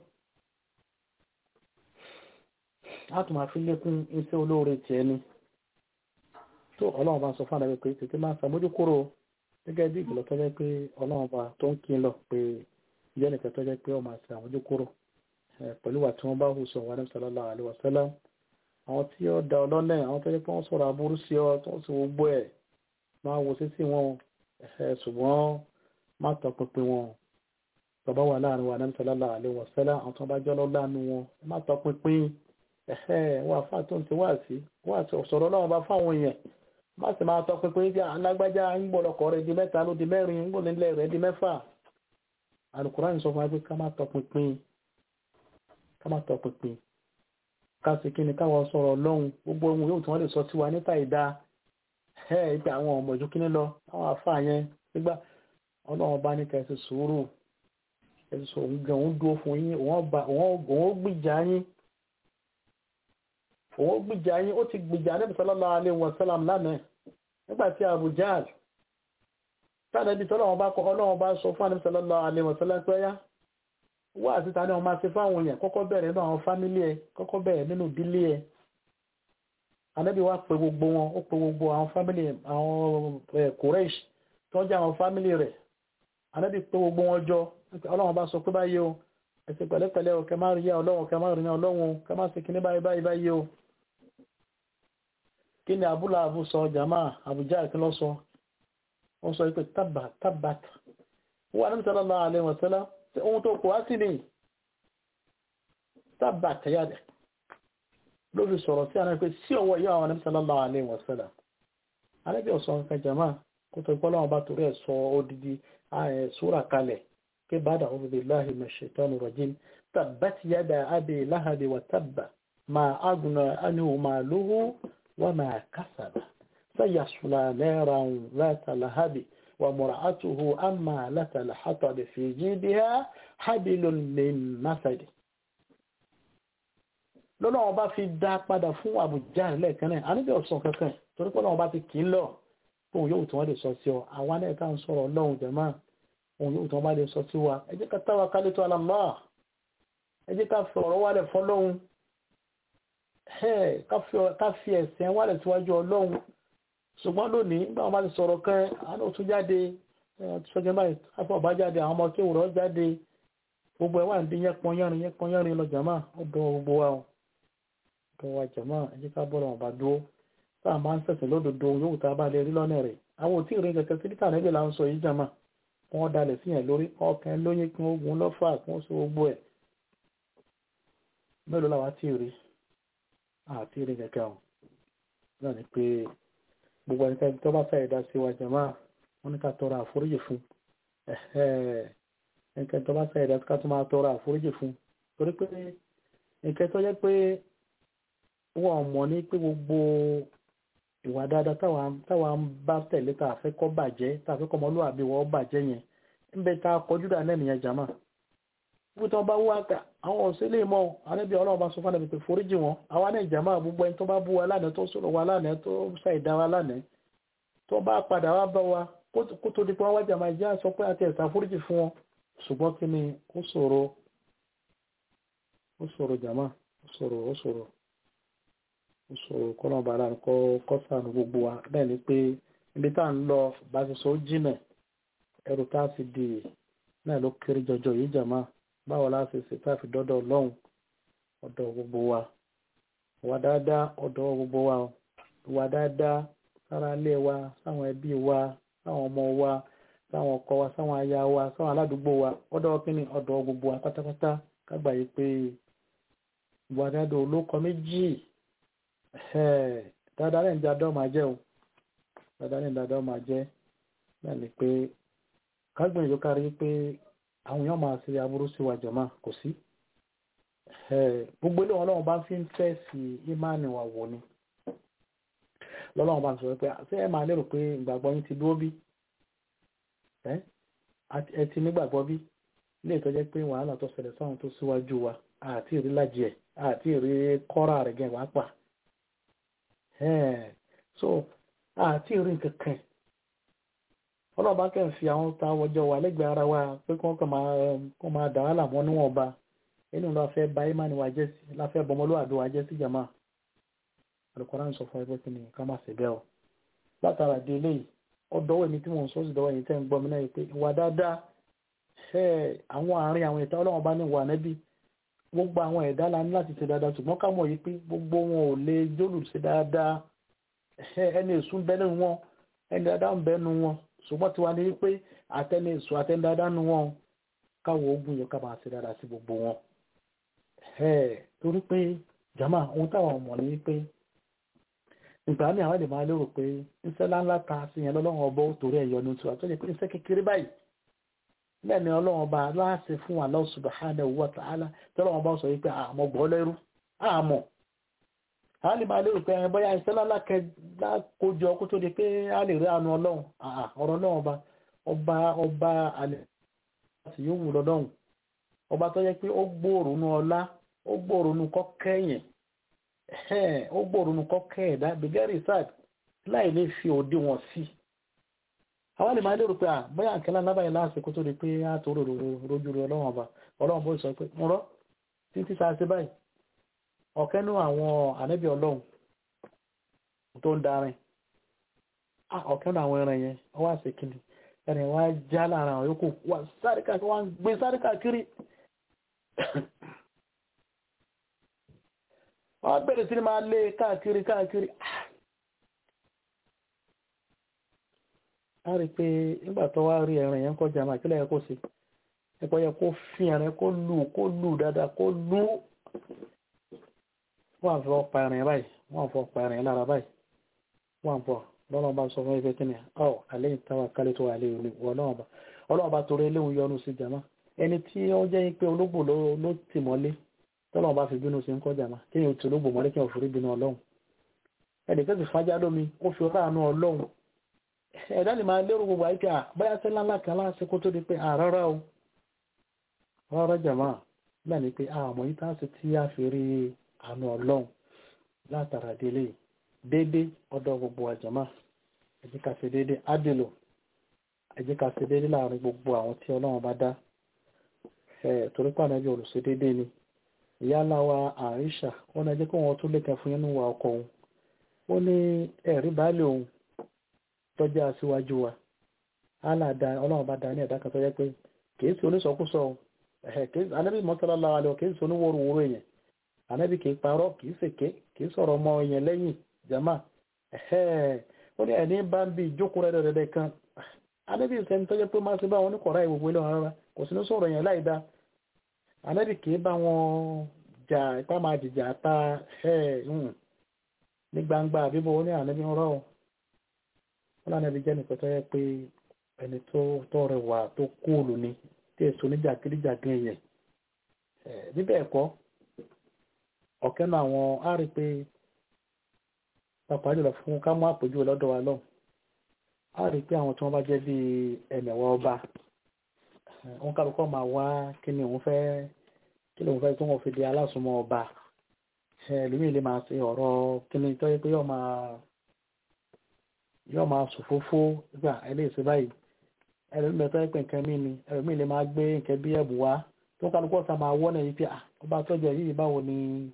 a tún máa fi lékún iṣẹ́ olóore ti ẹni tó ọlọ́run bá sọ fún àdàbẹ̀ pé tètè máa ṣàmójúkúrò gẹ́gẹ́ bí ìkìlọ̀ tó jẹ́ pé ọlọ́run bá tó ń kí lọ pé ìyá nìkan tó jẹ́ pé ó máa ṣe àmójúkúrò pẹ̀lú wà tí wọ́n bá hù sọ wàlẹ́ sallallahu alaihi wasallam àwọn tí ó da ọlọ́lẹ̀ àwọn tó jẹ́ pé wọ́n sọ̀rọ̀ aburú sí ọ tó ń sọ gbogbo ẹ̀ máa wo sísí wọn ṣùgbọ́n má tọpinpin wọn bàbá wà láàrin wa náà sallallahu alaihi wasallam àwọn tó bá jọ́ lọ́lá nu wọn má tọpinpin wà fáà tó ń ti wá sí wà sọ̀rọ̀ náà bá fáwọn èèyàn má sì máa tọ́ pínpín tí alágbájá ń gbọ́ lọkọ̀ rẹ̀ di mẹ́ta ló di mẹ́rin ń gbọ́ nílẹ̀ rẹ̀ di mẹ́fà Al-Qur'an sọ fún wa pé ká má tọ́ pínpín ká má tọ́ pínpín ká sì kí ni káwọn sọ̀rọ̀ lọ́hùn gbogbo ohun yóò tí wọ́n lè sọ sí wa níta ìdá ẹ̀ ìgbà àwọn ọmọ ìjú kíní lọ àwọn afá yẹn nígbà ọlọ́run bá ní kẹsì sùúrù kẹsì sọ òun gan òun dúró fún yín òun ó gbìjà yín òun gbìjà yín ó ti gbìjà Ànábì sallallahu alaihi wasallam lánàá nígbàtí Abu Jahl tánàbí tọ́lọ́wọ́n bá kọ́ ọlọ́wọ́n bá sọ fún Ànábì sallallahu alaihi wasallam pé yá wá àti tani wọn máa ṣe fáwọn èèyàn kọ́kọ́ bẹ̀rẹ̀ nínú àwọn fámílì ẹ̀ kọ́kọ́ bẹ̀rẹ̀ nínú ìdílé ẹ̀ Ànábì wá pe gbogbo wọn ó pe gbogbo àwọn fámílì àwọn Quraysh tó jẹ́ àwọn fámílì rẹ̀ Ànábì pe gbogbo wọn jọ ọlọ́wọ́n bá sọ pé báyìí o ẹ̀sìn pẹ̀lẹ́pẹ̀lẹ́ o kẹ máa rí yá ọlọ́wọ́n kẹ máa rí yá ọlọ́wọ́n kẹ máa ṣe kíní báyìí báyìí báyìí o kí ni abúlá abú sọ jama àbújá kí lọ sọ wọ́n sọ pé tábà tábàt wọ́n ní sallallahu alaihi wasallam tí ohun tó kò wá sí ni tábà tẹ̀yàdẹ̀ ló fi sọ̀rọ̀ sí àwọn pé sí ọwọ́ ìyá àwọn ní sallallahu alaihi wasallam alẹ́bí ọ̀sán nǹkan jama kó tó gbọ́dọ̀ wọn bá torí ẹ̀ sọ odidi súra kalẹ̀ pé ba'da a'udhu billahi minash shaitani rajim tabbat yada abi lahabi wa tabba ma aghna anhu maluhu وما كسب سيصلى نارا ذات لهب ومرأته أمالة الحطب في جيبها حبل من مسد lọ́nà ọba fi dá padà fún àbújá lẹ́ẹ̀kan náà aníbẹ̀ ọ̀sán kankan torí pé ọba ti kì í lọ fún yóò tí wọ́n lè sọ sí ọ àwa náà ká ń sọ̀rọ̀ ọlọ́run jẹ̀mọ́ òun yóò tí wọ́n bá lè sọ sí wa ẹ jẹ́ ká táwa kálí tó alámọ́ ẹ jẹ́ ká fi ọ̀rọ̀ wálẹ̀ fọ́lọ́hun ká fi ẹ̀sẹ̀ wálẹ̀ síwájú ọlọ́run ṣùgbọ́n lónìí nígbà wọn bá ti sọ̀rọ̀ kan àwọn òtún jáde ṣọ́jọ́ báyìí afọ ọba jáde àwọn ọmọ tí òwúrọ̀ jáde gbogbo ẹ̀ wà ní yẹ́pọn yẹ́rin yẹ́pọn yẹ́rin lọ jàmá ọdọ gbogbo wa o ọdọ wa jàmá ẹ jẹ́ ká bọ́ọ̀rọ̀ ọba dúró tá a máa ń sẹ̀sìn lódodo yóò tá a bá lè rí lọ́nà rẹ̀ àwọn ò tí ì rí kẹ̀kẹ́ sí níta níbi là ń sọ yìí jàmá wọn dalẹ̀ sí yẹn lórí ọkàn lóyún kí wọ́n gun lọ́fà kí wọ́n so gbogbo ẹ̀ mélòó làwọn tí ì rí àti rí kẹ̀kẹ́ o náà ni pé gbogbo ẹnikẹ́ni tó bá fẹ́ ìdá sí wa jàmá wọn ní ká tọrọ àforíjì fún ẹnikẹ́ni tó bá fẹ́ ìdá ká tó máa tọrọ àforíjì fún torí pé nǹkan tó jẹ́ pé wọ́n mọ̀ ní pé gbogbo ìwà dáadáa táwa ń bá tẹ̀lé tá a fẹ́ kọ́ bàjẹ́ tá a fẹ́ kọ́ ọmọlúwàbí wọ́n bàjẹ́ yẹn ń bẹ tá a kọjú dà náà nìyẹn jàmá wípé tí wọ́n bá wá ká àwọn òṣèlè mọ́ ànábì ọlọ́run bá sọ fún ànábì pé foríjì wọn àwa náà jàmá gbogbo ẹni tó bá bú wa lánàá tó sọ̀rọ̀ wa lánàá tó ṣàìdá wa lánàá tó bá padà wá bá wa kó tó di pé wọ́n wá jàmá ìjà sọ pé àti ẹ̀sà foríjì fún wọn ṣùgbọ́n kí ni ó ṣòro ó ṣòro jàmá ó ṣòro ó ṣòro ó ṣòro kọ́nà bàrà kọ́ kọ́sàánù gbogbo wa bẹ́ẹ̀ ni pé ibi tá à ń lọ bá ti sọ ó jìnà ẹrù tá a ti di náà ló kéré jọjọ yìí jàmá báwo la ṣe ṣe tá a fi dọ́dọ̀ ọlọ́run ọ̀dọ̀ gbogbo wa wà dáadáa ọ̀dọ̀ gbogbo wa wà dáadáa sára ilé wa sáwọn ẹbí wa sáwọn ọmọ wa sáwọn ọkọ wa sáwọn aya wa sáwọn aládùúgbò wa ọ̀dọ̀ kíni ọ̀dọ̀ gbogbo wa pátápátá kágbà yìí pé ìwà dáadáa olókọ méjì dáadáa lẹ́yìn dáadáa máa jẹ́ o dáadáa lẹ́yìn dáadáa máa jẹ́ náà ni pé kágbìyànjú kárí pé àwọn èèyàn máa ṣe aburú sí wa jọ̀mọ́ kò sí gbogbo ilé wọn lọ́wọ́ bá fi ń fẹ́ sí ìmáàní wa wò ni lọ́lọ́wọ́ bá ń sọ pé ṣé ẹ máa lérò pé ìgbàgbọ́ yín ti dúró bí ẹ ti nígbàgbọ́ bí ilé ìtọ́jẹ́ pé wàhálà tó ṣẹlẹ̀ sáwọn tó síwájú wa àti ìrí lájì ẹ̀ àti ìrí kọ́ra rẹ̀ gẹ̀ wá pa so àti ìrí nǹkan kan ọlọ́ọ̀bá kẹ́ ń fi àwọn ta wọjọ́ wà lẹ́gbẹ̀ẹ́ ara wa pé kí wọ́n kàn máa dà wàhálà mọ́ níwọ̀n ba inú la fẹ́ ba imani wa jẹ́ sí la fẹ́ bọmọlúwàbí wa jẹ́ sí jama alukọ́ra ń sọ fún ẹgbẹ́ kí ni ká má ṣe bẹ́ẹ̀ o látara di eléyìí ọdọwọ èmi tí mò ń sọ sí dọwọ yìí tẹ́ ń gbọ́ mi náà yìí pé ìwà dáadáa ṣe àwọn àárín àwọn ìta ọlọ́wọ́n bá ní wà nẹ́bí gbogbo àwọn ẹ̀dá la ní láti ṣe dáadáa ṣùgbọ́n ká mọ̀ yìí pé gbogbo wọn ò lè jólù ṣe dáadáa ẹni èṣù ń bẹ nínú wọn ẹni dáadáa ń bẹ nínú wọn ṣùgbọ́n tiwa ní wípé àtẹni èṣù àtẹni dáadáa nínú wọn káwọ ogun yẹ ká máa ṣe dáadáa sí gbogbo wọn torí pé jama ohun táwọn ọmọ ní wípé ìgbà ní àwọn èdè máa lérò pé iṣẹ́ láńlá ta sí yẹn lọ́lọ́run ọba ó torí ẹ̀yọ́ ní tiwa tó yẹ pé iṣẹ́ kékeré báyìí bẹ́ẹ̀ ni ọlọ́run ọba láàṣẹ fún Allah subhanahu wa ta'ala tọ́lọ́run ọba sọ wípé àmọ́ gbọ́ lẹ́rú àmọ́ a lè máa lérò pé ẹ bóyá iṣẹ́ láńlá kójọ kó tó di pé a lè rí àánú ọlọ́run ọ̀rọ̀ ọlọ́run ọba ọba ọba alẹ́ àti yóò wù lọ́dọ̀hùn ọba tó yẹ pé ó gbòòrò nú ọlá ó gbòòrò nú kọ́kẹ́yìn ó gbòòrò nù kọ́kẹ́ ẹ̀dá bigari sad láì lè fi òde wọn sí àwọn lè máa lérò pé bóyá àkẹ́lá lábàáyé lásìkò tó di pé a tó rò rojú rẹ ọlọ́wọ́n ọba ọlọ́wọ́n bó sọ pé ń rọ́ títí sáà sí báyìí ọ̀kẹ́ nú àwọn ànábì ọlọ́run tó ń darin ọ̀kẹ́ nú àwọn ẹran yẹn wọ́n wá sí kíni ẹni wọ́n á já láàrin àwọn yòókù wọ́n sáré káàkiri wọ́n gbé sáré káàkiri wọ́n bẹ̀rẹ̀ sí ni máa lé káàkiri káàkiri a rí pé nígbà tó wá rí ẹ̀rìn yẹn kọjá máa kílẹ̀ kó sí ẹ̀kọ́ yẹ kó fi ẹ̀rìn kó lù kó lù dáadáa kó lù wọ́n fọ́ pa ẹ̀rìn báyìí wọ́n fọ́ pa ẹ̀rìn lára báyìí wọ́n fọ́ lọ́nà bá sọ fún ẹgbẹ́ kí ni ọ̀ alẹ́ ìtawà kálẹ̀ tó wà lé ọlọ́wọ́ bá torí eléwu yọnu sí jama ẹni tí ó jẹ́ pé ológbò ló tì mọ́lé tọ́lọ́wọ́ bá fi bínú sí ń kọjá máa kí yóò tí olóògbò mọ́lé kí wọ́n forí bínú ọlọ́run ẹnì kẹ́sì fájá lómi ó fi ráàánú ọlọ́run ẹ̀dá lè máa lérò gbogbo àìpé àbáyá sẹ́lá ńlá kan láti kó tó di pé àrárá o rárá jàmá náà ni pé àmọ́ yìí táà sí tí a fi rí àánú ọlọ́run látara délé dédé ọ̀dọ̀ gbogbo àjàmá ẹ jẹ́ ká ṣe dédé ádìlò ẹ jẹ́ ká ṣe dédé láàrin gbogbo àwọn tí ọlọ́run bá dá torí pàdé bí olùṣe dédé ni ìyálà wa àríṣà wọn náà jẹ́ kó wọn tún lè kẹ́ fún yín nínú wa ọkọ òun ó ní ẹ̀rí baálé òun tọ́jú aṣíwájú wa aláàdá ọlọ́run bá dá ní ẹ̀dá kan tó jẹ́ pé kìí sí oníṣọkúsọ anábì mọ́sálálá alẹ́ kìí sí oníwòrúwòrú èèyàn anábì kìí parọ́ kìí sèké kìí sọ̀rọ̀ ọmọ èèyàn lẹ́yìn jama ó ní ẹni bá ń bí ìjókòó rẹ̀ dẹ̀dẹ̀ kan anábì sẹ́ni tó jẹ́ pé má sí bá wọn oníkọ̀ọ́rá ìwòwò ilé wọn rárá kò sí ní sọ̀rọ̀ èèyàn láì dá anábì kìí bá wọn jà ipá máa jìjà ta ní gbangba àbíbọ̀ ó ní ànábì ń rọ̀ wọn lánàbí jẹ́ nìkan tó yẹ pé ẹni tó rẹwà tó kúùlù ni tí èso níjàkíríjàgán èèyàn níbẹ̀ ẹ̀kọ́ ọ̀kẹ́ náà àwọn á rí pé pàpà jùlọ fún ká mú àpèjúwe lọ́dọ̀ wa lọ́hùn á rí pé àwọn tí wọ́n bá jẹ́ bí ẹ̀mẹ̀wá ọba wọn kálukọ́ máa wá kí ni òun fẹ́ kí lóun fẹ́ tí wọ́n fi di alásùnmọ́ ọba ẹlòmíì lè máa ṣe ọ̀rọ̀ kí ni tó yẹ pé yóò máa yóò máa sòfófó gbà ẹlẹ́sìn báyìí ẹlòmíì tó yẹ pé nǹkan mí ni ẹlòmíì lè máa gbé nǹkan bí ẹ̀bù wá tó kálukọ́ sá máa wọ́n ẹ̀yìn pé ọba tọ́jú yìí báwo ni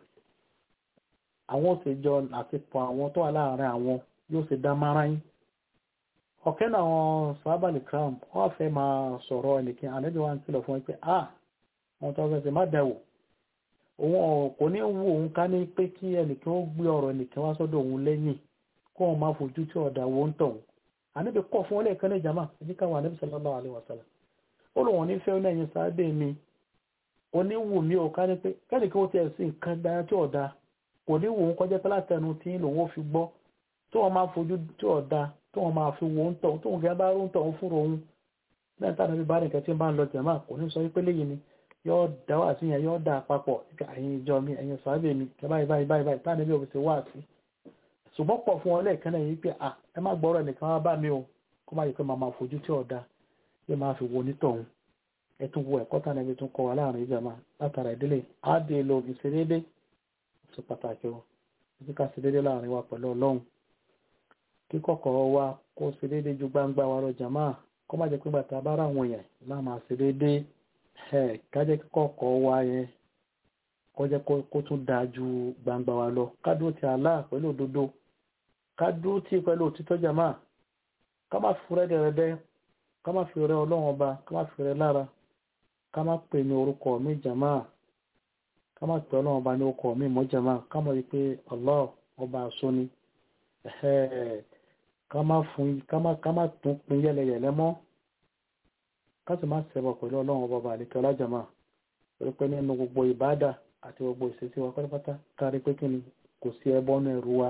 àwọn òṣèjọ àtipọ̀ àwọn tó wà láàárín àwọn yóò ṣe dá márayín ọ̀kẹ́ náà àwọn sábàlì crown wọ́n fẹ́ máa sọ̀rọ̀ ẹnìkan àlejò wa ń kìlọ̀ fún ẹ pé ah wọn tó fẹ́ ṣe má dẹ̀wò òun kò ní wù òun ká ní pé kí ẹnìkan ó gbé ọ̀rọ̀ ẹnìkan wá sọ́dọ̀ òun lẹ́yìn kó wọn máa fojú tí ọ̀dà wo ń tọ̀ ànábì kọ̀ fún ọlẹ́ kan ní ìjàmà ẹ̀jẹ̀ káwọn ànábì sallallahu alaihi wasallam ó lò wọ́n ní fẹ́ ní ẹ̀yìn sáábẹ̀ mi oníwù mí ò ká ní pé kẹ́ni kí wọ́n ti ẹ̀sìn nǹkan dára tí ọ̀dà kò ní wù ń kọjá pé látẹnu tí lòun ó fi gbọ́ tí wọ́n máa fojú tí ọ̀dà tí wọ́n máa fi wo ń tọ̀ tí wọ́n fi bá ń tọ̀ ń fúnra òun lẹ́yìn táwọn ẹbí bá nìkan tí ń bá ń lọ jàmá kò ní sọ wípé léyìn ni yóò dá wà sí yẹn yóò dá àpapọ̀ ẹ̀yin ìjọ mi ẹ̀yin sáábẹ̀ mi kẹ báyìí báyìí báyìí báyìí táwọn ẹbí ò fi ṣe wá sí ṣùgbọ́n pọ̀ fún wọn lẹ́ẹ̀kan náà yìí pé à ẹ má gbọ́rọ̀ nìkan wá bá mi o kó má yẹ pé màá máa fojú tí ọ̀dà yóò máa fi wo onítọ̀hún ẹ tún wo ẹ̀kọ́ táwọn ẹbí tún kọ́ wa láàrin ìjàmá látara ìdílé á dé lo ìṣedédé ṣe pàtàkì o ẹbí ká ṣe dédé láàrin wa pẹ̀lú ọlọ́run kíkọ̀kọ̀ wa kó ṣe dédé ju gbangba wa lọ jàmá kó má jẹ́ pé bàtà bá ra àwọn èèyàn láà máa ṣe dédé ẹ̀ kájẹ́ kíkọ̀kọ̀ wa yẹn kó jẹ́ kó tún dáa ju gbangba wa lọ ká dúró ti Allah pẹ̀lú òdodo ká dúró tí pẹ̀lú òtítọ́ jàmá ká má fi rẹ́ dẹ̀rẹ́dẹ́ ká má fi rẹ́ ọlọ́run ọba ká má fi rẹ́ lára ká má pè ní orúkọ mi jàmá ká má pè ọlọ́run ọba ní orúkọ mi mọ́ jàmá ká mọ̀ wípé Allah ọba àṣọ ni ká má fún ká má ká má tún pin yẹlẹyẹlẹ mọ́ ká sì má ṣẹbọ pẹ̀lú ọlọ́run ọba ọba àlekẹ́ ọlájàmá torí pé nínú gbogbo ìbádà àti gbogbo ìṣesí wa pátápátá kárí pé kí ni kò sí ẹbọ náà ẹrú wa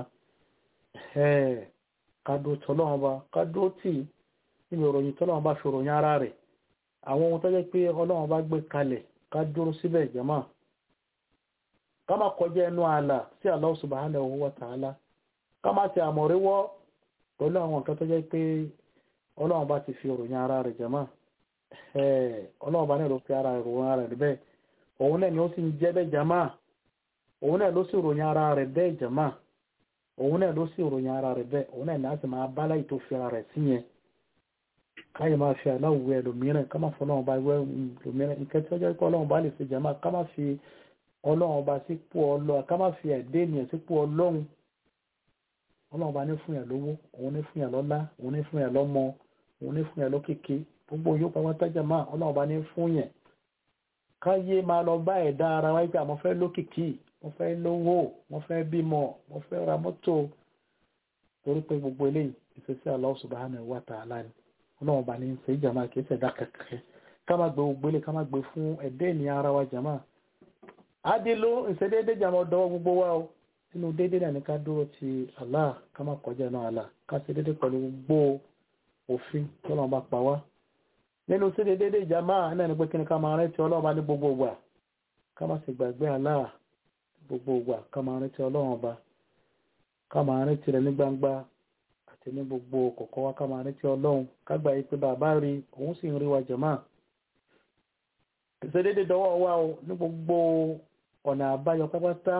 kádó tọ́lọ́wọ́n bá kádó tì níbi ìròyìn tọ́lọ́wọ́n bá fi ròyìn ara rẹ̀ àwọn ohun tó jẹ́ pé ọlọ́wọ́n bá gbé kalẹ̀ ká dúró síbẹ̀ jẹ́mọ́ ká má kọjá ẹnu ààlà sí Allah subhanahu wa ta'ala ká má ti àmọ̀ríwọ́ pẹ̀lú àwọn nǹkan tó jẹ́ pé ọlọ́wọ́n bá ti fi ròyìn ara rẹ̀ jẹ́mọ́ ọlọ́wọ́n bá náà ló fi ara rẹ̀ ròyìn ara rẹ̀ bẹ́ẹ̀ òun náà ni ó sì ń jẹ́ bẹ́ẹ̀ jẹ́mọ́ òun náà ló sì ròyìn ara rẹ̀ bẹ́ẹ̀ jẹ́mọ́ òun náà ló sì ròyìn ara rẹ̀ bẹ́ẹ̀ òun náà ní láti máa bá láì tó fi ara rẹ̀ sí yẹn káyọ̀ máa fi aláwọ̀ ẹlòmíràn ká máa fi ọlọ́run bá wẹ́ ẹlòmíràn nǹkan tí ó jẹ́ pé ọlọ́run bá lè fi jàmá ká máa fi ọlọ́run bá sípò ọlọ́run ká máa fi ẹ̀dẹ́ ènìyàn sípò ọlọ́run ọlọ́run bá ní fún yàn lówó òun ní fún yàn lọ́lá òun ní fún yàn lọ́mọ òun ní fún yàn lókìkí gbogbo yóò pa wọ́n tájà máa ọlọ́run bá ní fún yàn káyé máa lọ bá ẹ̀dá ara wáyé pé àmọ́ fẹ́ lókìkí mo fẹ́ lówó mo fẹ́ bímọ mo fẹ́ ra mọ́tò torí pé gbogbo eléyìí ìṣesí Allah subhanahu wa ta'ala ni ọlọ́run bá ní ṣe ìjàmá kìí ṣẹ̀dá kẹ̀kẹ́ ká má gbé gbogbo eléyìí ká má gbé fún ẹ̀dẹ́ ènìyàn ara wa jàmá adélo ìṣedéédé jàmá ọ̀dọ́ gbogbo wa o nínú déédé náà ní ká dúró ti Allah ká má kọjá náà Allah ká ṣe déédé pẹ̀lú gbogbo òfin tọ́lọ́run bá pa wá nínú sí déédé jàmá náà ní pé kí ni ká máa rántí ọlọ́run bá ní gbogbo wa ká má sì gbàgbé Allah gbogbo ìgbà ká máa rántí ọlọ́run ọba ká máa rántí rẹ̀ ní gbangba àti ní gbogbo kọ̀kọ́ wa ká máa rántí ọlọ́run ká gbà yí pé bàbá rí òun sì ń rí wa jẹ̀má ìṣedédé dọwọ́ wa o ní gbogbo ọ̀nà àbáyọ pápátá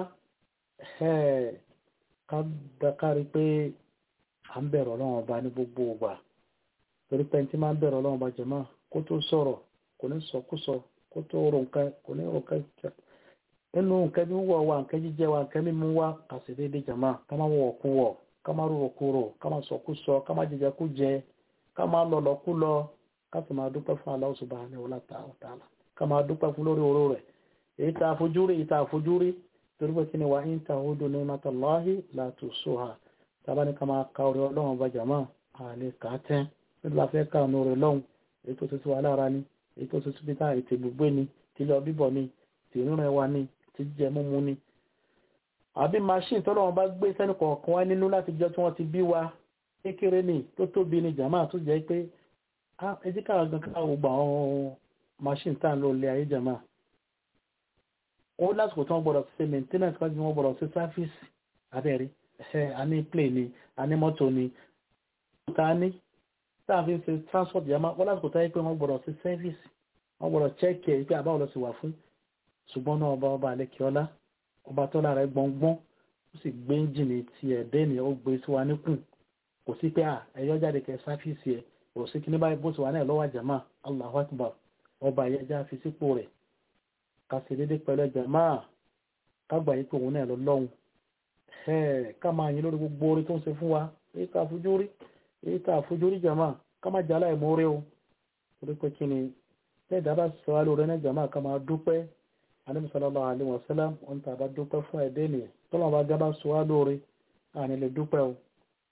ká dákárí pé à ń bẹ̀rẹ̀ ọlọ́run ọba ní gbogbo ìgbà torí pé ẹni tí máa ń bẹ̀rẹ̀ ọlọ́run ọba jẹ̀má kó tó sọ̀rọ̀ kò ní sọkúsọ kó tó rò nǹkan kò ní rò nǹkan nínú nǹkan bí wọ́n wà nǹkan jíjẹ wa nǹkan mímú wa kàṣẹ déédéé jàmá ká má wọ̀ kú wọ̀ ká má rúrò kúrò ká má sọkú sọ ká má jẹjẹ kú jẹ ká má lọlọ kú lọ ká sì máa dúpẹ́ fún Allah subhanahu wa ta'ala ká máa dúpẹ́ fún lórí oró rẹ̀ èyí tá a fojú rí èyí tá a fojú rí torí pé kí ni wa in ta'udu ni'matallahi la tuhsuha tábà ní ká máa ka orí ọlọ́run bá jàmá àlè kà á tẹ́ nígbà fẹ́ ká ọ̀nà orí lọ́hùn èyí tó ti ti wà lára ni èyí tó ti ti bí tá ètè gbogbo ni tìlọ bíbọ̀ ni tìrìnrìn wa ni ti jẹ múmu ni àbí machine tọ́lọ́ wọn bá gbé sẹ́nu kọ̀ọ̀kan wá nínú láti jọ tí wọ́n ti bí wa kékeré ni tó tóbi ni jàmáà tó jẹ́ pé ẹjí káà gan káà gbogbo àwọn machine tá à ń lò lé ayé jàmáà ó lásìkò tí wọ́n gbọ́dọ̀ ṣe maintenance wájú wọn gbọ́dọ̀ ṣe service abẹ́rẹ́ ẹ̀ a ní plane ni a ní mọ́tò ni ta ní tá a fi ń ṣe transport jàmáà wọ́n lásìkò táyé pé wọ́n gbọ́dọ̀ ṣe service wọ́n gbọ́dọ̀ check ẹ̀ pé àbáwọ̀ lọ sí wà fún ṣùgbọ́n náà ọba ọba àlekíọ́lá ọba tọ́lá rẹ̀ gbọ̀ngbọ́n ó sì gbé ẹ́ńjìnì ti ẹ̀dẹ́ ènìyàn ó gbé sí wa níkùn kò sí pé ẹ̀yọ́ jáde kẹ sáfíìsì ẹ̀ kò sí kí ní báyìí bó ti wà náà lọ́wọ́ àjàmá Allahu Akbar ọba ẹ̀yẹ́já fi sípò rẹ̀ ká sì dédé pẹ̀lú ẹ̀jàmá ká gbà yípo òun náà lọ lọ́hùn ká máa yin lórí gbogbo orí tó ń ṣe fún wa èyí tá a fojú rí èyí tá a fojú rí jàmá ká má jà láì mórè o torí pé kí ni lẹ́ẹ̀dá bá sọ wá lórí náà jàmá ká máa dúpẹ́ Ànábì sallallahu alaihi wasallam wọn tà bá dúpẹ́ fún ẹ̀dẹ́ nìyẹn tọ́lọ́ bá gábá sọ wá lórí àní lè dúpẹ́ o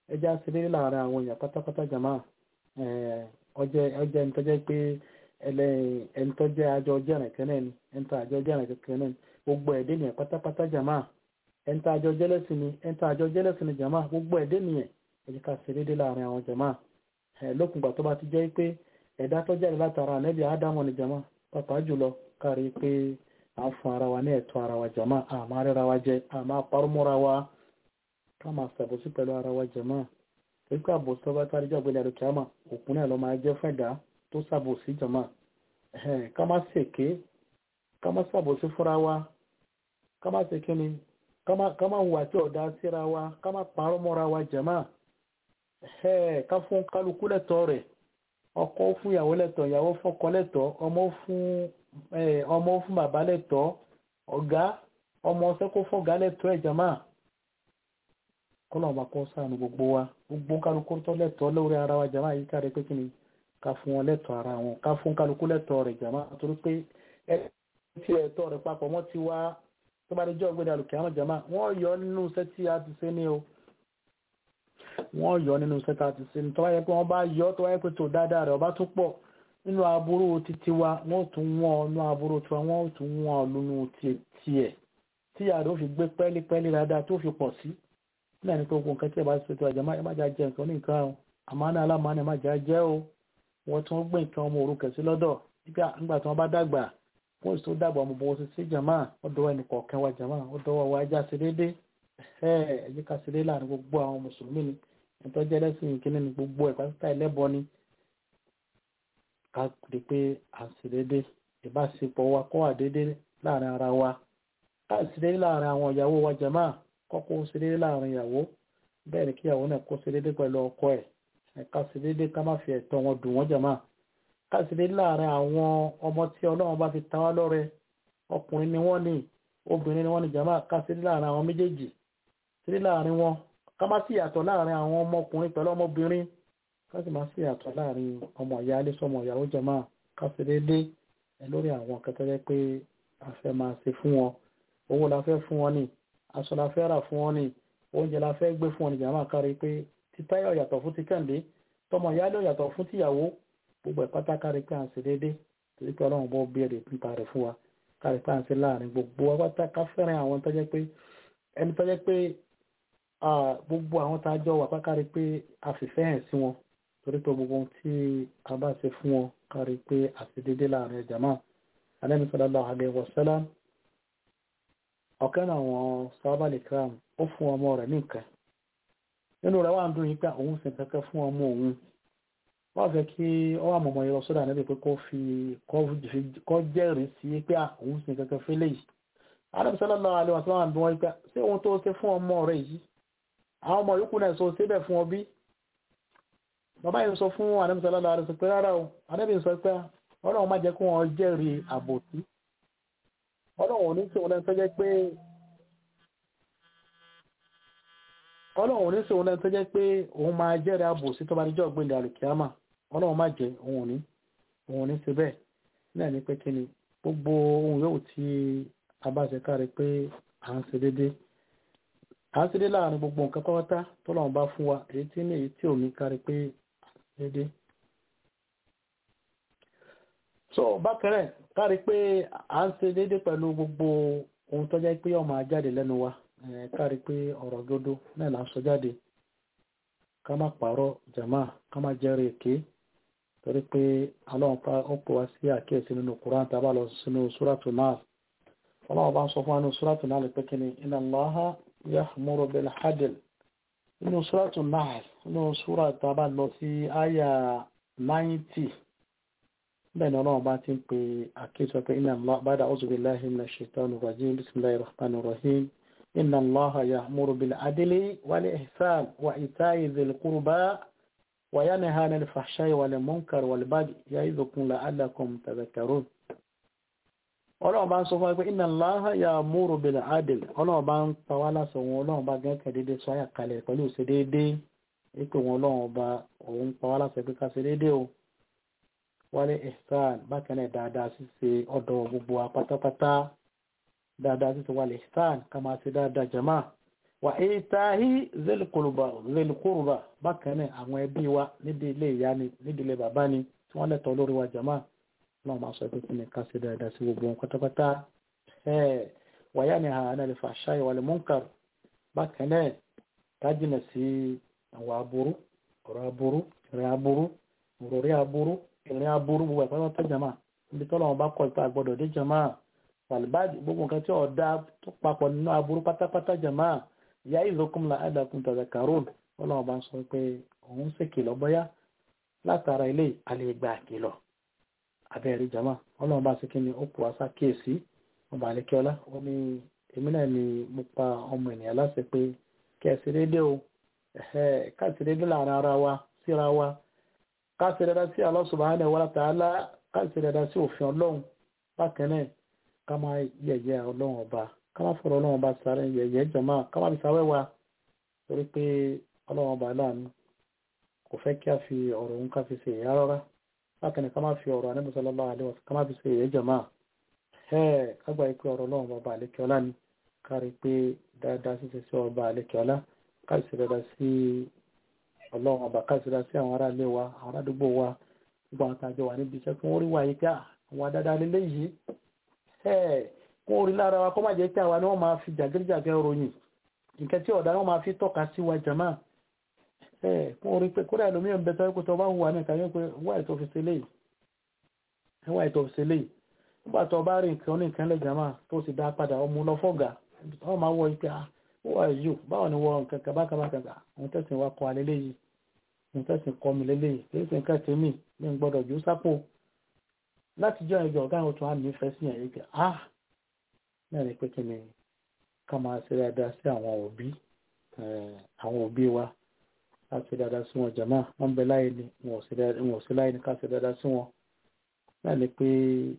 ẹja ṣe déédéé láàrin àwọn èèyàn pátápátá jàmá ọjọ́ ọjọ́ ẹni tó jẹ́ pé ẹni tó jẹ́ àjọ ọjọ́ ẹ̀rìn kan náà ni ẹni tó àjọ ọjọ́ ẹ̀rìn kan náà ni gbogbo ẹ̀dẹ́ nìyẹn pátápátá jàmá ẹni tó àjọ jẹ́lẹ́sìn ni ẹni tó àjọ jẹ́lẹ́sìn ni jàmá gbogbo ẹ̀dẹ́ nìyẹn ẹ jẹ́ ká ṣe déédéé láàrin àwọn jàmá lókùngbà tó bá ti jẹ́ pé ẹ̀dá tó jáde látara ànẹ́bí ádámọ̀ ni jàmá pàápàá jùlọ kárí pé à ń fún ara wa ní ẹ̀tọ́ ara wa jàmá àmọ́ rẹ́ra wa jẹ àmọ́ parọ́mọ́ra wa ká máa ṣàbòsí pẹ̀lú ara wa jàmá pípẹ́ àbòsí ọba kárí jẹ́ ọ̀gbẹ́ni àdókèámà òkú náà lọ máa jẹ́ fún ẹ̀dá tó ṣàbòsí jàmá ká má ṣèké ká má ṣàbòsí fúnra wa ká má ṣèké ni ká má hùwà tí ọ̀dá síra wa ká má parọ́mọ́ra wa jàmá ká fún kálukú lẹ́tọ̀ọ́ rẹ̀ ọkọ fún ìyàwó lẹ́tọ̀ ìyàwó fọ́kọ lẹ́tọ̀ ọmọ fún ọmọ fún bàbá lẹ́tọ̀ ọ̀gá ọmọ ọsẹ́ kó fọ́gá lẹ́tọ̀ ẹ̀jàmá kọ́nà ọba kọ́ sáànù gbogbo wa gbogbo kálukú tó lẹ́tọ̀ lórí ara wa jàmá yìí káre pé kí ni ká fún wọn lẹ́tọ̀ ara wọn ká fún kálukú lẹ́tọ̀ rẹ̀ jàmá torí pé ẹ ti ẹ̀tọ́ rẹ̀ papọ̀ wọ́n ti wá tó bá dé jọ́ ọ̀gbẹ́dẹ àlùkẹ́ àwọn jàmá wọ́n yọ nínú iṣẹ́ tí a ti ṣe ní o wọ́n yọ nínú sẹ́ta àti sinmi tó bá yẹ pé wọ́n bá yọ tó bá yẹ pé tó dáadáa rẹ̀ ọba tún pọ̀ nínú aburú títí wa wọ́n tún wọ́n nínú aburú tiwa wọ́n tún wọ́n lónú tiẹ̀ tí yàrá ó fi gbé pẹ́lípẹ́lí dáadáa tó fi pọ̀ sí náà ní pé gbogbo nǹkan tí ẹ bá ṣe tó àjẹmá ẹ má jà jẹ nǹkan ní nǹkan o àmánà alámánà ẹ má jà jẹ́ o wọ́n tún gbé nǹkan ọmọ òrukàn sí lọ́dọ̀ nígbà tí wọ́n bá dàgbà wọ́n sì tó dàgbà ọmọ bọ́wọ́ sí sí jàmá ọ̀dọ̀ ẹnì kọ̀ọ̀kan wa jàmá ọ̀dọ̀ wa ajá sí déédéé ẹ̀ ẹ̀jẹ̀ ká sí déédéé láàrin gbogbo àwọn mùsùlùmí ni ìtọ́jú ẹlẹ́sìn ìkíní ni gbogbo ẹ̀ pátá ẹlẹ́bọ ni ká rí pé à ń ṣe déédéé ìbáṣepọ̀ wa kọ́ wà déédéé láàrin ara wa ká ṣe déédéé láàrin àwọn ìyàwó wa jàmá kọ́kọ́ ṣe déédéé láàrin ìyàwó bẹ́ẹ̀ ni kí ìyàwó náà kó ṣe déédéé pẹ̀lú ọkọ ẹ̀ ká ṣe déédéé ká má fi ẹ̀tọ́ wọn dùn wọ́n jàmá ká ṣe déédéé láàrin àwọn ọmọ tí ọlọ́run bá fi ta wá lọ́rẹ ọkùnrin ni wọ́n ní obìnrin ni wọ́n ní jàmá ká ṣe déédéé láàrin àwọn méjèèjì ṣe déédéé láàrin wọn ká má sí ìyàtọ̀ láàrin àwọn ọmọkùnrin pẹ̀lú ọmọbìnrin ká sì má sí ìyàtọ̀ láàrin ọmọ ìyá alẹ́ sọmọ ìyàwó jàmá ká ṣe déédéé lórí àwọn kẹtọ́ jẹ́ pé a fẹ́ máa ṣe fún wọn owó la fẹ́ fún wọn ni aṣọ la fẹ́ rà fún wọn ni oúnjẹ la fẹ́ gbé fún wọn ni jàmá kárí pé títáyọ̀ yàtọ̀ fún ti kẹ́ǹdé tọmọ ìyá ló yàtọ̀ fún tìyàwó gbogbo ẹ̀ pátá kárí pé à ń ṣe déédéé torí pé ọlọ́run bọ́ béèrè nípa rẹ̀ fún wa kárí pé à ń ṣe láàrin gbogbo wa pátá ká fẹ́ràn àwọn tó jẹ́ pé ẹni tó jẹ́ pé gbogbo àwọn tá a jọ wà pá kárí pé a fìfẹ́ hàn sí wọn torí pé gbogbo ohun tí a bá ṣe fún wọn kárí pé a ṣe déédéé láàrin ẹ̀jẹ̀ náà Ànábì sallallahu alaihi wasallam ọ̀kan náà àwọn sábàlì kram ó fún ọmọ rẹ̀ ní nǹkan nínú rẹ̀ wà ń dún yín pé òun sì kẹ́kẹ́ fún ọmọ òun wọ́n fẹ́ kí ọ wà mọ̀mọ́ yọ sódà níbi pé kó fi kọ́ jẹ́rìí sí pé òun sì kẹ́kẹ́ fẹ́ léyìí Ànábì sallallahu alaihi wasallam bí wọ́n pé ṣé ohun tó ṣe fún ọmọ rẹ̀ yìí àwọn ọmọ yòókù náà sọ síbẹ̀ fún ọ bí bàbá yìí sọ fún Ànábì sallallahu alaihi wasallam pé rárá o Ànábì sọ pé ọlọ́run má jẹ́ kí wọ́n jẹ́rìí àbòsí ọlọ́run ò ní sòun lẹ́nu tó jẹ́ pé ọlọ́run ò ní sòun lẹ́nu tó jẹ́ pé òun máa jẹ́rìí àbòsí tó bá níjọ́ ọ̀gbìn àlùkìyàmà ọlọ́run má jẹ́ òun ò ní òun ò ní ṣe bẹ́ẹ̀ náà ní pé kí ni gbogbo ohun yòówù tí a bá ṣe kárí pé à ń ṣe déédéé à ń ṣe déédéé láàrin gbogbo nǹkan pátá tọ́lọ́run bá fún wa èyí tí ní èyí tí ò ní kárí pé à ń ṣe déédéé so bákẹ́rẹ̀ kárí pé à ń ṣe déédéé pẹ̀lú gbogbo ohun tó jẹ́ pé ọmọ ajáde lẹ́nu wa kárí pé ọ̀rọ̀ dodo náà là ń sọ jáde ká má pààrọ̀ jàmá ká má jẹ́rìí èké torí pé ọlọ́run pa ó pè wá sí àkíyèsí nínú Qur'an tá a bá lọ sínú súrátù náà ọlọ́run bá ń sọ fún wa nínú súrátù náà lè pé kí ni inna Allaha ya'muru bil 'adl nínú súrátù náà nínú súrà tá a bá lọ sí àyà 90 bẹ́ẹ̀ ni ọlọ́run bá ti ń pe àkíyèsí pé inna Allah ba'da a'udhu billahi minash shaitanir rajim bismillahir rahmanir rahim inna Allaha ya'muru bil 'adli wal ihsan wa ita'i dhil qurba wa yanha 'anil fahsha'i wal munkari wal baghi ya'idhukum la'allakum tadhakkarun ọlọ́run bá ń sọ fún wa pé inna Allaha ya'muru bil 'adli ọlọ́run bá ń pa wá lásán wọn ọlọ́run bá gẹ́gẹ́ dédé sọ àyà kalẹ̀ pẹ̀lú ìṣe déédé ipò wọn ọlọ́run ọba òun pa wá lásán pé ká ṣe déédé o wálé ihsan bákan náà dáadáa ṣíṣe ọ̀dọ̀ gbogbo wa pátápátá dáadáa ṣíṣe wálé ihsan ká máa ṣe dáadáa jama wà ìtàhí zèlìkùrùbà bákan náà àwọn ẹbí wa níbi ilé ìyá ni níbi ilé bàbá ni tí wọ́n lẹ́tọ̀ọ́ lórí wa jàmá náà máa sọ pé kí ni ká ṣe dáadáa sí gbogbo wọn pátápátá wàyá ni àánà lè fà ṣáyẹ wà lè múnkàr bákan náà ká jìnà sí àwọn aburú ọ̀rọ̀ aburú ìrìn aburú òròrí aburú ìrìn aburú gbogbo ẹ̀pẹ́ wọn tó jàmá níbi tọ́lọ́ wọn bá kọ ipa àgbọ̀dọ̀ dé jàmá wàlúbàdì gbogbo nǹkan tí ọ̀dà tó papọ̀ nínú aburú pátápátá jàmá ìyá ìlókùn la ẹ̀dàkùn tàbí karol ọlọ́run bá ń sọ pé òun sì kìlọ̀ bọ́yá látara ilé àlegbà kìlọ̀ abẹ́rẹ́ jama ọlọ́run bá sì kí ni ó pò wá sákèésí ọba àlekẹ́ọ́lá ó ní èmi náà ni mo pa ọmọ ènìyàn láṣẹ pé kẹ́sì déédéé o káàsì déédéé láàrin ara wa síra wa káàsì dáadáa sí Allah subhanahu wa ta'ala káàsì dáadáa sí òfin ọlọ́run bákan náà ká máa yẹ̀yẹ́ ọlọ́run ọba kama fọ̀rọ̀ ọlọ́run bá sáré yẹ̀yẹ́ jọmọ́ kama fi sáwẹ́ wa torí pé ọlọ́run bá láàánú kò fẹ́ kí a fi ọ̀rọ̀ òun ká fi ṣe ìyá rárá bákan ní kama fi ọ̀rọ̀ anábì sallallahu alaihi wasallam kama fi ṣe ìyẹ́ jọmọ́ ẹ̀ kágbà yìí pé ọ̀rọ̀ ọlọ́run bá àlékè ọlá ni kárí pé dáadáa ṣíṣe sí ọba àlékè ọlá káàsì sí dáadáa sí ọlọ́run ọba káàsì dáadáa sí àwọn ará ilé wa àwọn aládùúgbò wa gbogbo àwọn tàjọ wà níbi iṣẹ́ fún orí wa yìí pé àwọn adáadáa lélẹ́yìí kún orí lára wa kọ́ máa jẹ́ pé àwa ni wọ́n máa fi jàgídíjàgẹ́ ròyìn nǹkan tí ọ̀dà wọn máa fi tọ́ka sí wa jàmá ẹ̀ kún orí pé kódà ẹlòmíì ń bẹ tọ́ pé tó bá hùwà nìkan yóò pé wá ètò òfìsè léyìí wá ètò òfìsè léyìí nígbà tó bá rí nǹkan oníkan lẹ̀ jàmá tó sì dá padà ọmọ lọ́fọ̀gà wọ́n máa wọ ipe ah who are you báwo ni wọ́n nǹkan kan bákan bákan kà òun tẹ̀sìn wa kọ́ alẹ́ léyìí òun tẹ̀sìn kọ́ mi lélẹ́yìí kì í sì nǹkan tèmi ní gbọ́dọ̀ jù sápò láti jẹ́ ìjọ ọ̀gá àwọn tó wà nífẹ̀ẹ́ sí yẹn yìí pé ah náà ni pé kí ni ká máa ṣe dáadáa sí àwọn òbí àwọn òbí wa ká ṣe dáadáa sí wọn jàmá wọn bẹ láyé ni wọn ò sí láyé ni ká ṣe dáadáa sí wọn náà ni pé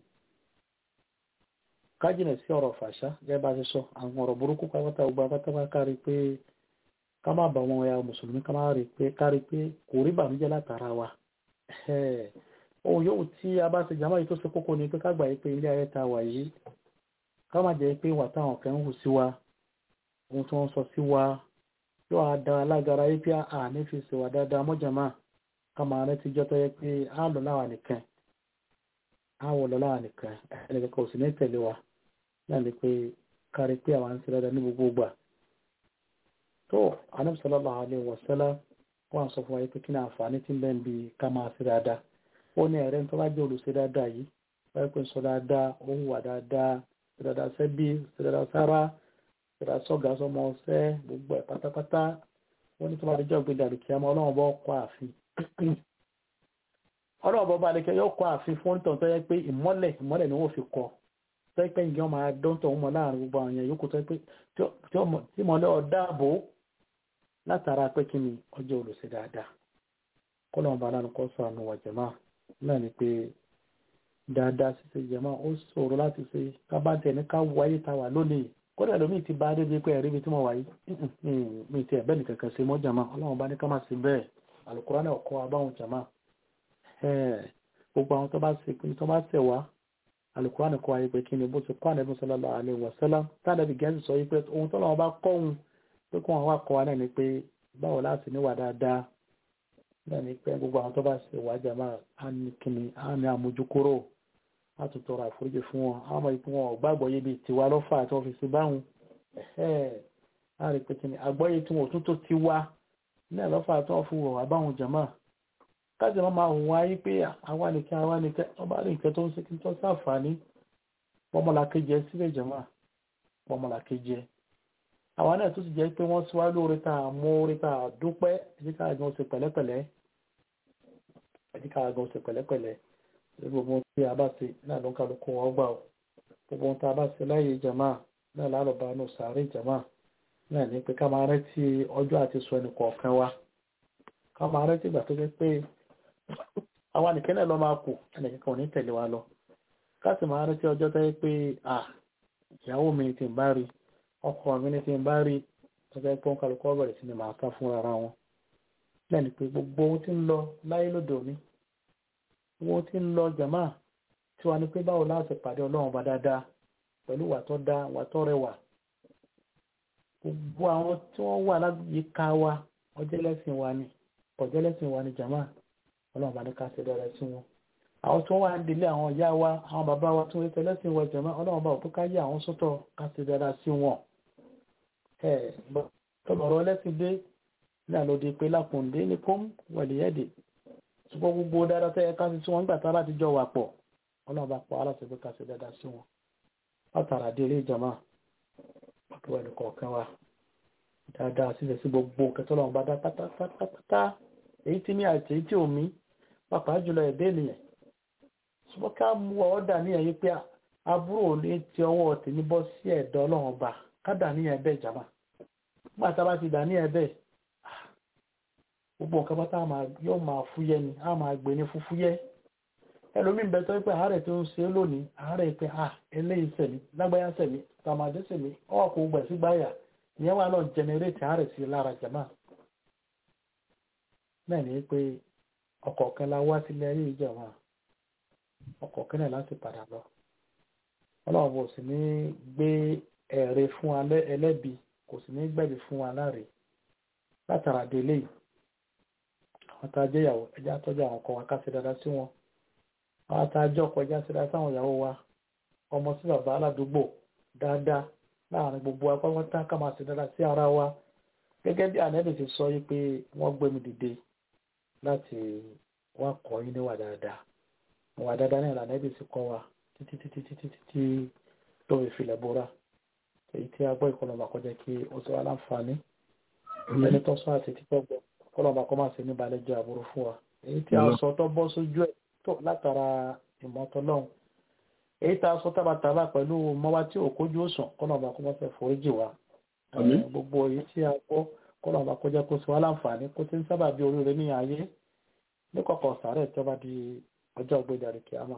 ká jìnà sí ọ̀rọ̀ fàṣà gẹ́gẹ́ bá ṣe sọ àwọn ọ̀rọ̀ burúkú pátápátá gbogbo apátápá kárí pé ká má bà wọn ya mùsùlùmí ká má rí pé kárí pé kò rí bàmíjẹ́ látara wa ohun yóò tí a bá ṣe jàmá yìí tó ṣe kókó ni pé ká gbà yí pé ilé ayé ta wà yìí ká má jẹ́ pé wà táwọn kan ń hù sí wa ohun tí wọ́n sọ sí wa yóò á da alágara yí pé àní fi ṣèwà dáadáa mọ́jàmá ká máa rántí jọ́ tó yẹ pé á lọ láwa nìkan á wọ̀ lọ láwa nìkan ẹnìkan kò sì ní tẹ̀lé wa náà ni pé kárí pé àwọn ń ṣe dáadáa ní gbogbo gbà tó Ànábì sallallahu alaihi wasallam wọ́n sọ fún wa pé kí ni àǹfààní tí ń bẹ ń bi ká máa ṣe dáadáa ó ní ẹ̀rẹ́ tó bá jẹ́ olùṣe dáadáa yìí wáyé pé sọ dáadáa ó hùwà dáadáa ṣe dáadáa sẹ́bí ṣe dáadáa sára ṣe dáadáa sọ́gà sọmọ ọ̀sẹ́ gbogbo ẹ̀ pátápátá wọ́n ní tó bá dẹjọ́ gbé dàrí kí a máa ọlọ́run bọ́ kọ́ ààfin ọlọ́run bọ́ bá dẹjọ́ yóò kọ́ ààfin fún onítọ̀ tó yẹ pé ìmọ́lẹ̀ ìmọ́lẹ̀ ni wọ́n fi kọ́ tó yẹ pé ìgbẹ́ wọn máa dán tó wọn láàrin gbogbo àwọn èèyàn yòókù tó yẹ pé tí mọ́lẹ̀ ọ̀dáàbò látara pé kí ni ọjọ́ olùṣe dáadáa kọ́lọ́run bá lánàá kọ́ sọ àánú wa jàmáà náà ni pé dáadáa ṣíṣe jẹmọ́ ó ṣòro láti ṣe kábàtẹ̀ ní ká wáyé ta wà lónìí kódà lómi ti bá débi pé ẹ̀rí ibi tí mo wáyé mi ti ẹ̀bẹ́ nìkan kan ṣe mọ́ jàmá ọlọ́run bá ní ká má ṣe bẹ́ẹ̀ àlùkùránì náà kọ́ abáwọn jàmá gbogbo àwọn tó bá ṣe pé tó bá ṣẹ̀ wá àlùkùránì kọ́ ayé pé kí ni bó ti kọ́ ànẹ́bí sallallahu alaihi wasallam tánàbí gẹ̀ẹ́sì sọ pé ohun tó lọ́wọ́ bá kọ́ òun pé kó wọn wá kọ́ wa náà ni pé báwo láti níwà dáadáa náà ni pé gbogbo àwọn tó bá ṣe wá jàmá á ní kíni á ní àmójúkúrò á tún tọrọ àforíjì fún wọn á mọ̀ pé wọn ò gbàgbọ́ yé bíi tiwa lọ́fà tí wọ́n fi ṣe báwọn á rí pé kíni àgbọ́yé tí wọn ò tún tó ti wá náà lọ́fà tí wọ́n fi wọ̀ wá báwọn jàmá káàdì máa hùn wáyé pé àwa nìkan àwa nìkan wọ́n bá rí nǹkan tó ń ṣe kí n tó ṣàǹfààní pọ́mọlàkejì ẹ sílẹ̀ jàmá pọ́mọlàkejì ẹ àwọn náà tó sì jẹ́ pé wọ́n síwá lóore tá a mú oore tá a dúpẹ́ ẹ̀jẹ̀ ká gan ṣe pẹ̀lẹ́pẹ̀lẹ́ ẹ̀jẹ̀ ká gan ṣe pẹ̀lẹ́pẹ̀lẹ́ gbogbo tí a bá ṣe náà ló ń kálukú wọn gbà ó gbogbo tí a bá ṣe láyé jama náà lálọ́ba nù sàárè jama náà ní pé ká máa rántí ọjọ́ àti sọ ẹnì kọ̀ọ̀kan wa ká máa rántí ìgbà tó jẹ́ pé àwa nìkan náà lọ máa kù ẹnìkan kan ò ní tẹ̀lé wa lọ ká sì máa rántí ọjọ́ tó yẹ pé ìyàwó mi ti ń bá rí ọkọ mi ní ti ń bá rí ọjọ́ pé wọ́n kálukú ọ̀bẹ̀rẹ̀ sí ni màá ká fún ara wọn lẹ́nu pé gbogbo ohun tí ń lọ láyé lóde òní ohun tí ń lọ jàmá tí wàá ní pé báwo láti pàdé ọlọ́run bá dáadáa pẹ̀lú wà tó dá wà tó rẹwà gbogbo àwọn tí wọ́n wà láyìíká wa ọjọ́ lẹ́sìn wa ni ọjọ́ lẹ́sìn wa ni jàmáà ọlọ́run bá ní ká ṣe dára sí wọn àwọn tí wọ́n wà ń délé àwọn ìyá wa àwọn bàbá wa tí wọ́n ṣe lẹ́sìn wa jàmáà ọlọ́run bá òtún ká yé àwọn sọ́tọ̀ ká ṣe dára sí wọn ẹ tọ́lọ̀rọ̀ lẹ́sìn dé ní àlòdì pé lákùndé ní pọ́m wẹ̀lìyẹ́dì ṣùgbọ́n gbogbo dáadáa tẹ́ ká sí tí wọ́n gbà tá láti jọ wà pọ̀ ọlọ́run bá pọ̀ aláṣẹ pé ká ṣe dáadáa sí wọn látara délé jàmáà pàtó ẹnì kọ̀ọ̀kan wa dáadáa sílẹ̀ sí gbogbo kẹtọ́lọ́run bá dá pátápátá èyí tí ní àti èyí tí ò mí pàápàá jùlọ ẹ̀dẹ́ ènìyàn ṣùgbọ́n ká mú ọ dà ní ẹ̀yìn pé àbúrò ní ti ọwọ́ tèmi bọ́ sí ẹ̀dọ́ ọlọ́run ọba ká dà ní ẹ̀bẹ̀ ìjàmà nígbà tá a bá ti dà ní ẹ̀bẹ̀ gbogbo nǹkan pátá yóò máa fúyẹ́ ni a máa gbé ní fúfúyẹ́ ẹlòmíín bẹ tọ́ pé àárẹ̀ tó ń ṣe lónìí àárẹ̀ pé à eléyìí sẹ̀mí lágbáyà sẹ̀mí tàmádé sẹ̀mí ọwọ́ kò gbẹ̀ sí gbáyà ìyẹn wà lọ jẹnẹrétì àárẹ̀ sí lára jàmá náà ní pé ọkọ̀ kan la wá sílé ayé ìjọba ọkọ̀ kan náà láti padà lọ ọlọ́run kò sì ní gbé ẹ̀rẹ̀ fún ẹlẹ́bi kò sì ní gbẹ̀bí fún aláre látara délé yìí àwọn tá a jẹ́ ìyàwó ẹja tọ́jú àwọn ọkọ wa ká ṣe dáadáa sí wọn àwọn tá a jẹ́ ọkọ ẹja ṣe dáadáa sáwọn ìyàwó wa ọmọ sí bàbá aládùúgbò dáadáa láàrin gbogbo apáwọ́tá ká máa ṣe dáadáa sí ara wa gẹ́gẹ́ bí ànẹ́bì ti sọ yìí pé wọ́n gbé mi dìde láti wá kọ́ yín níwà dáadáa ìwà dáadáa náà lànẹ́bì ti kọ́ wa títí títí títí títí tó fi filẹ̀ bóra èyí tí a gbọ́ ìkọlọ́mà kó jẹ́ kí ó ti wá láǹfààní ẹni tó sọ àti títọ́ gbọ́ kọlọ́mà kó má ṣe ní balẹ̀ jẹ́ àbúrò fún wa èyí tí a sọ tó bọ́ sójú ẹ̀ tó látara ìmọ̀tọ́lọ́hún èyí tá a sọ tábàtàbà pẹ̀lú mọ́wá tí òkójú òsàn kọlọ́mà kó má fẹ́ foríjì wa gbogbo èyí tí a gbọ́ kọlọ́mà kó jẹ́ kó ti wá láǹfààní kó ti ń sábà bí oríire ní ayé ní kọ̀kọ̀ sàárẹ̀ tó bá di ọjọ́ ìgbéjáde kìámà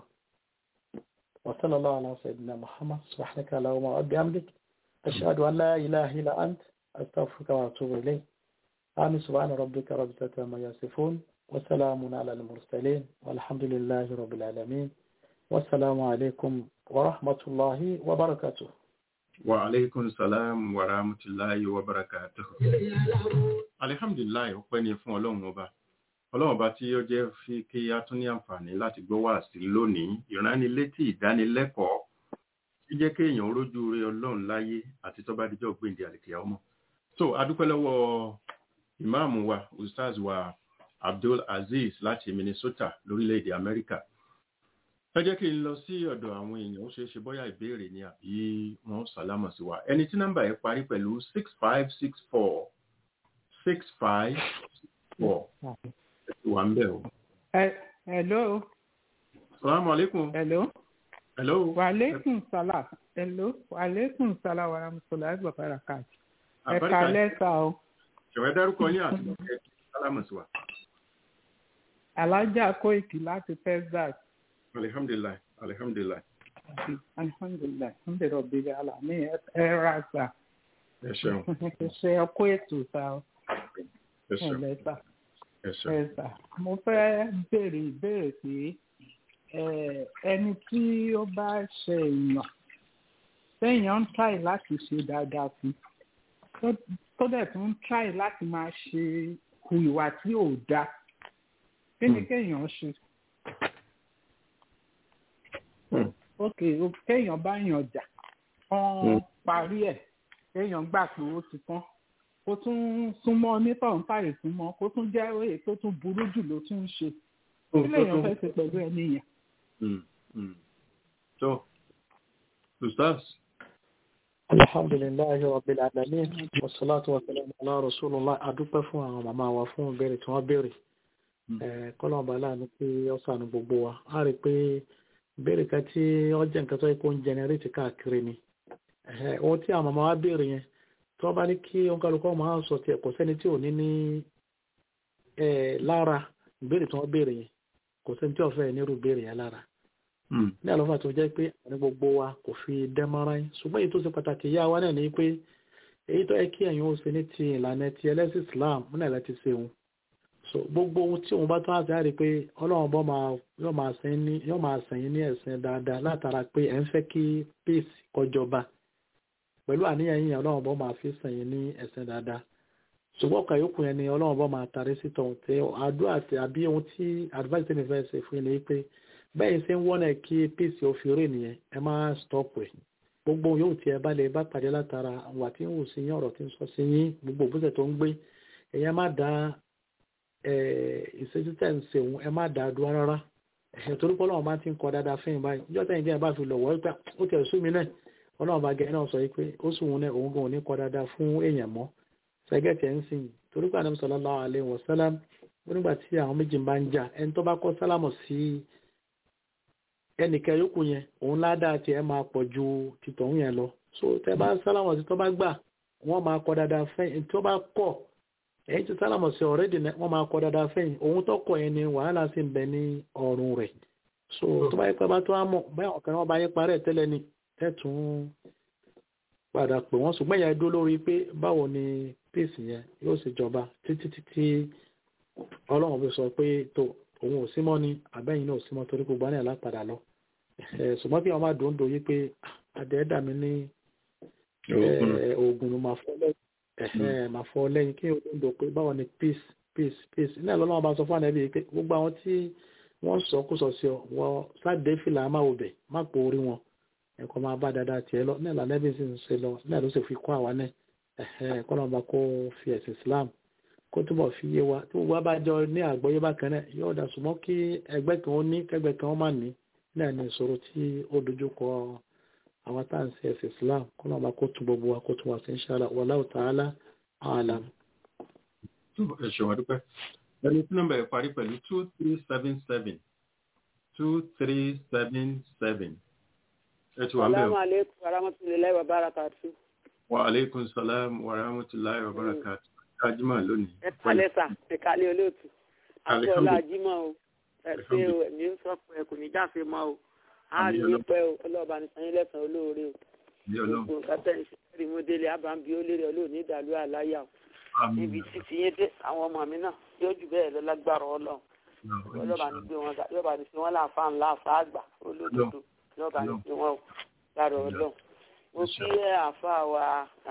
وصلى الله على سيدنا محمد سبحانك اللهم وبحمدك أشهد أن لا إله إلا أنت أستغفرك وأتوب إليك آمين سبحان ربك رب العزة عما يصفون وسلام على المرسلين والحمد لله رب العالمين والسلام عليكم ورحمة الله وبركاته وعليكم السلام ورحمة الله وبركاته الحمد لله ọpẹ́ ni fún ọlọ́run ọba ọlọ́run ọba tí ó jẹ́ fi kí a tún ní àǹfààní láti gbọ́ wá sí lónìí ìránnilétí ìdánilẹ́kọ̀ọ́ tí jẹ́ kéèyàn rójú rẹ ọlọ́run láyé àti tó bá dijọ́ gbèǹdé àlèkè ọmọ. so adúpẹ́ lọ́wọ́ ìmáàmù wa ustaz wa abdul aziz láti minnesota lórílẹ̀‐èdè amẹ́ríkà ẹ jẹ́ kí n lọ sí ọ̀dọ̀ àwọn èèyàn ó ṣeé ṣe bóyá ìbéèrè ni àbí wọ́n sàlámọ̀ sí wa ẹni tí nọ́mbà yẹn parí pẹ̀lú six five six four six five four wà ń bẹ̀ o. hello. salamu aleykum. hello. hello. wa aleykum salam. hello. wa aleykum salam wa rahmatulahi wa barakati. ẹ kalẹ́ sa o. ṣèwẹ́ dárúkọ yín àti ọ̀kẹ́ sálámù sí wa. alájà kóìtì láti texas. alihamdulilayi alihamdulilayi. alihamdulilayi alhamdulilayi ọ̀bẹ̀rẹ̀ alami ẹ ra sa. ẹ ṣeun. ẹ ṣe ọkọ ètò sa o. ẹ ṣeun. ẹ lẹ́sà ẹ ṣeun. ẹ̀sà mo fẹ́ béèrè ìbéèrè pé ẹni tí ó bá ṣe èèyàn téèyàn ń tráì láti ṣe dáadáa sí tó dẹ̀ tún ń tráì láti máa ṣe hu ìwà tí ò dáa kí ni kéèyàn ṣe. ok kéèyàn bá yàn jà wọ́n parí ẹ̀ kéèyàn gbà pé ó ti tán kó tún súnmọ́ onítọ̀hún táyè súnmọ́ kó tún jẹ́ òye tó tún burú jù ló tún ń ṣe kí lèèyàn fẹ́ ṣe pẹ̀lú ẹni yẹn. so ustaz. alhamdulilayi rabbil alamin wasalaatu wasalaamu ala rasulillah adúpẹ́ fún àwọn màmá wa fún ìbéèrè tí wọ́n béèrè kọ́lọ́mọba láàánú pé ó sànù gbogbo wa a rí i pé ìbéèrè kan tí ó jẹ́ nǹkan tó yẹ kó ń jẹnẹrétì káàkiri ni ohun tí àwọn màmá wa béèrè yẹn tí wọ́n bá ní kí oníkálukọ́ máa sọ tiẹ̀ kò sẹ́ni tí ò ní ní lára ìbéèrè tí wọ́n béèrè yẹn kò sẹ́ni tí ò fẹ́ nírú béèrè yẹn lára. ní àlọ́fà tó jẹ́ pé àwọn gbogbo wa kò fi dẹ́mọ́ra yín ṣùgbọ́n èyí tó ṣe pàtàkì yá wa náà ni pé èyí tó yẹ kí ẹ̀yin ó ṣe ní ti ìlànà ti ẹlẹ́sìn Islam múnà ẹ̀ ti ṣe òun. so gbogbo ohun tí òun bá tún àti àrí pé ọlọ́run bọ́ yóò máa sẹ́yìn ní ẹ̀sìn dáadáa látara pé ẹ̀ ń fẹ́ kí peace kọjọba pẹ̀lú àníyàn yíyan ọlọ́run bọ́ máa fi sàn yín ní ẹ̀sìn dáadáa ṣùgbọ́n ọkàn yòókù yẹn ni ọlọ́run bọ́ máa tarí sí tọ̀hún tẹ àdúrà àti àbí ohun tí advice tẹ́mi fẹ́ ṣe fún yín ni pé bẹ́ẹ̀ ṣe ń wọ́nà kí pèsè òfin rè nìyẹn ẹ má stop ẹ̀ gbogbo yóò tí ẹ bá lè bá pàdé látara wà tí ń wù sí yín ọ̀rọ̀ tí ń sọ sí yín gbogbo òbúṣẹ̀ tó ń gbé ẹ̀yẹ má da ìṣẹ́jú tẹ̀ ń ṣe òun ẹ má da dúró rárá ẹ̀hìn torí pé ọlọ́run bá ti ń kọ dáadáa fún yín báyìí ìjọ tẹ̀yìn bí ẹ bá fi lọ̀wọ́ pé ó tẹ̀ sú mi náà ọlọ́run bá gẹ̀ náà sọ pé ó sì wọn náà òun gan ò ní kọ dáadáa fún èèyàn mọ́ sẹ́gẹ̀tì ẹ̀ ń sìn torí pé ànábì sallallahu alaihi wasallam nígbà tí àwọn méjì bá ń jà ẹni tó bá kọ́ sálámọ̀ sí ẹnìkan yòókù yẹn òun ládàá tiẹ̀ máa pọ̀ ju tìtọ̀hún yẹn lọ so tẹ bá sálámọ̀ sí tó bá gbà wọ́n máa kọ dáadáa fẹ́yìn tó bá kọ̀ ẹ̀yìn tí sálámọ̀ sí ọ̀rẹ́dì wọ́n máa kọ dáadáa fẹ́yìn òun tó kọ̀ yẹn ni wàhálà sì ń bẹ ní ọrùn rẹ̀ so tó bá yẹ pé bá tó á mọ̀ báyọ̀ ọ̀kan wọn bá yẹ parẹ́ tẹ́lẹ̀ ni tẹ́tùn padà pè wọ́n ṣùgbọ́n ìyá dó lórí pé báwo ni pèsè yẹn yóò ṣe jọba títí títí ọlọ́run fi sọ pé tó òun ò símọ́ ni àbẹ́yìn náà ò símọ́ torí gbogbo àná lápadà lọ ṣùgbọ́n kí wọ́n má dòńdò yí pé àdẹ́ẹ́dà mi ní oògùn ló máa fọ́ lẹ́yìn máa fọ́ lẹ́yìn kí wọ́n dòńdò pé báwo ni peace peace peace ní ẹ̀lọ́ náà bá sọ fún ànábì pé gbogbo àwọn tí wọ́n sọ kó sọ sí ọ wọ sáde fìlà má wò bẹ̀ má pò orí wọn ẹ̀kọ́ máa bá dáadáa tiẹ̀ lọ náà lànàbì sì ń ṣe lọ náà ló sì fi kọ́ àwa náà ẹ̀kọ́ náà bá kó fi ẹ̀sìn Islam kó túbọ̀ fi yé wa tí gbogbo abájọ ní àgbọ́yé bákan náà yóò dà súnmọ́ kí ẹgbẹ́ kan ó ní kẹgbẹ́ kan ó má ní náà ní ìṣòro tí ó dojú kọ àwọn tá à ń ṣe ẹ̀sìn Islam kó náà bá kó tún gbogbo wa kó tún wá sí inshallah wallahu ta'ala a'lam. ẹ ṣe wá dúpẹ́ ẹni tí nọ́mbà ẹ̀ parí pẹ̀lú two three seven seven two three seven seven ẹ ti wà ń bẹ̀ Assalamu alaikum warahmatullahi wabarakatuh. wa aleykum salaam wa rahmatulahi wa barakatuh kájímà lónìí. ẹ kalẹ̀ sà ẹ kalẹ̀ olóòtú akọ́lá ajímọ̀ o ẹ ṣe o ẹ̀mí ń sọ pé ẹ kò ní jáfe mọ́ o a rí i pẹ́ o ọlọ́ọ̀bá ní sanyí lẹ́sàn-án olóore o gbogbo nǹkan tẹ̀ ń ṣe kẹ́rì mú délé àbámbí ó lérè olóòní ìdàlú àláyà o níbi títí yín dé àwọn ọmọ mi náà yóò jù bẹ́ẹ̀ lọ lágbára ọlọ́run ọlọ́ọ̀bá ní gbé wọn yọ̀ọ̀bá ní fi wọn láǹfà ńlá àfà àgbà olódodo yọ̀ọ̀bá ní fi wọn o lára ọlọ́run mo kí àfà wa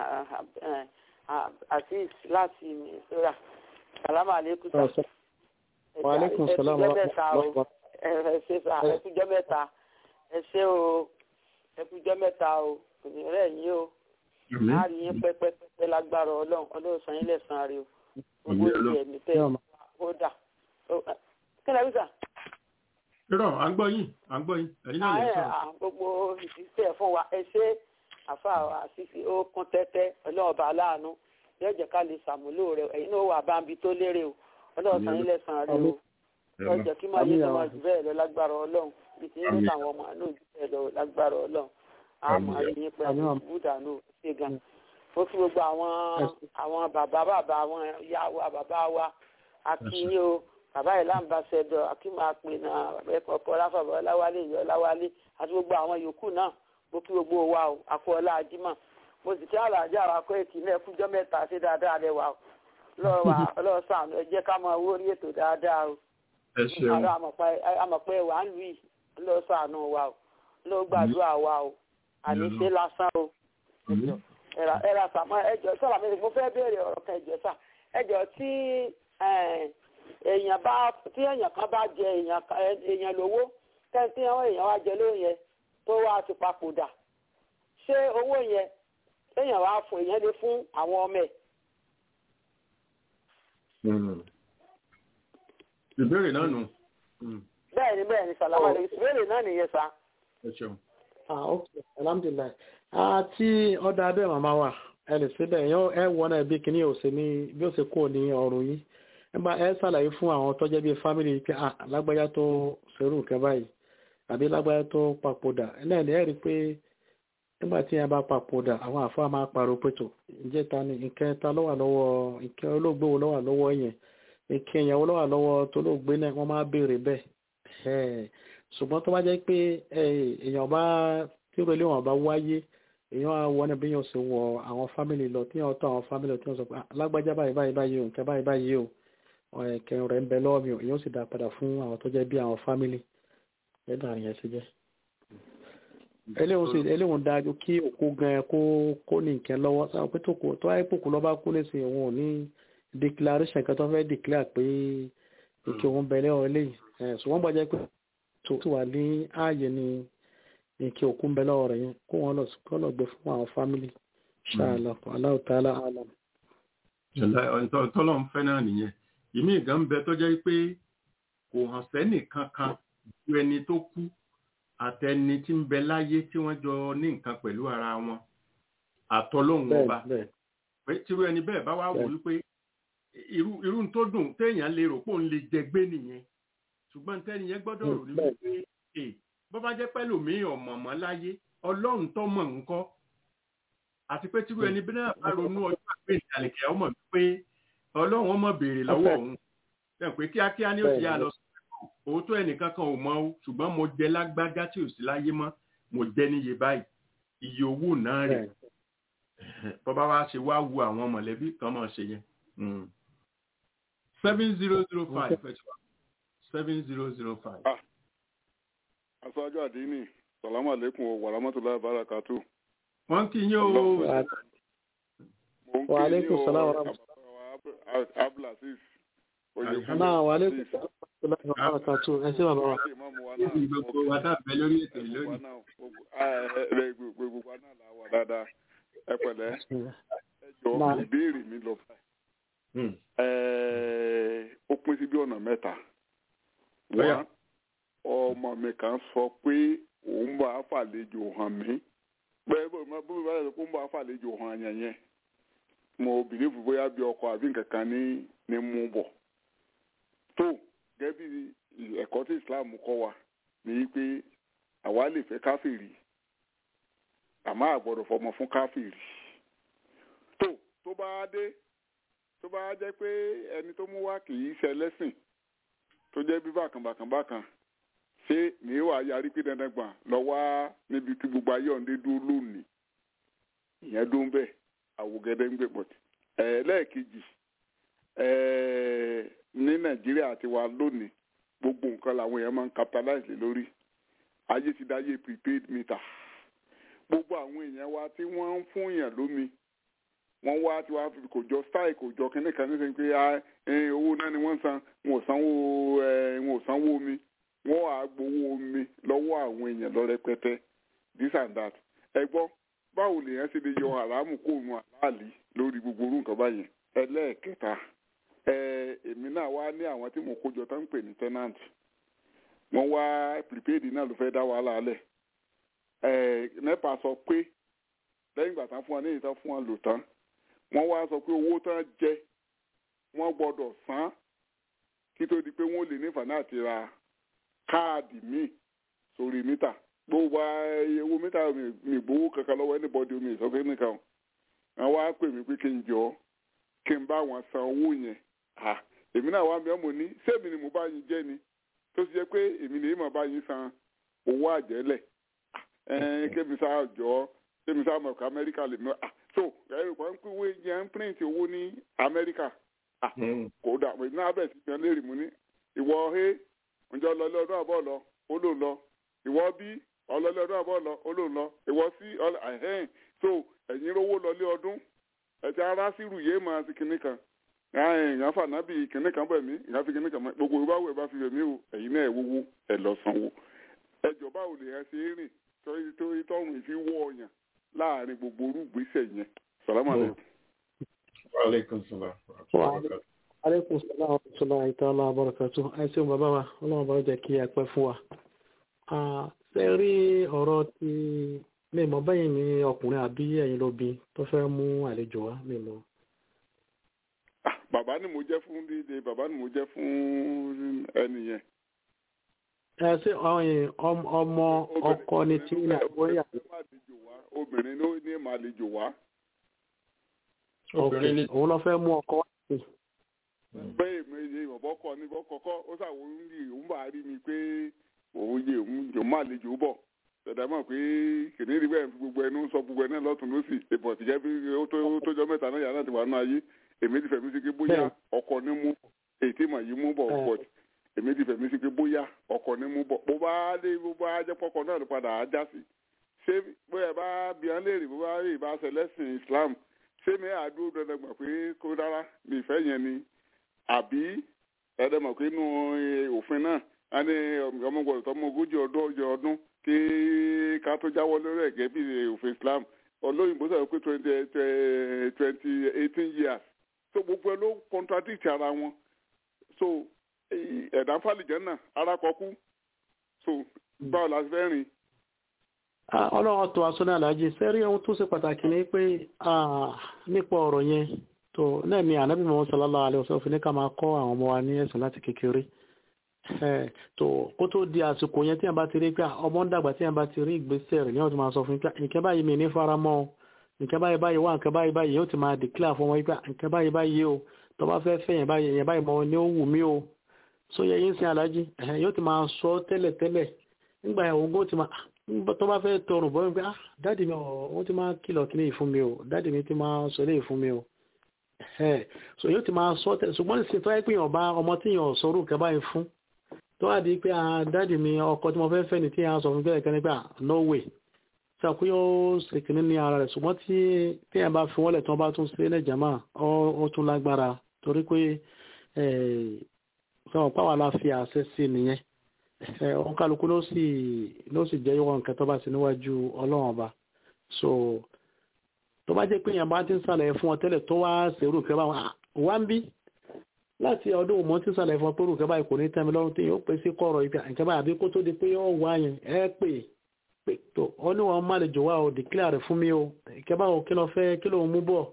azeez láti misora salama aleykum sa wa aleykum salam wa rahmatulah ẹ ṣe sá ẹ kújọ mẹ́ta ẹ ṣe o ẹ kújọ mẹ́ta o kò ní rẹ̀ yín o a rí yín pẹ́pẹ́pẹ́ lágbára ọlọ́run ọlọ́run san yín lẹ́sàn-án rí o gbogbo ìdí ẹ̀mí tẹ́ ó dà kí lẹ́bí sà. irọ́ à ń gbọ́ yín à ń gbọ́ yín ẹ̀yin náà lè sọ̀rọ̀. gbogbo ìṣiṣẹ́ fún wa ẹ ṣe àfa àṣìṣe ó kún tẹ́tẹ́ ọlọ́ọ̀bà aláàánú yóò jẹ́ ká lè ṣàmúlò rẹ̀ ẹ̀yin náà wà báńbi tó lérè o ọlọ́run san yín lẹ́sàn-án rí o yóò jẹ́ kí máa yé lọ́wọ́ jù bẹ́ẹ̀ lọ lágbára ọlọ́run bí ti ń rí àwọn ọmọ náà jù bẹ́ẹ̀ lọ lágbára ọlọ́run àmọ́ àríyìn pẹ̀lú búdà náà ṣe gan mo fi gbogbo àwọn àwọn bàbá bàbá àwọn ìyá wa bàbá wa akínyé o bàbá yìí láǹbàṣẹdọ akíma pè náà bàbá ẹkọ ọpọ láfàbọ ọláwálé ìyọ ọláwálé àti gbogbo àwọn yòókù náà mo kí gbogbo wa o àkọọlá ajímọ mo sì kí àlàájá wa kọ èkì náà ẹkújọ mẹ́ta ṣe dáadáa rẹ wa lọ́ọ̀sán ẹ jẹ́ ká máa wó orí ètò dáadáa o ẹ ṣeun àmọ̀pẹ́ wà ń lù yìí lọ́ọ̀sán wa o ló gbàdúrà wa o àníṣe lásán o ẹ̀rà sàmọ́ ẹjọ́ sọ̀rọ̀ mi mo fẹ́ béèrè ọ̀rọ̀ kan ẹjọ́ sà ẹjọ́ tí èèyàn bá tí èèyàn kan bá jẹ èèyàn lówó tẹ́ntí àwọn èèyàn wá jẹ lóyún yẹn tó wá ti papòdà ṣé owó yẹn èèyàn wá fún èèyàn lè fún àwọn ọmọ ẹ̀. ìbéèrè náà nù. bẹ́ẹ̀ ni bẹ́ẹ̀ ni sàlámà lè ìbéèrè náà nìyẹn sá. ẹ ṣeun. ah ok alhamdulilayi àti ọ̀dà abẹ́ màmá wa ẹ lè ṣe bẹ́ẹ̀ yọ ẹ wọ́n náà bí kíní ò ṣe ní bí ó ṣe kúrò ní ọrùn yìí nígbà ẹ ṣàlàyé fún àwọn tọ́jẹ́ bíi fámìlì pé ah lágbájá tó ṣerú nǹkan báyìí àbí lágbájá tó papòdà náà ní ẹ rí i pé nígbà tí ẹ bá papòdà àwọn àfáà máa pariwo pétò ǹjẹ́ ta ni nǹkan ta ló wà lọ́wọ́ nǹkan olóògbé wo ló wà lọ́wọ́ yẹn nǹkan ìyàwó ló wà lọ́wọ́ tó lóògbé náà wọ́n máa béèrè bẹ́ẹ̀ ṣùgbọ́n tó bá jẹ́ pé èèyàn bá tí ó lé wọn bá wáyé èèyàn á wọ níbi yóò ṣe wọ àwọn fámìlì lọ tí yóò tọ àwọn fámìlì tí wọ́n sọ pé lágbájá báyìí báyìí báyìí o nǹkan báyìí báyìí o kẹrin rẹ̀ ń bẹ lọ́wọ́ mi o èèyàn sì dá padà fún àwọn tó jẹ́ bí àwọn fámìlì ẹ̀dá àrùn yẹn ṣe jẹ́. eléhùn sì eléhùn dájú kí òkú gan kó kó ní nǹkan lọ́wọ́ sáwọn pé tó kù tó wáyé pòkú lọ́ba kú nísìnyí òun ò ní declaration kan tó fẹ́ declare pé ike òun bẹ lẹ́wọ̀n eléyìí ẹ̀ ṣùgbọ́n gbọ́dọ̀ pé tó ti wà ní ààyè ni ike òkú ń bẹ lọ́wọ́ rẹ̀ yẹn kó wọn lọ kó lọ gbé fún àwọn family ṣáàlà Allahu ta'ala alam. tọ́lọ́ ń fẹ́ náà nìyẹn ìmí ìgàn ń bẹ tó jẹ́ pé kò hàn sẹ́nì kankan ju ẹni tó kú àtẹni tí ń bẹ láyé tí wọ́n jọ ní nǹkan pẹ̀lú ara wọn àtọlóhùn ọba pé tírú ẹni bẹ́ẹ̀ bá wá wò wípé irú irú tó dùn téèyàn lè rò pé òun lè jẹgbé nìyẹn ṣùgbọ́n tẹ́ni yẹn gbọ́dọ̀ rò ní wípé ẹ bó bá jẹ́ pẹ́ lòmíì ọ̀mọ̀mọ́ láyé ọlọ́run tó mọ̀ ńkọ́ àti pé tírú ẹni bí náà bá ronú ọjọ́ àgbẹ̀ ìdàlẹ̀kẹ́ ọmọ wípé ọlọ́run ọmọ béèrè lọ́wọ́ òun pé kíákíá ni ó ti yá lọ sí òótọ́ ẹnìkan kan ò mọ̀ o ṣùgbọ́n mo jẹ lágbájá tí ò sí láyé mọ́ mo jẹ níye báyìí iye owó náà rẹ̀ bọ́bá wa ṣe wá wu àwọn mọ̀lẹ́bí kan mọ̀ ṣe yẹn. seven zero zero five seven zero zero five. aṣáájú àdínì salamu aleykum wa rahmatulahi barakatu. wọ́n kì í yín o. mo ń kí yín o abdulaziz náà wà lẹ́kùn barakatu ẹ ṣé bàbá wa. gbogbo wa náà bẹ lórí ètò lónìí. gbogbo wa náà la wà dáadáa ẹ pẹ̀lẹ́ ẹ jọ ìbéèrè mi lọ ó pín sí bí ọ̀nà mẹ́ta wá ọmọ mi kan sọ pé òun bá fàlejò hàn mí bẹ́ẹ̀ bó bó bá yẹ kó ń bá fàlejò hàn yẹn yẹn mo bìlífù bóyá bí ọkọ àbí nǹkan kan ní ní mú bọ̀ tó gẹ́gẹ́ bí ẹ̀kọ́ tí Islam kọ́ wa ní pé àwa lè fẹ́ káfíìrì àmọ́ àgbọ̀dọ̀ fọmọ fún káfíìrì tó tó bá dé tó bá jẹ́ pé ẹni tó mú wá kì í ṣe ẹlẹ́sìn tó jẹ́ bí bákan bákan bákan ṣé ní wàá yarí pé dandan gbà lọ wá níbi tí gbogbo ayé ọ̀ǹdé dúró lónìí ìyẹn dó ń bẹ̀ àwògẹ́dẹ́ ń gbé pọ̀tì ẹ̀ẹ́lẹ́ẹ̀kejì ní nàìjíríà ti wà lónìí gbogbo nǹkan làwọn èèyàn máa ń capitalize lé lórí ayé ti dáyé prepaid meter gbogbo àwọn èèyàn wa tí wọ́n ń fún èèyàn lómi wọ́n wá tí wàá fi kò jọ style kò jọ kínní kan nísìnyí pé owó náà ni wọ́n san wọn ò sanwó wọn ò sanwó omi wọ́n á gbowó omi lọ́wọ́ àwọn èèyàn lọ rẹpẹtẹ this and that ẹ gbọ́ báwo lèèyàn ṣe lè yọ àràmù kóònù àláàlì lórí gbogbo orú nǹkan báyẹn ẹlẹ́ẹ̀kẹta èmi náà wá ní àwọn tí mo kójọ tó ń pè ní tenant wọ́n wá prepaid náà ló fẹ́ dá wàhálà lẹ̀ nepa sọ pé lẹ́yìn ìgbà tán fún wa ní ìtàn fún wa lò tán wọ́n wá sọ pé owó tán jẹ wọ́n gbọ́dọ̀ san kí tó di pé wọ́n lè nífàánà àti ra káàdì míì sórí mítà gbogbo owó mítà mi gbowó kankan lọ́wọ́ anybody mi sọ pé nìkan wọ́n wá pè mí pé kí n jọ kí n bá wọn san owó yẹn èmi náà wá bí ọmọ ní sẹ́mi ni mo bá yín jẹ́ ni tó ti jẹ́ pé èmi ni èèmọ̀ bá yín san owó àjẹ́lẹ̀ kébì sáà jọ kébì sáà mọ̀ ká amẹ́ríkà lè mọ́ so ẹ̀rọ kan pé owó yẹn ń print owó ní amẹ́ríkà kò dà pé náà bẹ̀ sí ìgbà lérì mú ní ìwọ he ǹjẹ́ ọlọ́lé ọdún àbọ̀ lọ ó lò lọ ìwọ bí ọlọ́lé ọdún àbọ̀ lọ ó lò lọ ìwọ sí ẹ̀hẹ́n so ẹ̀yin rówó lọlé ọdún ẹ̀tí ara sírù yé máa ti kinní kan ìyàn fànábì kinní kan bẹ̀ mí ìyàn fi kinní kan mọ́ gbogbo ìbáwò ẹ̀ bá fi bẹ̀ mí o ẹ̀yin náà ẹ̀ wówó ẹ̀ lọ sanwó ẹjọ́ báwo lè ẹ ṣe é rìn torí torí tọrùn ìfi wọ ọyàn láàrin gbogbo orúgbèsè yẹn sàlámà lẹ. Aleykum salaam. Aleykum salaam wa rahmatulahi ta'ala wa barakatuh. Ẹ ṣeun bàbá wa, ọlọ́run bá jẹ́ kí ẹ pẹ́ fún wa. Ṣé rí ọ̀rọ̀ ti mímọ̀ bẹ́yìn ni ọkùnrin àbí ẹ̀yin lóbi tó fẹ́ mú àlejò wá mímọ̀? Bàbá ni mo jẹ́ fún dídé, bàbá ni mo jẹ́ fún ẹni yẹn ẹ ṣe ọmọ ọkọ ni tí ní àgbóyà. obìnrin ló ní màlejò wá. òun lọ fẹ́ mú ọkọ wá sí. bẹ́ẹ̀ mi ọ̀bọ kọ ní kọ́kọ́ ó ṣàwọn orí òun bá rí mi pé òun yẹ òun jò màlejò bọ̀ tẹ̀dá mọ̀ pé kìnìún rí bẹ́ẹ̀ fi gbogbo ẹnu sọ gbogbo ẹ̀ náà lọ́tún lọ́sì ìbọ̀ tìjẹ́ bí ó tójọ́ mẹ́ta náà yàrá ti wà nù ayé èmi ti fẹ̀mí sí pé bóyá ọkọ ní mú èyí tí mà yí mú bọ̀ pọ̀ èmi ti fẹ̀mí sí pé bóyá ọkọ̀ ni mú bọ̀ bó bá dé bó bá jẹ́ pọ́kọ̀ náà ló padà á já sí ṣé bóyá bá bí wọn lè rí bó bá rí ìbá ṣẹlẹ́sìn Islam ṣé mi àdúró dandan gbà pé kó dára mi ìfẹ́ yẹn ni àbí ẹ̀ẹ́dẹ̀mọ̀ pé inú òfin náà a ní ọmọ gbọ́dọ̀ tọmọ ogójì ọdún ọjọ́ ọdún kí ká tó jáwọ́ lórí ẹ̀gẹ́ bí òfin Islam olóyìnbó sọ̀rọ̀ pé twenty twenty eighteen years so gbogbo ẹ ló contradict ara wọn so ẹ̀dá fàlìjẹ́ náà ara kọkú so báwo la fẹ́ rìn. ọlọ́run tó aṣọ náà lájẹ sẹ́rí ohun tó ṣe pàtàkì ni pé nípa ọ̀rọ̀ yẹn tó náà ni ànábì mọ́ sallallahu alaihi wasallam fi ní ká máa kọ́ àwọn ọmọ wa ní ẹ̀sìn láti kékeré tó kó tó di àsìkò yẹn tí a bá ti rí pé ọmọ ń dàgbà tí a bá ti rí ìgbésẹ̀ rẹ̀ ní ọ̀tún máa sọ fún pé nǹkan báyìí mi ní fara mọ́ ọ nǹkan báyìí báyìí wá nǹkan báyìí báyìí yóò ti máa declare fún ọmọ yìí pé nǹkan báyìí báyìí o tó bá fẹ́ fẹ́ yẹn báyìí yẹn báyìí mọ́ ni ó wù mí o so yẹ yín sin alájí yóò ti máa sọ tẹ́lẹ̀ tẹ́lẹ̀ nígbà yẹn ogún ti máa tó bá fẹ́ tọrùn bọ́ pé ah dáàdì mi ọ̀ ti máa kìlọ̀ kí ní ìfún mi o dáàdì mi ti máa sọ lé ìfún mi o so yóò ti máa sọ tẹ́lẹ̀ ṣùgbọ́n ní sèpá pé yàn bá ọmọ tí yàn sọ̀rọ̀ nǹkan báyìí fún tó wá di pé ah dáàdì mi ọkọ tí mo fẹ́ fẹ́ ni tí yàn sọ fún bẹ́ẹ̀ kẹ́ni pé ah no way sàkó yóò ṣèkìní ní ara rẹ̀ ṣùgbọ́n tí tí yàn bá fi wọ́n lẹ̀ tí wọ́n bá tún ṣe lẹ́jà máa ó tún lágbára torí pé sọ̀rọ̀ pàwọn la fi àṣẹ sí nìyẹn ọ̀hún kálukú ló sì ló sì jẹ́ ìwọ̀n nǹkan tó bá sí níwájú ọlọ́run ọba so tó bá jẹ́ pé yàn bá ti ń sàlẹ̀ fún ọ tẹ́lẹ̀ tó wá ṣèrú nǹkan báwọn wá ń bí láti ọdún òmò tí ń sàlẹ̀ fún ọ pé nǹkan báyìí kò ní tẹ́mi lọ́rùn tí yóò pè sí kọ̀rọ̀ ìgbà nǹkan báyìí àbí kó tó di pé yóò wá yẹn ẹ pè pé tó ọ ní wọn má lè jò wá o declare fún mi o nǹkan báwo kí ló fẹ́ kí ló ń mú bọ̀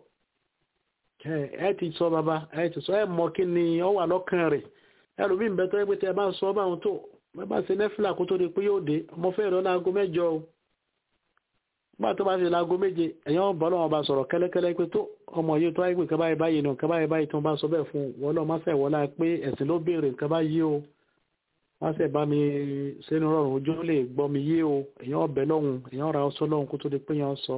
ẹ ti sọ bàbá ẹ ti sọ ẹ mọ kí ni ọ wà lọ́kàn rẹ̀ ẹlòmí ń bẹ tó ẹgbẹ́ tí ẹ bá ń sọ báwọn tó ẹ bá ṣe nẹ́fìlà kó tó di pé yóò dé ọmọ fẹ́ ìrọ́lá aago mẹ́jọ o bá tó bá ṣe láago méje ẹ̀yàn bọ́ lọ́wọ́ bá sọ̀rọ̀ kẹ́lẹ́kẹ́lẹ́ pé tó ọmọ yìí tó wáyé pé nǹkan báyìí báyìí nù nǹkan báyìí báyìí tó ń bá sọ bẹ́ẹ̀ fún wọn lọ́ọ́ máṣẹ̀ wọlá pé ẹ̀sìn ló béèrè nǹkan báyìí o máṣẹ̀ bá mi sínú rọrùn ojú lè gbọ́ mi yé o èèyàn ọbẹ̀ lọ́hùn èèyàn ra ọsọ lọ́hùn kó tó di pé yẹn sọ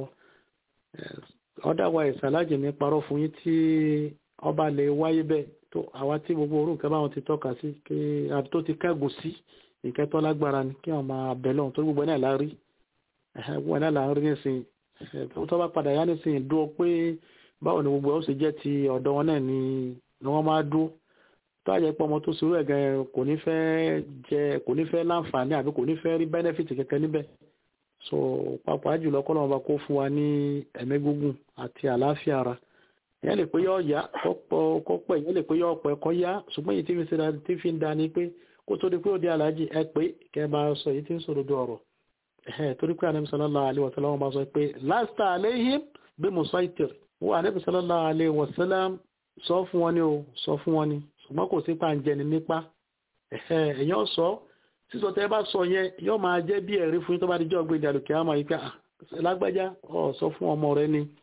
ọ̀dàwà ìsàlájì ní parọ́ fún yín tí ọba lè wáyé bẹ́ẹ̀ tó àwa tí gbogbo orú nǹkan báwọn ti tọ́ka sí kí àbí tó ti kẹ́gùn sí nǹkan tó lágbára ni kí wọ́n máa bẹ̀ lọ́hùn tó gbogbo náà lárí gbogbo náà lárí nísìn tó bá padà yá nísìn dúró pé báwo ni gbogbo ẹ̀ ó sì jẹ́ ti ọ̀dọ̀ wọn náà ni wọ́n máa dúró tó àjẹ́ pé ọmọ tó ṣerú ẹ̀ gan kò ní fẹ́ jẹ kò ní fẹ́ láǹfààní àbí kò ní fẹ́ rí bẹ́nẹ́fìtì kẹ̀kẹ́ níbẹ̀ so pàápàá jùlọ kọ́ lọ́wọ́ bá kó fún wa ní ẹ̀mí gígùn àti àlàáfíà ara ìyẹn lè pé yọ ọ̀yá kọ́ pẹ̀ ìyẹn lè pé yọ ọ̀pẹ̀ kọ́ yá ṣùgbọ́n èyí tí fi ṣe tí fi ń da ni pé kó tó di pé ó di aláàjì ẹ pé kẹ́ bá sọ èyí tí ń sọ̀rọ̀ do ọ̀rọ̀ ẹ̀ torí pé ànábì sallallahu alaihi wasallam bá sọ pé lasta alaihim bí musaitir wọ́n ànábì sallallahu alaihi wasallam sọ fún wọn ni o sọ fún wọn ni ṣùgbọ́n kò sí pàǹjẹni nípa ẹ̀yàn sọ sísọ tẹ́ bá sọ yẹn yóò máa jẹ́ bí ẹ̀rí fún yín tó bá di jọ́ gbé ìdàlùkẹ́ àmọ́ yìí pé lágbájá ọ̀ sọ fún ọmọ rẹ ni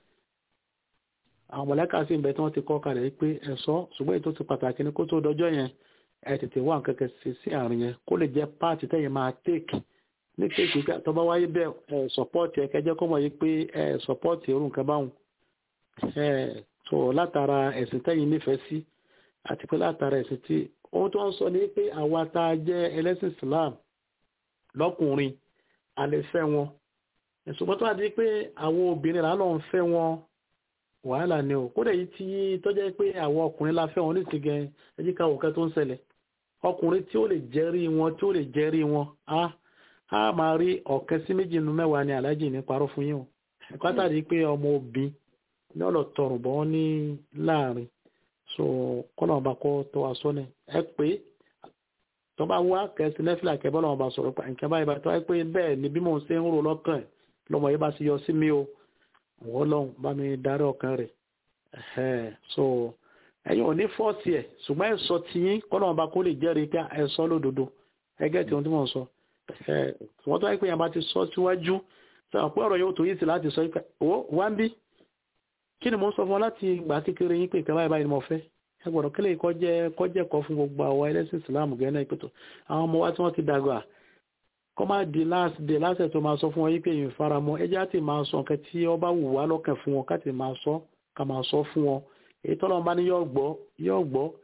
àwọn mọ̀lẹ́kà sí ìbẹ̀ tí wọ́n ti kọ́ kalẹ̀ pé ẹ̀sọ́ ṣùgbọ́n èyí tó ti pàtàkì ní kó tó dọjọ́ yẹn ẹ tètè wá nǹkan kẹsì sí àárín yẹn kó lè jẹ́ páàtì tẹ́yìn máa tèkì ní tèkì tó bá wáyé bẹ́ẹ̀ ẹ̀ sọ́pọ́ọ̀tì ẹ̀ kẹjẹ́ kó mọ̀ yí pé ẹ̀ sọ́pọ́ọ̀tì irú nǹkan báwọn ẹ̀ tó látara ẹ̀sìn tẹ́yìn nífẹ̀ẹ́ sí àti pé látara ẹ̀sìn tí ohun tó ń sọ ni pé àwa tá a jẹ́ ẹlẹ́sìn Islam lọ́kùnrin a lè fẹ́ wọn ṣùgbọ́n tó wà di pé àwọn obìnrin là ń lọ fẹ́ wọn wàhálà ni o kódà yìí tí tó jẹ́ pé àwọn ọkùnrin la fẹ́ wọn ní ti gan ẹjí ká òkè tó ń ṣẹlẹ̀ ọkùnrin tí ó lè jẹ́rí wọn tí ó lè jẹ́rí wọn á á máa rí ọ̀kẹ́ sí méjì nínú mẹ́wàá ni aláàjì ní parọ́ fún yín o pátàdé pé ọmọ obìn ní ọ̀lọ̀ tọrùn bọ́ ní láàrin so kọ́nà ọba kọ́ tó wa sọ́nẹ̀ ẹ pé tó bá wá kẹsì nẹ́fìlà kẹbọ́ lọ́wọ́ bá sọ̀rọ̀ pa nǹkan báyìí bá tó wáyé pé bẹ́ẹ̀ ni bí mò ń ṣe ń rò lọ́kàn ẹ̀ lọ́mọ yìí bá sì yọ sí mi o wọ́n lọ́hùn bá mi darí ọkàn rẹ̀ so ẹ̀yin ò ní fọ́ọ̀tì ẹ̀ ṣùgbọ́n ẹ̀ sọ tiyín kọ́nà ọba kó lè jẹ́rìí pé ẹ sọ lódodo ẹgẹ́ tí wọ́n ti mọ̀ sọ wọ́n tó wáyé pé yẹn bá ti sọ síwájú sọ pé ọ̀rọ̀ yóò tó yìí sí láti sọ pé wá ń bí kí ni mo ń sọ fún ọ láti ìgbà kékeré yín pé ìkàwé báyìí ni mo fẹ́ ẹ gbọ́dọ̀ kílè kọjẹ́ kọjẹ́ kọ fún gbogbo àwọn ẹlẹ́sìn ìsìláàmù gẹ́nà ìpètò àwọn ọmọ wa tí wọ́n ti dàgbà kọ́ máa di last day lásẹ̀ tó máa sọ fún wọn yí pé èyí faramọ́ ẹjẹ́ àti máa sọ nǹkan tí ó bá wù wá lọ́kàn fún wọn káti máa sọ ká máa sọ fún wọn èyí tọ́lọ́ bá ní yóò gbọ́ yóò gbọ́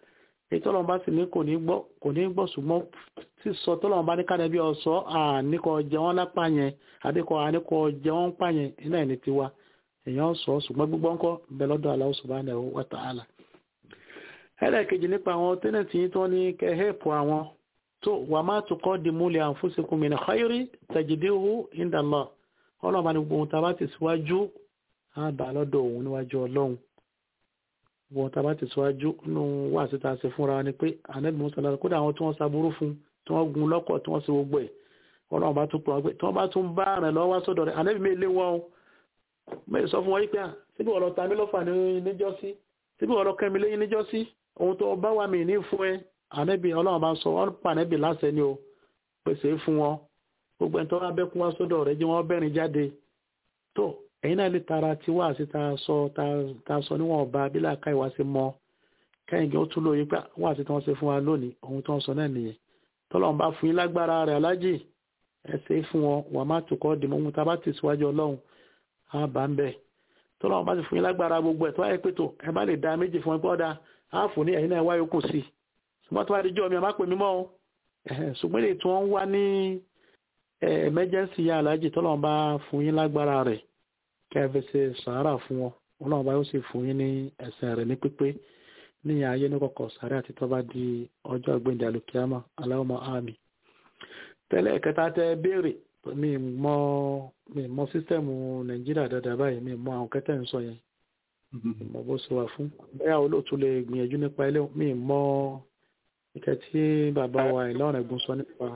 èyí tọ́lọ́run bá sì ní kò ní gbọ́ kò ní gbọ́ ṣùgbọ́n sísọ tọ́lọ́run bá ní kánẹ́ bí ọ̀sọ́ àníkọ̀ jẹ wọ́n lápá yẹn àdíkọ̀ àníkọ̀ jẹ wọ́n pà yẹn iná ẹ̀ ní tiwa èèyàn sọ ṣùgbọ́n gbígbọ́ ńkọ́ bẹ lọ́dọ̀ Allah subhanahu wa ta'ala. ẹlẹ́ẹ̀kejì nípa àwọn tẹ́nẹ̀tì yìí tó ní kẹ́ hẹ́ẹ̀pù àwọn tó wà má tuqaddimu li anfusikum min khayri tajiduhu inda Allah ọlọ́run bá ní gbogbo ohun tá a bá ti síwájú á bà lọ́dọ̀ òun níwájú ọlọ́run wọn tá a bá ti síwájú nínú wà síta ṣe fúnra ni pé ànábì musa lára kódà àwọn tí wọ́n saburú fún tí wọ́n gun lọ́kọ̀ tí wọ́n ṣe gbogbo ẹ̀ ọlọ́run bá tún pọ̀ pé tí wọ́n bá tún bá rẹ̀ lọ́wọ́ sọ́dọ̀ rẹ̀ ànábì mi lé wọn o mẹ́rin sọ fún wọn yí pé à síbí wọ́n lọ ta mí lọ́fà níjọ́sí síbí wọ́n lọ kẹ́ mi lẹ́yìn níjọ́sí ohun tó bá wà mí ní fún ẹ ànábì ọlọ́run bá sọ wọ́n pa ànábì láṣẹ ni o pèsè fún wọn gbogbo ẹni tó bá bẹ́kún wá sọ́dọ̀ rẹ̀ jí wọ́n bẹ́rin jáde tó ẹ̀yin náà lè tara tí wá sí ta sọ ta sọ níwọ̀n ọba abílà káìwá sí mọ́ kẹ́yìngẹ́ ó tún lóye pé wá sí tí wọ́n ṣe fún wa lónìí ohun tó ń sọ náà nìyẹn tọ́lọ́run bá fún yín lágbára rẹ̀ alájì ẹ ṣe fún wọn wà má tukọ̀ dìmọ̀ ohun tá a bá ti síwájú ọlọ́run á bá ń bẹ̀ tọ́lọ́run bá ti fún yín lágbára gbogbo ẹ̀ tó wáyé pé tó ẹ bá lè da méjì fún ẹ pé ọ̀dà á fún ní ẹ̀yin náà wáyé kù sí ṣùgbọ́n tó wá di jọ́ mi ẹ má pè mí mọ́ o ṣùgbọ́n èyí tí wọ́n wá ní emergency yá alájì tọ́lọ́run bá fún yín lágbára rẹ̀ kẹfẹ ṣe sàárà fún wọn ọlọ́run bá yóò sì fún yín ní ẹ̀sìn rẹ̀ ní pípé ní ayé ní kọ̀kọ̀ sàárà àti tọ́ba di ọjọ́ àgbéǹde alùkíámà aláwọ̀mọ́ àmì. tẹ́lẹ̀ kẹta tẹ béèrè mi mọ mi mọ sísítẹ́ẹ̀mù nàìjíríà dáadáa báyìí mi mọ àwọn kẹtẹ́ ń sọ yẹn mọ bó ṣe wà fún bẹ́ẹ̀ olóòtú lè gbìyànjú nípa ilé mi mọ ìkẹ́ tí bàbá wa ìlọrin ẹ̀gbọ́n sọ nípa.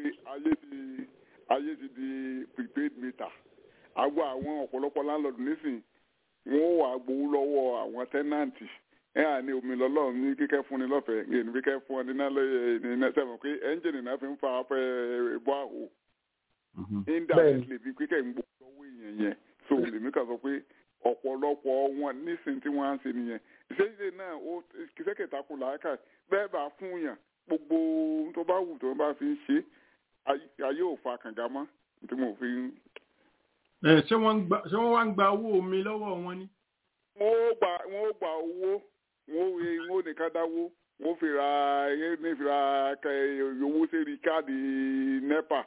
ayé ti di prepaid meter àgbo àwọn ọ̀pọ̀lọpọ̀ láńlọ́ọ̀dù nísìn wọ́n wà gbowó lọ́wọ́ àwọn tẹ́nàǹtì ẹ à ní omi lọ́lọ́run ní kíkẹ́ fún ni lọ́fẹ̀ẹ́ ní kíkẹ́ fún ọ níná lẹ́yìn sẹ́wọ̀n pé ẹ́ńjìnì náà fi ń fa afẹ́ bọ́ àwò indirectly bí kíkẹ́ ń gbowó lọ́wọ́ èèyàn yẹn so lèmi kà sọ pé ọ̀pọ̀lọpọ̀ wọn nísìn tí wọ́n á ń ṣe nìyẹn ìṣèjì náà ó kìsẹ́kẹ̀ta kù láàkà bẹ́ẹ̀ bá fún yàn gbogbo tó bá wù tó bá fi ń ṣe ayé ò fa kànga mọ́ tí mo fi ń ṣé wọ́n wá ń gba owó omi lọ́wọ́ wọn ni. wọ́n ó gba wọ́n ó gba owó wọ́n ó wọ́n ó nìkan dáwó wọ́n ó fi ra ní fi ra owó sẹ́rí káàdì nepa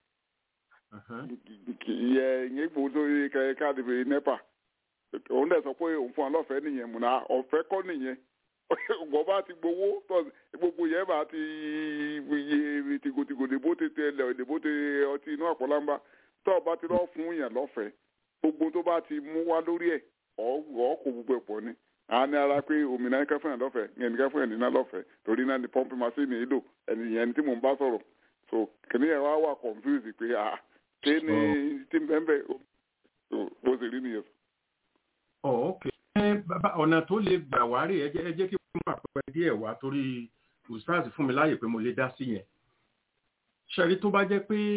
ìyẹn ìyẹn gbòó sórí káàdì fi nepa òun dẹ̀ sọ pé òun fún ọ lọ́fẹ̀ẹ́ nìyẹn múná ọ̀fẹ́ kọ́ nìyẹn ọgbọ́n bá ti gbowó gbogbo yẹn bá ti iye tìgòtìgò dèbó tètè ẹlẹ́ dèbó tètè ọtí inú àpọ̀lámbá tó o bá ti lọ fún yàn lọ́fẹ̀ẹ́ gbogbo tó bá ti mú wá lórí ẹ̀ ọ̀ kò gbogbo ẹ̀ pọ̀ ni a ní ara pé òmìnira nìkan fún yàn lọ́fẹ̀ẹ́ yẹn nìkan fún yàn nínú lọ́fẹ̀ẹ́ torí náà ni pọ́ǹpì machine nílò ẹnìyẹn tí mò ń bá sọ̀rọ̀ so kìnìún yẹn wá wà confused pé a ṣé ni tí bẹ́ẹ̀ bẹ́ẹ̀ bó ṣe rí nìyẹn. ọ̀ ok ọ̀nà tó lè gbà wá rè ẹ jẹ́ kí wọ́n àpẹẹrẹ díẹ̀ wá torí ustaz fún mi láàyè pé mo lè dá sí yẹn ṣẹ́rí tó bá jẹ́ pé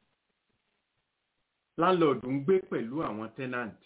landlord ń gbé pẹ̀lú àwọn tenant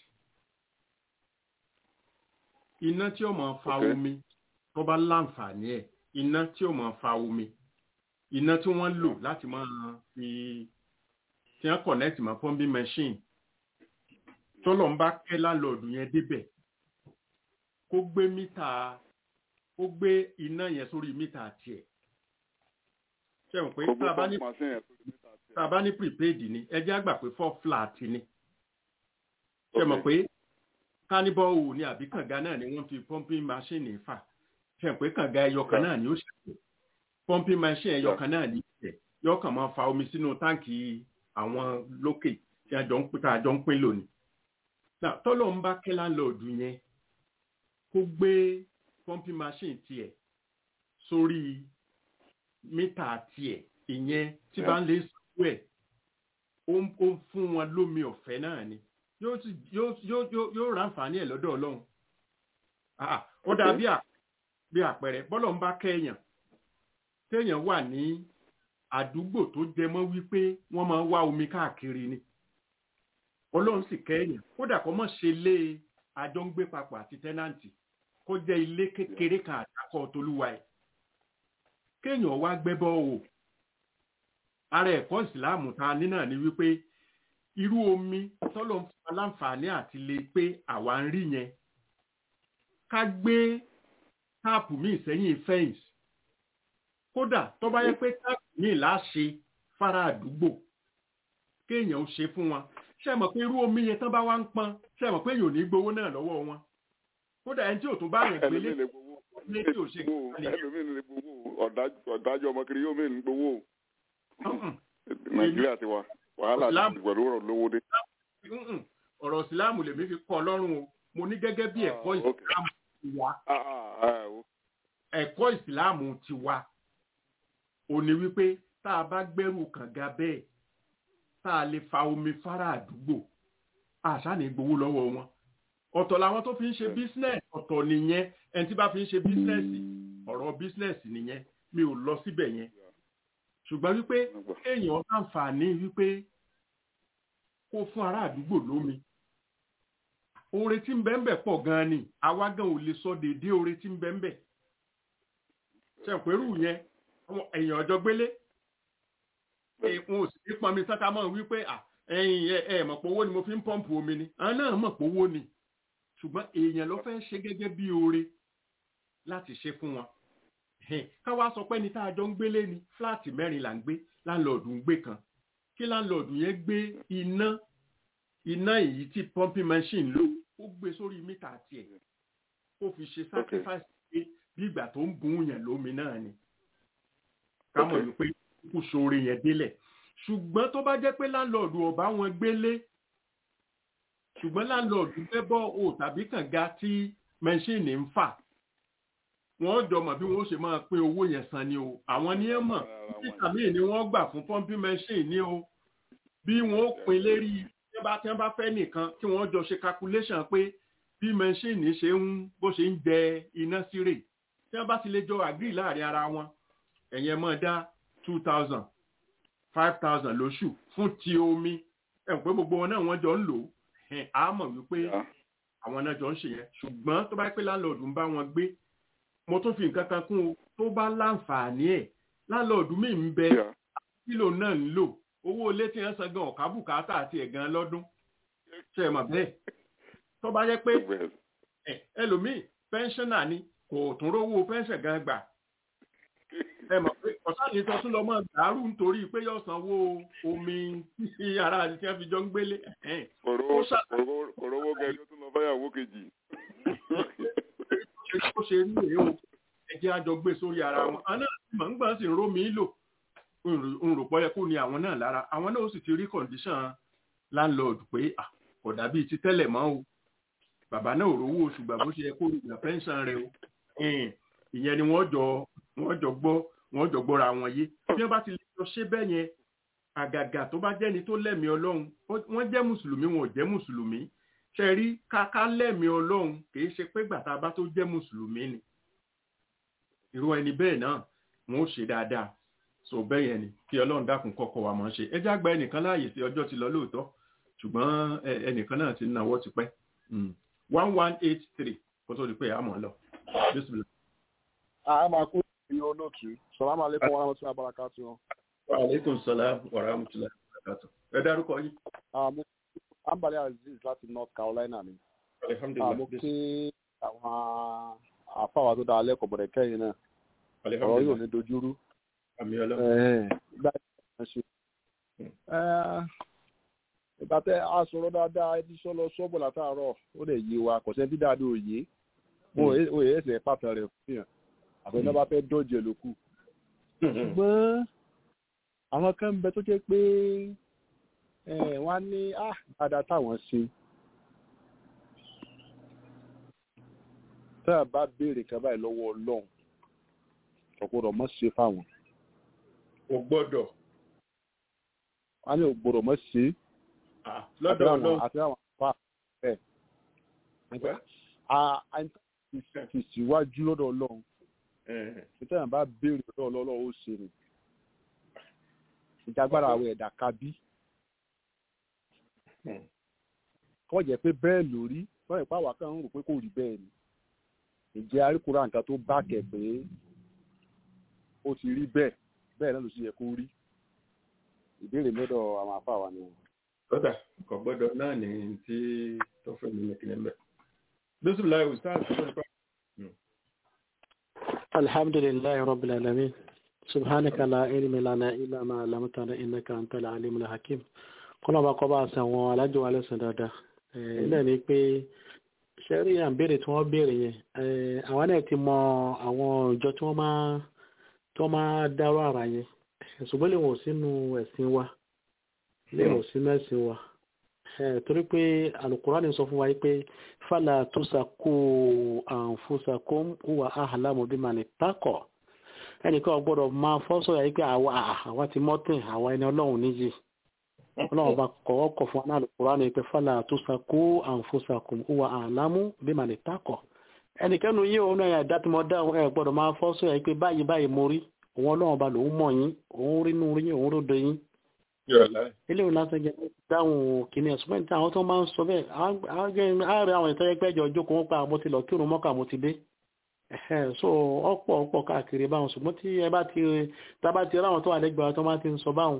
iná tí ó máa fa omi tó bá láǹfààní ẹ̀ iná tí ó máa fa omi iná tí wọ́n lò láti máa fi tí wọ́n connect mọ́ pumping machine tọ́lọ̀ ń bá kẹ́ landlord yẹn débẹ̀ kó gbé mítà ó gbé iná yẹn sórí mítà tiẹ̀ ṣe mọ̀ pé tá a bá ní tá a bá ní prepaid ni ẹ jẹ́ àgbà pé four flat ni ṣe mọ̀ pé kánibọ́ọ̀hù ni àbí kànga náà ni wọ́n fi pumping machine fà ṣe mọ̀ pé kànga ẹyọkan náà ni ó ṣe pumping machine ẹyọkan náà ni ìṣẹ̀ yóò kàn máa fa omi sínú táǹkì àwọn lókè tí a jọ ń pín tá a jọ ń pín lónìí. tọ́lọ̀ ń bá kẹ́lá lọ́ọ̀dù yẹn kó gbé pumping machine tiẹ̀ sórí mítà tiẹ̀ ìyẹn tí bá ń lè sọ́wọ́ ẹ̀ ó ń fún wọn lómi ọ̀fẹ́ náà ni yóò ránfààní ẹ̀ lọ́dọ̀ ọlọ́run ó dà bí àpẹẹrẹ bọ́lọ̀ ń bá kẹ́yàn téèyàn wà ní àdúgbò tó jẹ mọ́ wípé wọ́n máa ń wá omi káàkiri ni ọlọ́run sì kẹ́yàn kódà kó mọ̀ ṣe lé àjọ ń gbé papọ̀ àti tẹ́nàǹtì kó jẹ́ ilé kékeré kan àtàkọ́ tolúwa ẹ̀ kéèyàn wá gbẹ́bọ́ wò ara ẹ̀kọ́ ìsìláàmù ta ní náà ni wípé irú omi tọ́lọ̀ ń fún aláǹfààní àti lè pé àwa ń rí yẹn ká gbé táàpù míì sẹ́yìn fẹ́ǹsì kódà tó bá yẹ pé táàkì míì láṣe fara àdúgbò kéèyàn ó ṣe fún wọn ṣe mọ̀ pé irú omi yẹn tán bá wá ń pọn ṣe mọ̀ pé èèyàn ò ní gbowó náà lọ́wọ́ wọn kódà ẹni tí ò tún bá yàn gbélé ẹlòmíì lè gbowó ní tí ò ṣe gbowó kíkà ẹlòmíì lè gbowó ọ̀dájú ọ̀dájú ọmọ kiri yóò mìíràn gbowó nìyẹn. nàìjíríà ti wà wàhálà Islam- ti pẹ̀lú ọ̀rọ̀ lówó dé. Mm-mm. ọ̀rọ̀ ìsìláàmù lèmi fi kọ́ ọlọ́run o mo ní gẹ́gẹ́ bí ẹ̀kọ́ Ah, okay. ìsìláàmù ti wá Ah, ah, ah, o. ẹ̀kọ́ ìsìláàmù ti wá ò ní wípé tá a bá gbẹ́rù kànga bẹ́ẹ̀ tá a lè fa omi fara àdúgbò àṣà ní gbowó lọ́wọ́ wọn ọ̀tọ̀ làwọn tó fi ń ṣe business ọ̀tọ̀ nìyẹn ẹni tí bá fi ń ṣe business ọ̀rọ̀ business nìyẹn mi ò lọ síbẹ̀ yẹn ṣùgbọ́n wípé èèyàn láǹfààní wípé kó fún ará àdúgbò lómi oore tí ń bẹ ń bẹ pọ̀ gan-an ni àwa gan ò lè sọ déédé oore tí ń bẹ ń bẹ ṣẹ̀pẹ̀rù yẹn àwọn èèyàn ọjọ́ gbélé wọn ò sì ní pọnmi tán ká mọ̀ wípé à, ẹ̀yin ẹ ẹ mọ̀ pé owó ni mo fi ń pọ́ǹpù omi ni àwọn náà mọ̀ pé owó ni ṣùgbọ́n èèyàn ló fẹ́ ṣe gẹ́gẹ́ bí oore láti ṣe fún wọn Ẹ̀hẹ́n, ká wá sọ pé ní tá a jọ ń gbélé ni fúláàtì mẹ́rin là ń gbé láńlọ́ọ̀dù ń gbé kan kí láńlọ́ọ̀dù yẹn gbé iná iná èyí tí pumping machine lò ó gbé sórí mítà tiẹ̀ ó fi ṣe sacrifice pé bí ìgbà tó ń bùn yàn lómi náà ni ká mọ̀ Okay. wípé kú sóore yẹn délẹ̀ ṣùgbọ́n tó bá jẹ́ pé láńlọ́ọ̀dù ọ̀bá wọn gbélé ṣùgbọ́n láńlọ́ọ̀dù fẹ́ bọ́ o tàbí kànga tí mẹ́ṣíìnì ń fà wọ́n jọ mọ̀ bí wọ́n ṣe máa pín owó yẹn san ni o àwọn ni ẹ mọ̀ títà míì ni wọ́n gbà fún pumping machine ni o bí wọ́n ó pín lérí tí wọ́n bá tí wọ́n bá fẹ́ nìkan tí wọ́n jọ ṣe calculation pé bí machine ṣe ń bó ṣe ń jẹ iná sí rè tí wọ́n bá ti lè jọ agree láàrin ara wọn ẹ̀yẹn mọ̀ dá two thousand five thousand lóṣù fún ti omi ẹ̀ pé gbogbo wọn náà wọ́n jọ ń lò ó ẹ̀ á mọ̀ wípé Yeah. àwọn náà jọ ń ṣe yẹn ṣùgbọ́n tó bá pẹ́ láńlọ́ọ̀dù ń bá wọn gbé mo tún fi nǹkan kan kún o tó bá láǹfààní ẹ̀ láńlọ́ọ̀dù mi ń bẹ Yeah. kílò náà ń lò owó ilé tí wọ́n san gan ọ̀ká bùkátà àti ẹ̀gán lọ́dún ṣe é mọ̀ bẹ́ẹ̀ tó bá jẹ́ pé Well, ẹ ẹlòmíì pẹ́ńṣánà ni kò tún rówó pẹ́ńṣẹ̀ gan gbà ẹ mọ̀ pé ọ̀sán yìí tó tún lọ mọ́ dàrú nítorí pé yóò sanwó omi tí ara àti tí wọ́n fi jọ ń gbélé ẹ̀hẹ́n. kòrówó Ó ṣà- kòrówó- kòrówó kẹjọ tún lọ báyàwó kejì. ṣe tó ṣe rí rèé o ẹjẹ́ àjọ gbé sórí ara wọn àná mọ̀ ń gbọ́n sì ń rómi lò ń rò pọ́ yẹ kó ní àwọn náà lára àwọn náà ó sì ti rí kọ̀ǹdíṣàn landlord pé à, kò dàbí ti tẹ́lẹ̀ mọ́ o bàbá náà ò rówó oṣù gbà bó ṣe yẹ kó ìgbà pẹ́ńsàn rẹ o Ẹn, ìyẹn ni wọ́n jọ wọ́n jọ gbọ́ wọ́n jọ gbọ́ra wọn yé bí wọ́n bá ti lè jọ ṣe bẹ́ẹ̀ yẹn àgàgà tó bá jẹ́ni tó lẹ́mìí ọlọ́run ó- wọ́n jẹ́ mùsùlùmí wọn ò jẹ́ mùsùlùmí ṣe rí káká lẹ́mìí ọlọ́run kìí ṣe pé gbàtà bá tó jẹ́ mùsùlùmí ni irú ẹni bẹ́ẹ̀ náà wọn ó ṣe dáadáa so bẹ́ẹ̀ yẹn ni kí ọlọ́run dákun kọ́kọ́ wa mọ̀ ṣe ẹ já gba ẹnìkan láàyè sí ọjọ́ ti lọ lóòótọ́ ṣùgbọ́n ẹ- ẹnìkan náà ti ń nawọ́ ti pẹ́ one one eight three kó tó di pé àmọ́ lọ Bismillah. a máa kó ìyẹn olóòtú sọlámù alẹ́kùn wọn rántí abaraka tí wọn. wa aleykum salaam wa rahmatullahi wa barakatuh ẹ dárúkọ yìí àmọ́ ambali aziz láti north carolina ni. alihamdulilayi àmọ́ kí àwọn àfáwà tó dáa lẹ́kọ̀ọ́ bọ̀dẹ̀ kẹ́yìn náà ọ̀rọ̀ yóò alihamdulilayi ní dojúrú. àmì ọlọ́run Ẹ̀hẹ́n, ìgbà tí wọ́n ṣe. Ẹ́, ìgbà tẹ a sọ̀rọ̀ dáadáa ẹbí sọ́lọ sọ́bọ̀ látàárọ̀ ó lè yé wa kò sẹ́ni tí dáadé òye ó yẹ ẹsẹ̀ pàtàkì rẹ̀ fún yàn àfẹ́ náà bá fẹ́ dọ́jẹ̀ ló kù. ṣùgbọ́n àwọn kan ń bẹ tó jẹ́ pé ẹ̀, wọ́n á ní á dáadáa táwọn ṣe. tá a bá béèrè kan báyìí lọ́wọ́ ọlọ́run ọ̀gbọ́dọ̀ mọ̀ ṣe fáwọn. o gbọ́dọ̀ a ní ògbọ́dọ̀ mọ̀ ṣe é ah, lọ́dọ̀ ọlọ́run àti àwọn àpá ẹ̀ a ti síwájú lọ́dọ̀ ọlọ́run Eh, nítorí bá béèrè lọ́dọ̀ ọlọ́run ó ṣe ni ìjàgbára àwọn ẹ̀dá kábí Hmm. kọ́ jẹ́ pé bẹ́ẹ̀ lórí wọ́n ìpá wà kan ń rò pé kò rí bẹ́ẹ̀ ni ìjẹ́ àríkùrá nǹkan tó bá kẹ̀ pé ó ti rí bẹ́ẹ̀ bẹ́ẹ̀ náà ló sì yẹ kó rí ìbéèrè lọ́dọ̀ àwọn àpá wa ni wọn. kódà kò gbọ́dọ̀ náà ní tí tó fẹ́ mi nìkan mẹ́. Bismillah ustaz tó ń pa. alhamdulilayi rabbil alamin subhanaka la ilmi lana illa ma 'allamtana innaka antal alimul hakim kọ́nà bá kọ́ bá a san àwọn alájọ wa lẹ́sìn dáadáa ilẹ̀ ni pé ṣẹ́rí àǹbẹ̀rẹ̀ tí wọ́n béèrè yẹn àwọn náà ti mọ àwọn ìjọ tí wọ́n máa tí wọ́n máa dárò ara yẹn ṣùgbọ́n lè wọ̀n sínú ẹ̀sìn wa lè wọ̀n sínú ẹ̀sìn wa torí pé alukurani sọ fún wa yìí pé fàlà tusaku anfusakum huwa ahlamu bimani ittaqa ẹnìkan gbọ́dọ̀ máa fọ́ sọ̀rọ̀ yìí pé àwa ti mọ́tìn àwa ẹni ọlọ́run níjì ọlọ́run bá kọ́ kọ̀ fún anáàlú kúránì pé fàlà tusaku anfusakum huwa ahlamu bimani ittaqa ẹnìkẹ́nu yìí òun náà ẹ̀dá tí mo dá ẹ gbọ́dọ̀ máa fọ́ sọ̀rọ̀ yìí pé báyìí báyìí mo rí òun ọlọ́run bá lòun mọ̀ yín òun rí nú yín òun ròdo yín ilé ìwé lásán jẹ dáhùn kìíní ẹ̀sùn mẹ́ta àwọn tó máa ń sọ bẹ́ẹ̀ àárẹ̀ àwọn ìtọ́jẹ́ pẹ́jọ jókòó wọn pa àmọ́ ti lọ kírun mọ́kà mo ti dé so ọ̀pọ̀ ọ̀pọ̀ káàkiri báwọn ṣùgbọ́n tí ẹ bá ti tábà ti ráwọn tó wà lẹ́gbẹ̀ẹ́ tó máa ti ń sọ báwọn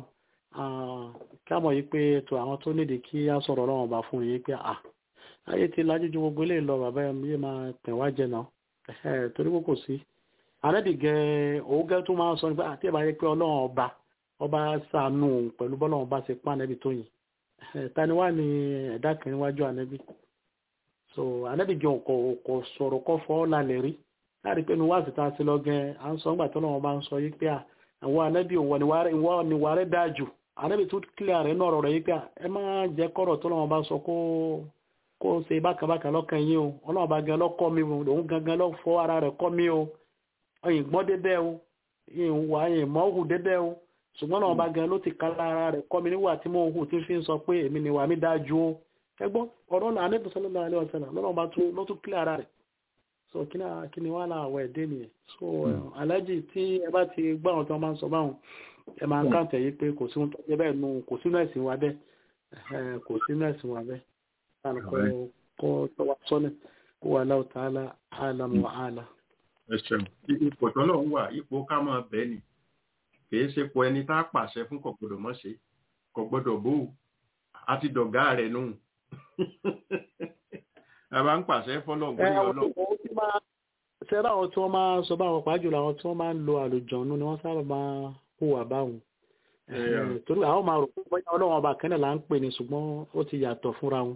káàmọ̀ yìí pé ètò àwọn tó nídìí kí á sọ̀rọ̀ ọlọ́run ọba fún yìí pé à ayé ti lajú ju gbogbo eléyìí lọ bàbá yẹn máa tẹ̀ wá jẹ náà torí pé kò sí àrẹ́dìgẹ́ òwúgẹ́ tó máa ń sọ nípa àti ìbáyé pé ọlọ́run ọba ọba ṣàánú pẹ̀lú bọ́lọ́run bá ṣe pa ànẹ́bì tó yìn tani wá ní ẹ̀dá kan níwájú ànẹ́bì so ànẹ́bì gan kò kò sọ̀rọ̀ kọ́ fọ́ lálẹ́ rí láti pé ní wá sí ta sí lọ́gẹ́ à ń sọ ńgbà tó lọ́wọ́ bá ń sọ yìí pé àwọn ànẹ́bì ìwọ ni wà rẹ̀ dáa jù ànẹ́bì tó kílẹ̀ rẹ̀ náà rọ̀ rẹ̀ yìí pé ẹ má jẹ́ kọ́rọ̀ tó lọ́wọ́ bá sọ kó kó ṣe bákàbákà lọ́kàn yín o ọlọ́wọ́ bá gan lọ́kọ́ mi o òun gangan lọ́ fọ́ ara rẹ̀ kọ́ mi o ọyìn gbọ́n débẹ̀ o ìyìn wà ìyìn mọ́ hù débẹ̀ o ṣùgbọ́n náà ọba gan ló ti ká lára rẹ̀ kọ́ mi níwà tí mò ń hù tí fi ń sọ pé èmi ni wà mí dájú o ẹgbọ́n ọ̀rọ̀ náà anẹ́bí sallallahu alaihi wasallam lọ́nà ọba ló tún kílẹ̀ ara rẹ̀ so kí ni wàhálà àwọ̀ ẹ̀dẹ́ nìyẹn so alájì tí ẹ bá ti gbọ́ àwọn tí wọ́n máa ń sọ báwọn ẹ máa ń káǹtẹ̀ yìí pé kò sínú tọ́jú bẹ́ẹ̀ nu kò sínú ẹ̀sìn wa bẹ́ẹ̀ kò sínú ẹ̀sìn wa bẹ́ẹ̀ kó tọ́wọ́ sọ́nà kó wà láwù ta'ala a'lam wa a'lam. ẹ ṣeun ipò tọ́lọ́ ń wà ipò ká máa bẹ́ẹ̀ ni kìí ṣe pọ ẹni tá a pàṣẹ fún kò gbọ́dọ̀ mọ ṣe kò gbọ́dọ̀ bó a ti dọ̀gá rẹ̀ nù a bá ń pàṣẹ fọlọ gbóyè ọlọ. ṣẹ́rẹ́ àwọn tí wọ́n máa sọ báwọn pàájù làwọn tí wọ́n máa ń lo àlùjọ̀nù ni wọ́n sábà máa hùwà báwọn. torí àwọn máa rò pé bóyá ọlọ́wọ́n ọba kẹ́nẹ̀ là ń pè ní ṣùgbọ́n ó ti yàtọ̀ fúnra wọn.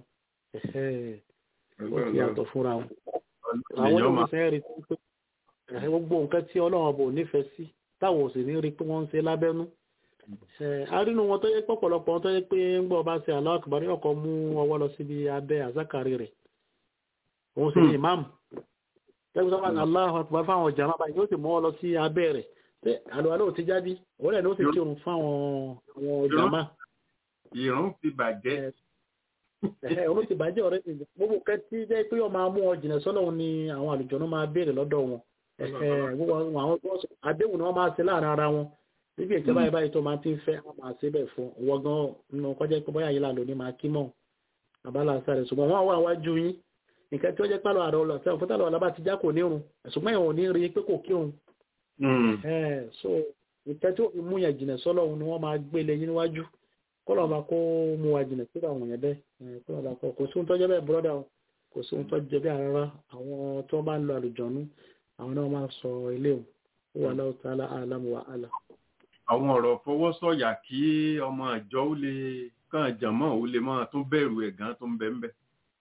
ó ti yàtọ̀ fúnra wọn. àwọn yóò fẹ́ rí pé gbogbo nǹkan tí ọlọ́wọ́n ọba ò nífẹ̀ẹ́ sí táwọn ò sì ní rí pé wọ́n ń ṣe lábẹ́nú. arínú wọn tó yẹ pọ̀pọ̀lọpọ̀ wọn tó yẹ pé ń gbọ́ ọba ṣe Allahu Akbar ọkọ̀ mú ọwọ́ lọ síbi abẹ́ àzákàrí rẹ̀ òun sì ní ìmáàmù tẹ́gbẹ́ sọ́kà ní Allahu Akbar fáwọn ọjà máa báyìí ó sì mú ọ lọ sí abẹ́ rẹ̀ pé àlùwalẹ̀ ò ti jáde òun rẹ̀ ni ó sì kírun fáwọn àwọn ọjà máa. ìrún ti bàjẹ́. òun ti bàjẹ́ ọ̀rẹ́ mi gbogbo kẹ́tí jẹ́ pé ó máa mú ọ jìnà sọ́lọ́run ni àwọn àlùjọ̀nú máa béèrè lọ́dọ̀ wọn àdéhùn ni wọ́n máa ṣe láàrin ara wọn níbi ìjọba báyìí báyìí tó máa ti ń fẹ́ wọ́n máa ṣe bẹ́ẹ̀ fún wọ́n gan nínú kọjá pé bóyá yìí là lóní máa kí mọ́ àbálà sáré ṣùgbọ́n wọ́n wà wájú yín nǹkan tí ó jẹ́ pálọ̀ àrọ̀ ọ̀lọ́ sẹ́wọ̀n fúntàlọ́ ọ̀lá bá ti já kò nírun ṣùgbọ́n ìwọ̀n ní rí pé kò kírun. so nǹkan tí ó fi mú yàn jìnà sọ́lọ́run ni wọ́n máa gbé lé yín níwájú kọ́lọ̀ máa kó mú wa jìnà sí àwọn yẹn bẹ́ẹ̀ kọ́lọ̀ máa kọ́ kò sí ohun tó jẹ́ bẹ́ẹ̀ bọ́dà kò sí ohun tó jẹ́ bẹ́ẹ̀ rárá àwọn tó bá ń lo àlùjọ̀nú àwọn náà máa sọ ilé o ó wà láwùjọ tààlà àlámù wa àlà. àwọn ọ̀rọ̀ fọwọ́sọ̀yà kí ọmọ àjọ ó lè kàn jàmọ́ ó lè máa tún bẹ̀rù ẹ̀ gan tó ń bẹ ń bẹ.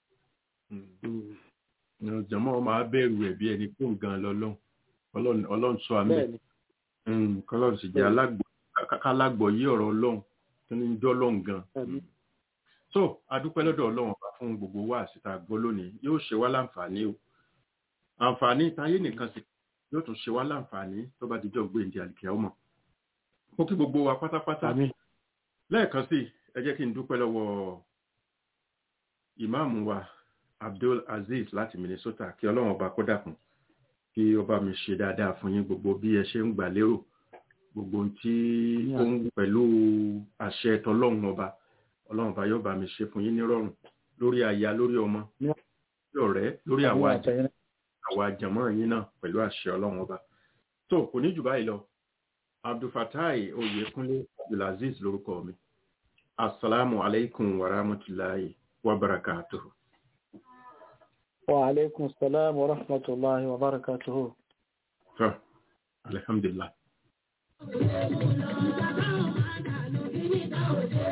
jàmọ́ máa bẹ̀rù ẹ̀ bí ẹni fún gan lọ́lọ́run ọlọ́run sọ àmì kọ́lọ́run sì jẹ́ alágbọ̀ yí ọ̀rọ̀ ọlọ́run tó ní jọ́ ọlọ́run gan. so adúpẹ́ lọ́dọ̀ ọlọ́run ọba fún gbogbo wa àsìta gbọ́ lónìí yóò ṣe wá láǹfààní o àǹfààní táyé nìkan sì yóò tún ṣe wá láǹfààní tó bá dijọ́ gbé ìdí àlìkẹ́ ọmọ. mo kí gbogbo wa pátápátá lẹ́ẹ̀kan sí ẹ jẹ́ kí n dúpẹ́ lọ́wọ́ ìmáàmù wa Abdul Aziz láti Minnesota kí ọlọ́run ọba kó dàkún kí ó bá mi ṣe dáadáa fún yín gbogbo bí ẹ ṣe ń gbà lérò gbogbo tí ó ń pẹ̀lú àṣẹ tọlọ́run ọba ọlọ́run ọba yóò bá mi ṣe fún yín nírọ̀rùn lórí aya lórí ọmọ lórí ọ̀rẹ́ lórí àwa àjẹ́ àwa àjàmọ́ yín náà pẹ̀lú àṣẹ ọlọ́run ọba tó kò ní jù báyìí lọ abdulfatai oyèkúnlé abdulaziz lórúkọ mi asalaamu aleykum wa rahmatulahi wa barakatuhu. wa aleykum salaam wa rahmatulahi wa barakatuhu. alhamdulilah. Ìjọba ò máa dànù kí níta òde